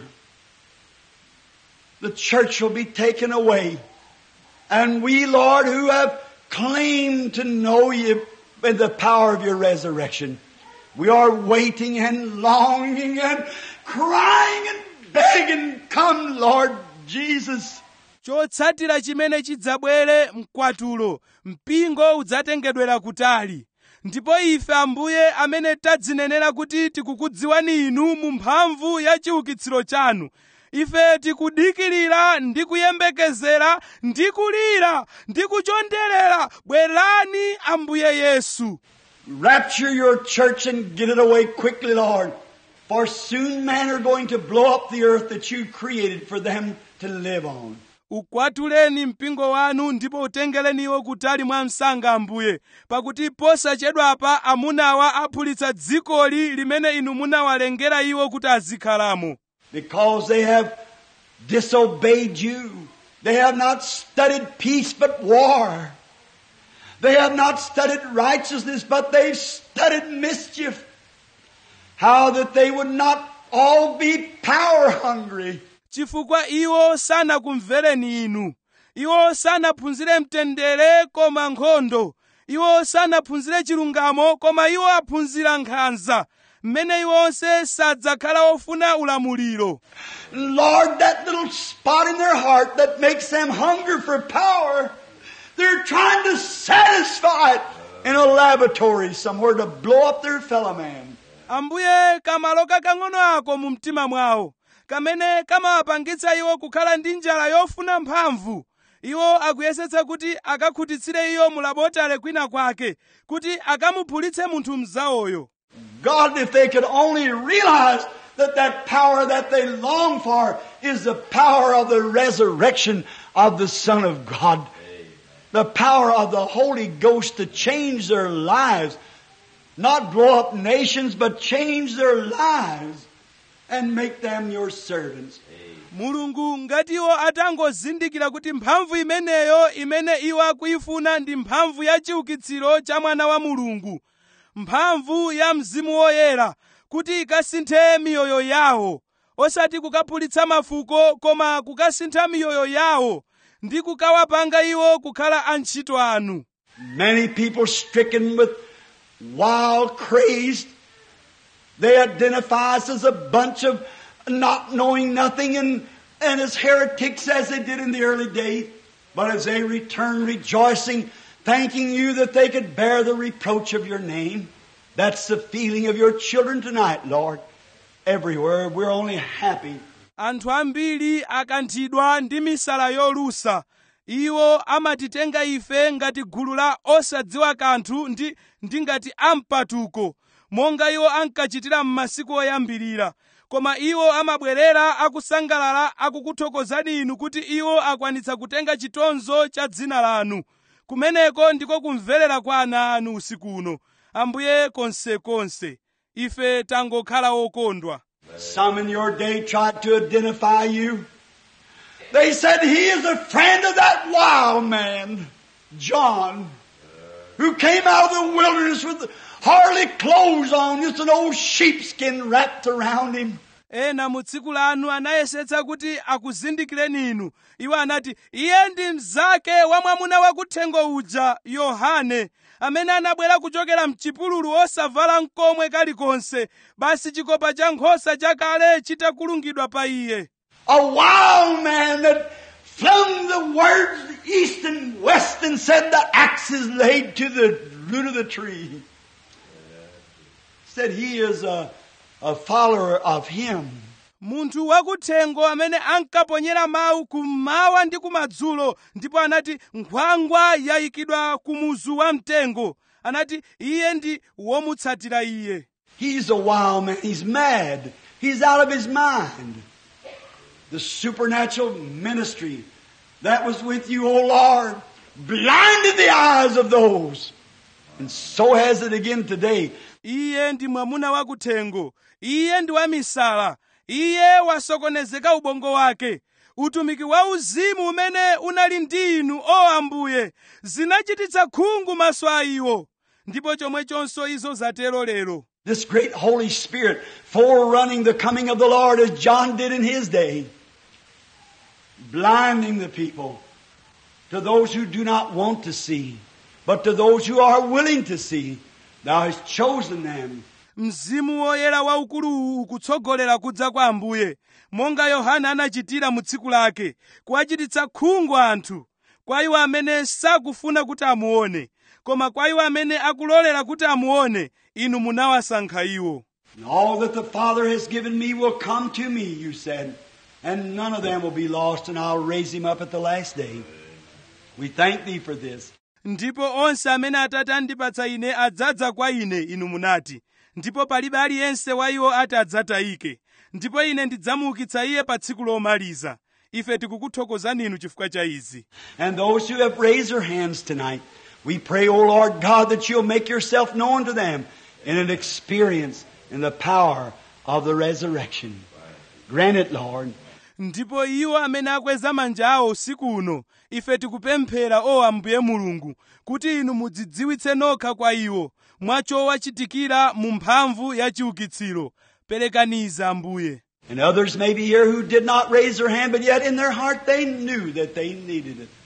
The church will be taken away. And we, Lord, who have claimed to know you in the power of your resurrection, we are waiting and longing and crying and begging, come, Lord Jesus. chotsatira chimene chidzabwere mkwatulo mpingo udzatengedwera kutali ndipo ife ambuye amene tadzinenera kuti tikukudziwani inu mu mphamvu ya chiukitsiro chanu ife tikudikirira ndi kuyembekezera ndi kulira ndi kuchonderera bwerani ambuye yesu Rapture your church and get it away quickly, Lord. For soon men are going to blow up the earth that you created for them to live on. ukwatuleni mpingo wanu ndipo utengereni iwo kutali mwa msanga ambuye pakuti posachedwapa amunawa aphulitsa dzikoli limene inu munawalengera iwo kuti azikhalamo Because they have disobeyed you. They have not studied peace but war. They have not studied righteousness but they've studied mischief. How that they would not all be power hungry. chifukwa iwo sanakumvereni inu iwo sanaphunzire mtendere koma nkhondo iwo sanaphunzire chilungamo koma iwo aphunzira nkhanza mmene iwo onse sadzakhala ofuna ulamuliro Lord, that little spot in their heart that makes them hunger for power, they're trying to satisfy it in a laboratory somewhere to blow up their fellow man. ambuye kamalo kakang'ono ako mu mtima mwawo kamene kamawapangitsa iwo kukhala ndi njala yofuna mphamvu iwo akuyesetsa kuti akakhutitsire iyo mu labotale kwina kwake kuti akamuphulitse munthu mzawoyo God, if they could only realize that that power that they long for is the power of the resurrection of the Son of God. The power of the Holy Ghost to change their lives. Not blow up nations, but change their lives and make them your servants. mulungu ngati iwo atangozindikira kuti mphamvu imeneyo imene iwo akuyifuna ndi mphamvu ya chiukitsiro cha mwana wa mulungu mphamvu ya mzimu woyera kuti ikasinthe miyoyo yawo osati kukaphulitsa mafuko koma kukasintha miyoyo yawo ndi kukawapanga iwo kukhala antchito anu Many people stricken with wild craze. They identify us as a bunch of not knowing nothing and, and as heretics as they did in the early days. But as they return rejoicing, thanking you that they could bear the reproach of your name. That's the feeling of your children tonight, Lord. Everywhere we're only happy anthu ambiri akanthidwa ndi misala yolusa iwo amatitenga ife ngati gulu la osadziwa kanthu ndi, ndi ngati ampatuko monga iwo ankachitira m'masiku oyambirira koma iwo amabwerera akusangalala akukuthokozani inu kuti iwo akwanitsa kutenga chitonzo cha dzina lanu kumeneko ndiko kumverera kwa ana anu usiku uno ambuye konsekonse ife tangokhala okondwa Some in your day tried to identify you. They said he is a friend of that wild man, John, who came out of the wilderness with hardly clothes on, just an old sheepskin wrapped around him. ena mu tsiku lanu anayesetsa kuti akuzindikireni inu iwo anati iye ndi mnzake wa mwamuna wakuthengo uja yohane amene anabwera kuchokera mchipululu osavala mkomwe kalikonse basi chikopa cha nkhosa chakale chitakulungidwa pa iye A wild man that flung the words east and west and said the axe is laid to the root of the tree. Said he is a, a follower of him. munthu wakuthengo amene ankaponyera mawu kummawa ndi kumadzulo ndipo anati nkhwangwa yayikidwa ku muzu wa mtengo anati iye ndi womutsatira iye He's a wild man. He's mad. He's out of his mind. The supernatural ministry that was with you, O Lord, blinded the eyes of those. And so has it again today. iye ndi mwamuna wakuthengo iye ndi wamisala iye wasokonezeka ubongo wake utumiki wa uzimu umene unali ndi inu o ambuye zinachititsa khungu maso a iwo ndipo chomwechonso izo zatero lero This great Holy Spirit forerunning the coming of the Lord as John did in his day. Blinding the people to those who do not want to see, but to those who are willing to see. Thou hast chosen them. mzimu woyera waukuluwu ukutsogolera kudza kwa ambuye monga yohana anachitira mu tsiku lake kuwachititsa khungu anthu kwa iwo amene sakufuna kuti amuone koma kwa iwo amene akulolera kuti amuone inu munawasankha iwo And all that the Father has given me will come to me, you said. And none of them will be lost, and I'll raise him up at the last day. We thank thee for this. ndipo onse amene atate andipatsa ine adzadza kwa ine inu munati ndipo palibe aliyense wa iwo ati adzatayike ndipo ine ndidzamuukitsa iye pa tsiku lomaliza ife tikukuthokozani inu chifukwa cha izi And those who have raised their hands tonight, we pray, O Lord God, that you'll make yourself known to them in an experience in the power of the resurrection. Grant it, Lord. ndipo iwo amene akweza manja awo usiku uno ife tikupemphera o ambuye mulungu kuti inu mudzidziwitse nokha kwa iwo mwachowachitikira mu mphamvu ya chiukitsiro perekaniza ambuye And others may be here who did not raise their hand, but yet in their heart they knew that they needed it.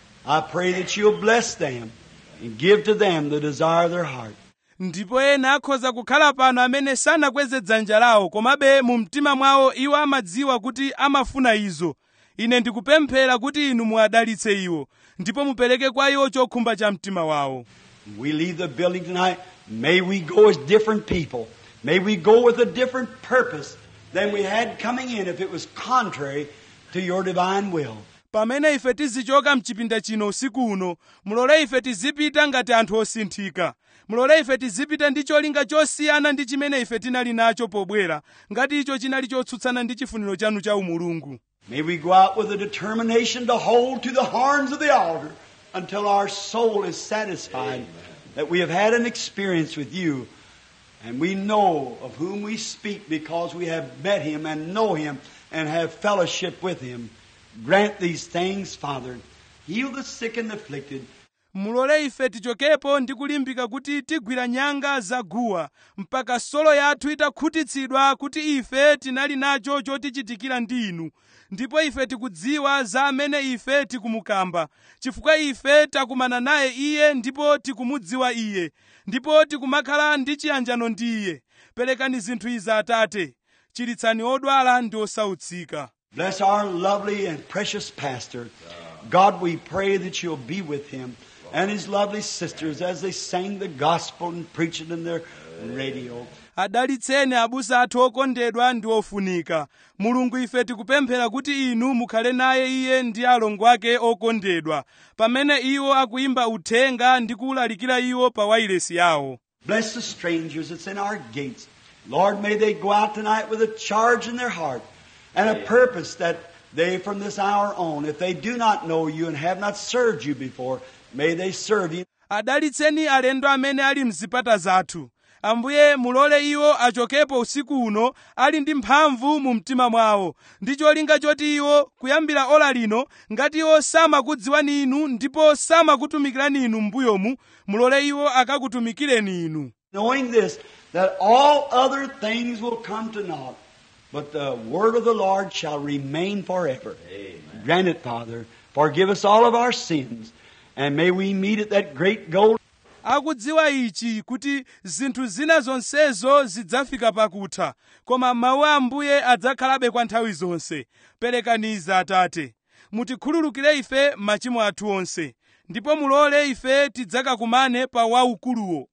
I pray that you'll bless them and give to them the desire of their heart. ndipo ena akhoza kukhala pano amene sanakweze dzanja lawo komabe mu mtima mwawo iwo amadziwa kuti amafuna izo ine ndikupemphera kuti inu muwadalitse iwo ndipo mupereke kwa iwo chokhumba cha mtima wawo When we leave the building tonight, may we go as different people. May we go with a different purpose than we had coming in if it was contrary to your divine will. pamene ife tizichoka mchipinda chino usiku uno mulole ife tizipita ngati anthu osinthika mulole ife tizipita ndi cholinga chosiyana ndi chimene ife tinali nacho pobwera ngati icho chinali chotsutsana ndi chifuniro chanu cha umulungu May we go out with a determination to hold to the horns of the altar until our soul is satisfied that we have had an experience with you and we know of whom we speak because we have met him and know him and have fellowship with him. Grant these things, Father. Heal the sick and afflicted. mulole ife tichokepo ndi kulimbika kuti tigwira nyanga zaguwa mpaka solo yathu itakhutitsidwa kuti ife tinali nacho chotichitikira ndi inu ndipo ife tikudziwa za amene ife tikumukamba chifukwa ife takumana naye iye ndipo tikumudziwa iye ndipo tikumakhala ndi chiyanjano ndi iye perekani zinthu izi atate chiritsani odwala ndi osautsika Bless our lovely and precious pastor. God, we pray that you'll be with him and his lovely sisters as they sing the gospel and preach it in their radio. adalitseni abusa athu okondedwa ndi ofunika mulungu ife tikupemphera kuti inu mukhale naye iye ndi alongo ake okondedwa pamene iwo akuyimba uthenga ndi kuwulalikira iwo pa wailesi yawo Bless the strangers that's in our gates. Lord, may they go out tonight with a charge in their heart and a purpose that they from this hour on, if they do not know you and have not served you before, may they serve you. adalitseni alendo amene ali mzipata zathu ambuye mulole iwo achokepo usiku uno ali ndi mphamvu mu mtima mwawo ndi cholinga choti iwo kuyambira ola lino ngati iwo samakudziwani inu ndipo samakutumikirani inu m'mbuyomu mulole iwo akakutumikireni inu knowing this, that all other things will come to naught, but the word of the Lord shall remain forever. Grant it, Father. Forgive us all of our sins, and may we meet at that great goal. akudziwa ichi kuti zinthu zina zonsezo zidzafika pakutha koma mawu a ambuye adzakhalabe kwa nthawi zonse perekaniza atate mutikhululukire ife machimo athu onse ndipo mulole ife tidzakakumane pa waukuluwo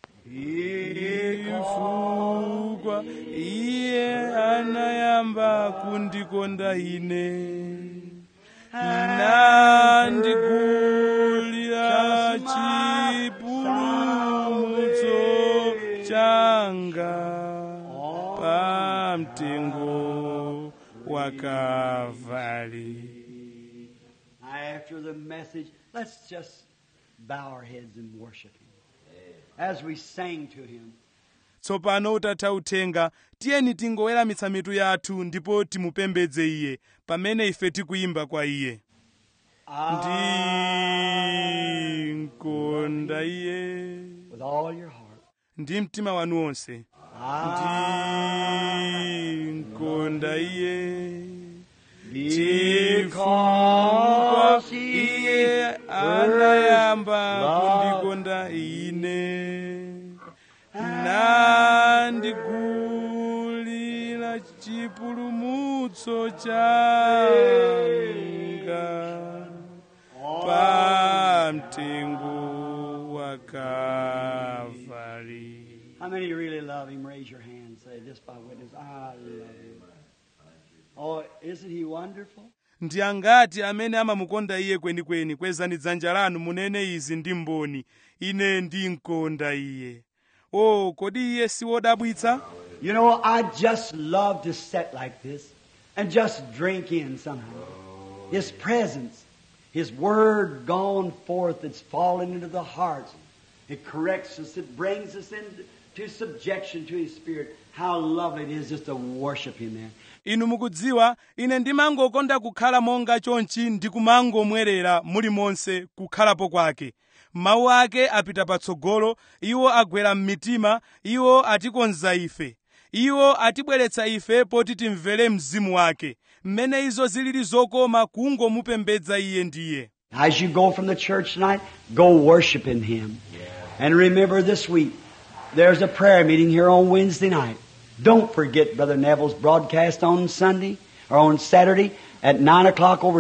chifukwa iye anayamba kundikonda ine nandigulira chipulumutso changa pa mtengo wa Kalvari Now, after the message, let's just bow our heads and worship Him. As we sang to Him, tsopano utatha uthenga tiyeni tingoweramitsa mitu yathu ndipo timupembedze iye pamene ife tikuyimba kwa iye ndinkonda iye with all your heart. ndi mtima wanu wonse ndinkonda iye chifukwa iye anayamba kundikonda ine nandigulira chipulumutso changa pa mtengo wa Kalvari. How many really love Him? Raise your hand. Say, just by witness, I love Him. Oh, isn't He wonderful? ndi angati amene amamukonda iye kwenikweni kwezani dzanja lanu munene izi ndi mboni ine ndinkonda iye o kodi iye si wodabwitsa You know, I just love to sit like this and just drink in somehow. His presence, His Word gone forth, it's fallen into the hearts. It corrects us, it brings us into subjection to His Spirit. How lovely it is just to worship Him there. inu mukudziwa ine ndimangokonda kukhala monga chonchi ndi kumangomwerera mulimonse kukhalapo kwake mawu ake apita patsogolo iwo agwera m'mitima iwo atikonza ife iwo atibweretsa ife poti timvere mzimu wake mmene izo zilili zokoma kungomupembedza iye ndiye As you go from the church tonight, go worshiping Him. And remember this week, there's a prayer meeting here on Wednesday night. Don't forget Brother Neville's broadcast on Sunday or on Saturday at 9 o'clock over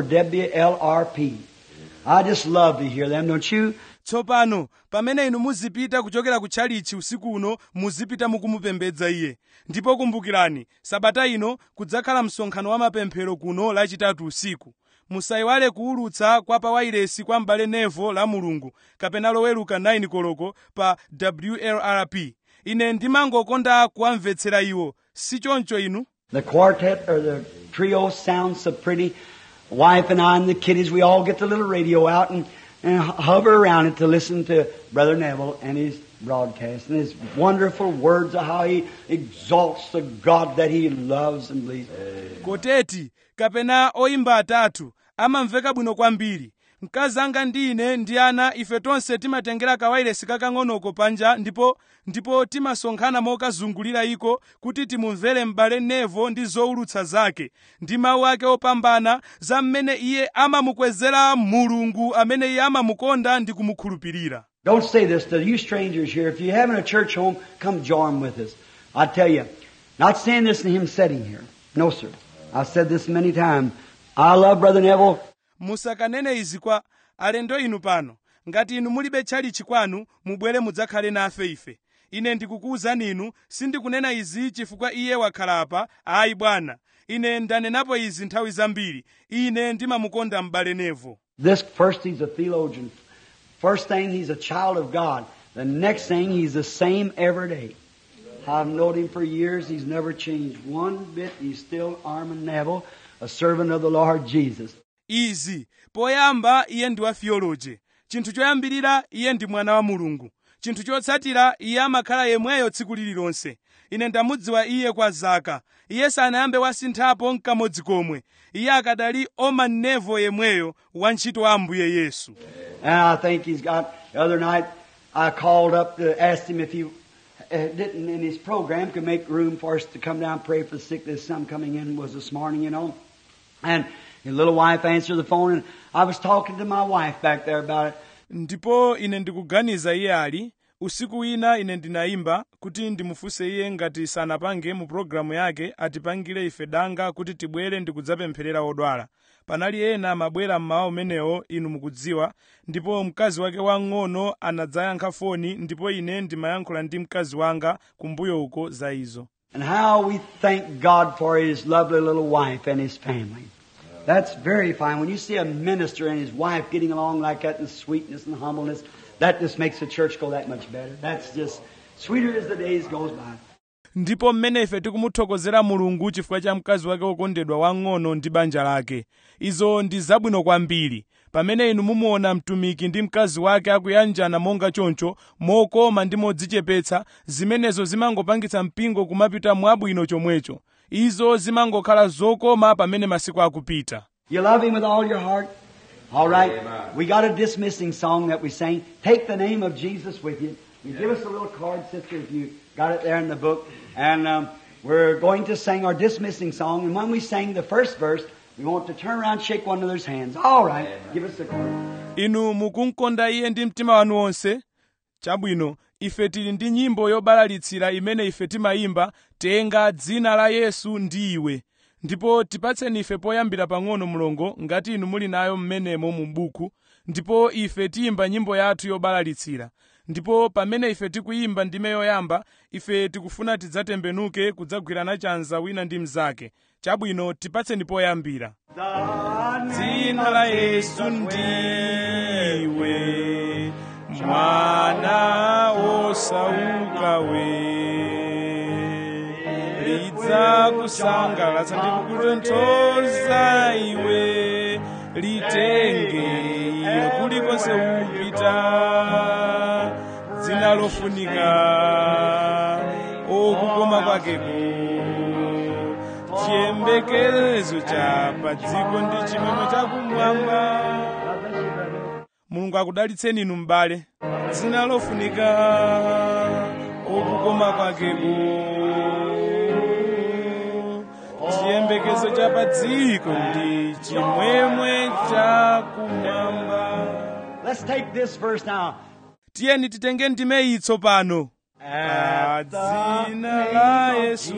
WLRP. I just love to hear them, don't you? tsopano pamene inu muzipita kuchokera ku tchalichi usiku uno muzipita mukumupembedza iye ndipo kumbukirani sabata ino kudzakhala msonkhano wa mapemphero kuno lachitatu usiku musayiwale kuwulutsa kwa pawairesi kwa m'bale nevo la mulungu kapena loweruka 9 koloko pa wlrp ine ndimangokonda kuwamvetsera iwo si choncho inu The quartet or the trio sounds so pretty. Wife and I and the kiddies, we all get the little radio out and, and hover around it to listen to Brother Neville and his broadcast and his wonderful words of how he exalts the God that he loves and believes. koteti kapena oyimba atatu amamveka bwino kwambiri mkazi anga ndi ine ndi ana ife tonse timatengera kawairesi kakang'onoko panja ndipo ndipo timasonkhana mokazungulira iko kuti timumvere m'bale nevo ndi zowulutsa zake ndi mawu ake opambana za mmene iye amamukwezera mulungu amene iye amamukonda ndi kumukhulupirira Don't say this to you strangers here. If you're having a church home, come join with us. I tell you, not saying this in him sitting here. No, sir. I've said this many times. I love Brother Neville. musakanene izi kwa alendo inu pano ngati inu mulibe tchalichi kwanu mubwere mudzakhale nafe ife ine ndikukuwuzani inu sindikunena izi chifukwa iye wakhala apa ayi bwana ine ndanenapo izi nthawi zambiri ine ndimamukonda m'bale nevo This first, he's a theologian. First thing, he's a child of God. The next thing, he's the same every day. I've known him for years. He's never changed one bit. He's still Armin Neville, a servant of the Lord Jesus. izi poyamba iye ndi wa theology chinthu choyambirira iye ndi mwana wa mulungu chinthu chotsatira iye amakhala yemweyo tsiku lililonse ine ndamudziwa iye kwa zaka iye sanayambe wasinthapo nkamodzi komwe iye akadali Armin Neville yemweyo wantchito wa ambuye yesu And I think he's got, the other night, I called up to ask him if he uh, didn't, in his program, could make room for us to come down and pray for the sick. There's some coming in, was this morning, you know. And his little wife answered the phone, and I was talking to my wife back there about it. ndipo ine ndikuganiza iye ali usiku wina ine ndinayimba kuti ndimufunse iye ngati sanapange mu pologalamu yake atipangire ife danga kuti tibwere ndi kudzapempherera odwala panali ena amabwera mmawa umenewo inu mukudziwa ndipo mkazi wake wang'ono anadzayankha foni ndipo ine ndimayankhula ndi mkazi wanga kumbuyo uko za izo And how we thank God for his lovely little wife and his family. That's very fine. When you see a minister and his wife getting along like that in sweetness and humbleness, that just makes the church go that much better. That's just sweeter as the days goes by. ndipo mmene ife tikumuthokozera mulungu chifukwa cha mkazi wake wokondedwa wang'ono ndi banja lake izo ndi zabwino kwambiri pamene inu mumuona mtumiki ndi mkazi wake akuyanjana monga choncho mokoma ndi modzichepetsa zimenezo zimangopangitsa mpingo kumapita mwabwino chomwecho izo zimangokhala zokoma pamene masiku akupita You love him with all your heart? All right. We got a dismissing song that we sang. Take the name of Jesus with you. You give us a little card, sister, if you got it there in the book. And um, we're going to sing our dismissing song. And when we sing the first verse, we want to turn around and shake one another's hands. All right. Give us the card. inu mukumkonda iye ndi mtima wanu wonse chabwino ife tili ndi nyimbo yobalalitsira imene ife timayimba tenga dzina la yesu ndi iwe ndipo tipatseni ife poyambira pang'ono mlongo ngati inu muli nayo mmenemo mu buku ndipo ife tiyimba nyimbo yathu yobalalitsira ndipo pamene ife tikuyimba ndime yoyamba ife tikufuna tidzatembenuke kudzagwirana chanza wina ndi mnzake chabwino tipatseni poyambira dzina la yesu ndiwe mwana wosauka we lidzakusangalatsa ndi kukutonthoza iwe litenge ilo kulikonse upita dzina lofunika okukoma kwakeko chiyembekezo cha pa dziko ndi chimwemwe chakumwamba mulungu akudalitseni inu m'bale dzina lofunika okukoma kwakeko chiyembekezo cha pa dziko ndi chimwemwe chakumwamba Let's take this verse now. tiyeni titenge ndime iyi tsopano pa dzina la yesu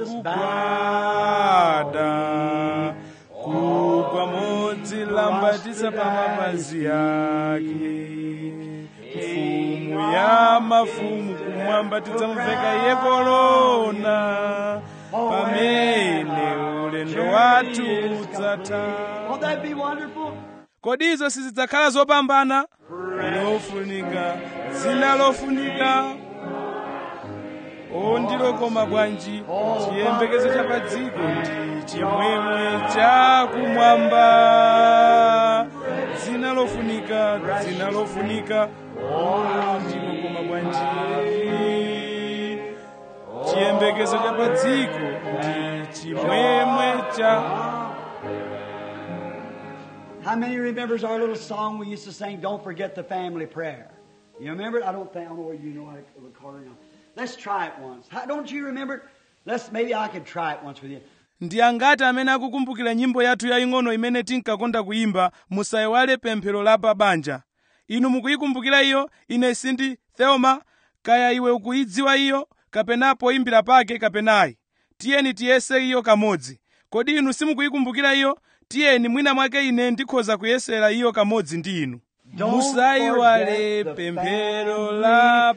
kugwada kugwa modzilambatisa pa mapazi yake mfumu ya mafumu kumwamba tidzamuveka iye korona pamene ulendo wathu udzatha Won't that be wonderful? kodi izo sizidzakhala zopambana lofunika dzina lofunika o ndilokoma bwanji chiyembekezo cha pa dziko ndi chimwemwe chakumwamba dzina lofunika dzina lofunika o ndilokoma bwanji chiyembekezo cha pa dziko ndi chimwemwe cha How many remembers our little song we used to sing, Don't Forget the Family Prayer? You remember it? I don't think, I don't know whether you know how to record it now. Let's try it once. How, don't you remember it? Let's, maybe I could try it once with you. ndi angati amene akukumbukira nyimbo yathu yaying'ono imene tinkakonda kuyimba musayiwale pemphero la pabanja inu mukuyikumbukira iyo ine sindi theoma kaya iwe ukuyidziwa iyo kapena poyimbira pake kapenayi tiyeni tiyese iyo kamodzi kodi inu simukuyikumbukira iyo tiyeni mwina mwake ine ndikhoza kuyesera iyo kamodzi ndi inu Don't musayiwale forget the pemphero la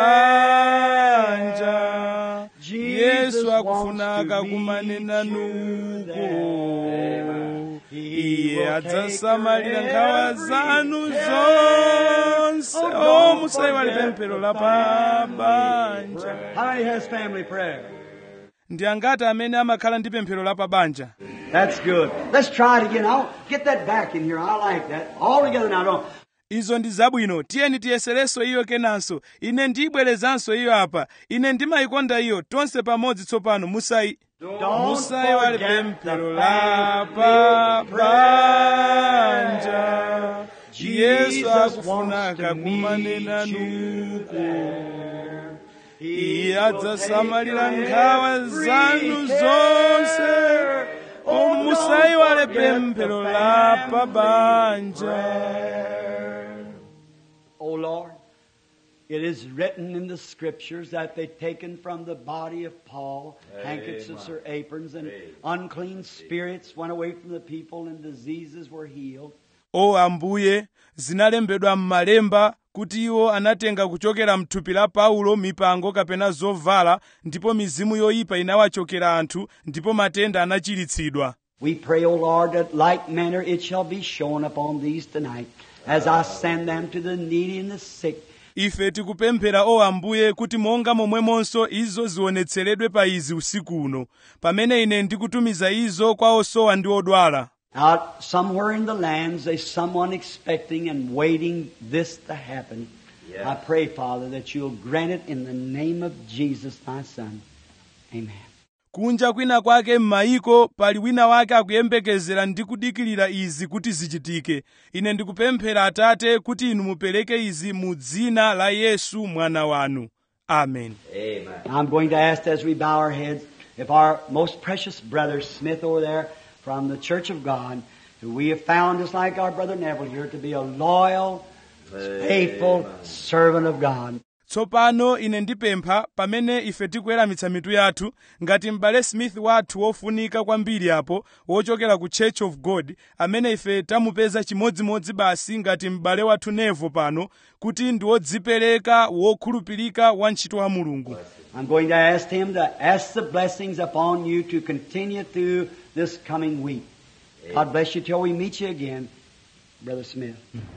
pabanja Jesus yesu wants akufuna to akakumanena meet you nuko there. He iye will adzasamalira take nkhawa every zanu care. zonse Oh, o don't musayiwale forget pemphero the la pabanja How many has family prayer? ndi angati amene amakhala ndi pemphero la pabanja That's good. Let's try it again. I'll get that back in here. I like that. All together now. Don't. izo ndi zabwino tiyeni tiyeserenso iyo kenanso ine ndiyibwerezanso iyo apa ine ndimayikonda iyo tonse pamodzi tsopano musayi Don't musayiwale forget pemphero the la family pabanja yesu Jesus akufuna wants to akakumanena meet you nuko there. iye adzasamalira nkhawa zanu zonse o musayiwale pemphero la pabanja O Lord, it is written in the scriptures that they've taken from the body of Paul handkerchiefs or aprons, and unclean spirits went away from the people, and diseases were healed. o ambuye zinalembedwa m'malemba kuti iwo anatenga kuchokera mthupi la paulo mipango kapena zovala ndipo mizimu yoyipa inawachokera anthu ndipo matenda anachiritsidwa We pray, O Lord, that like manner it shall be shown upon these tonight, as I send them to the needy and the sick, ife tikupemphera o ambuye kuti monga momwemonso izo zionetseredwe pa izi usiku uno pamene ine ndikutumiza izo kwa osowa ndi odwala Out somewhere in the lands, there's someone expecting and waiting this to happen. I pray, Father, that you'll grant it in the name of Jesus, my Son. Amen. kunja kwina kwake m'mayiko pali wina wake akuyembekezera ndi kudikirira izi kuti zichitike ine ndikupemphera atate kuti inu mupereke izi mu dzina la yesu mwana wanu amen I'm going to ask as we bow our heads if our most precious brother Smith over there from the Church of God, who we have found just like our brother Neville here to be a loyal, faithful servant of God. tsopano ine ndipempha pamene ife tikuweramitsa mitu yathu ngati m'bale smith wathu wofunika kwambiri apo wochokera ku church of god amene ife tamupeza chimodzimodzi basi ngati m'bale wathu nevo pano kuti ndi wodzipereka wokhulupirika wa ntchito wa mulungu I'm going to ask him to ask the blessings upon you to continue through this coming week. God bless you till we meet you again, Brother Smith.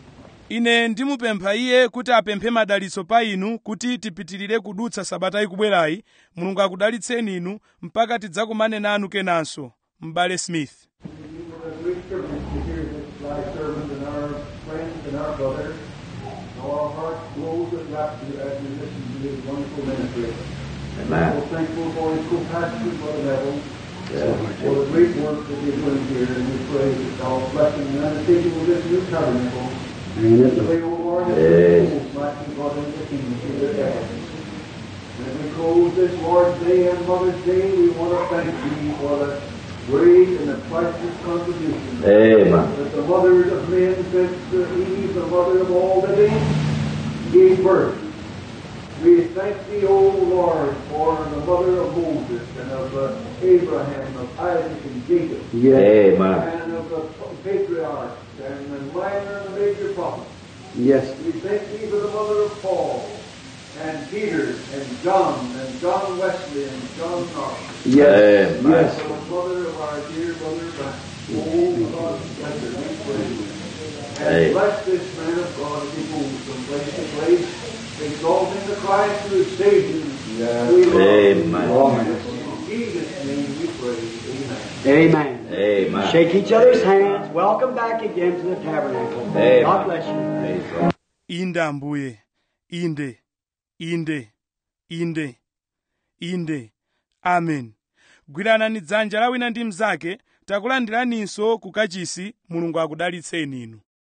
ine ndimupempha iye kuti apemphe madalitso pa inu kuti tipitirire kudutsa sabata ikubwerayi mulungu akudalitseni inu mpaka tidzakumane nanu kenanso m'bale smith a great privilege to hear this thy servant and our friends and our brothers. Our hearts glows with rapture as we listen to his wonderful ministry. Amen. We're thankful for his co-pastor, Brother Neville, Yes. for the great work that he's doing here, and we pray that God's blessing and undertaking of this new tabernacle. Pray, O Lord, that Yes. the souls might be brought into the kingdom through their efforts. And as we close this Lord's Day and Mother's Day, we want to thank Thee for the great and the priceless contribution Amen. that the mothers of men, since uh, Eve, the mother of all living, gave birth. We thank Thee, O Lord, for the mother of Moses and of uh, Abraham, of Isaac and Jacob, Amen. and of the patriarchs and the minor and the major prophets. Yes. We thank Thee for the mother of Paul and Peter and John and John Wesley and John Knox. Yes. Amen. Yes. For the mother of our dear mother Frank. Oh, God, bless her, we pray. And Amen. bless this man of God as he moves from place to place, exalting the Christ who is Savior. We love him. Amen. In Jesus' name we pray. Amen. Amen. Amen. Shake each other's hands. Welcome back again to the tabernacle. Amen. God bless you. Praise God. inde ambuye inde inde inde inde amen gwiranani dzanja la wina ndi mnzake takulandiraninso ku kachisi mulungu akudalitseni inu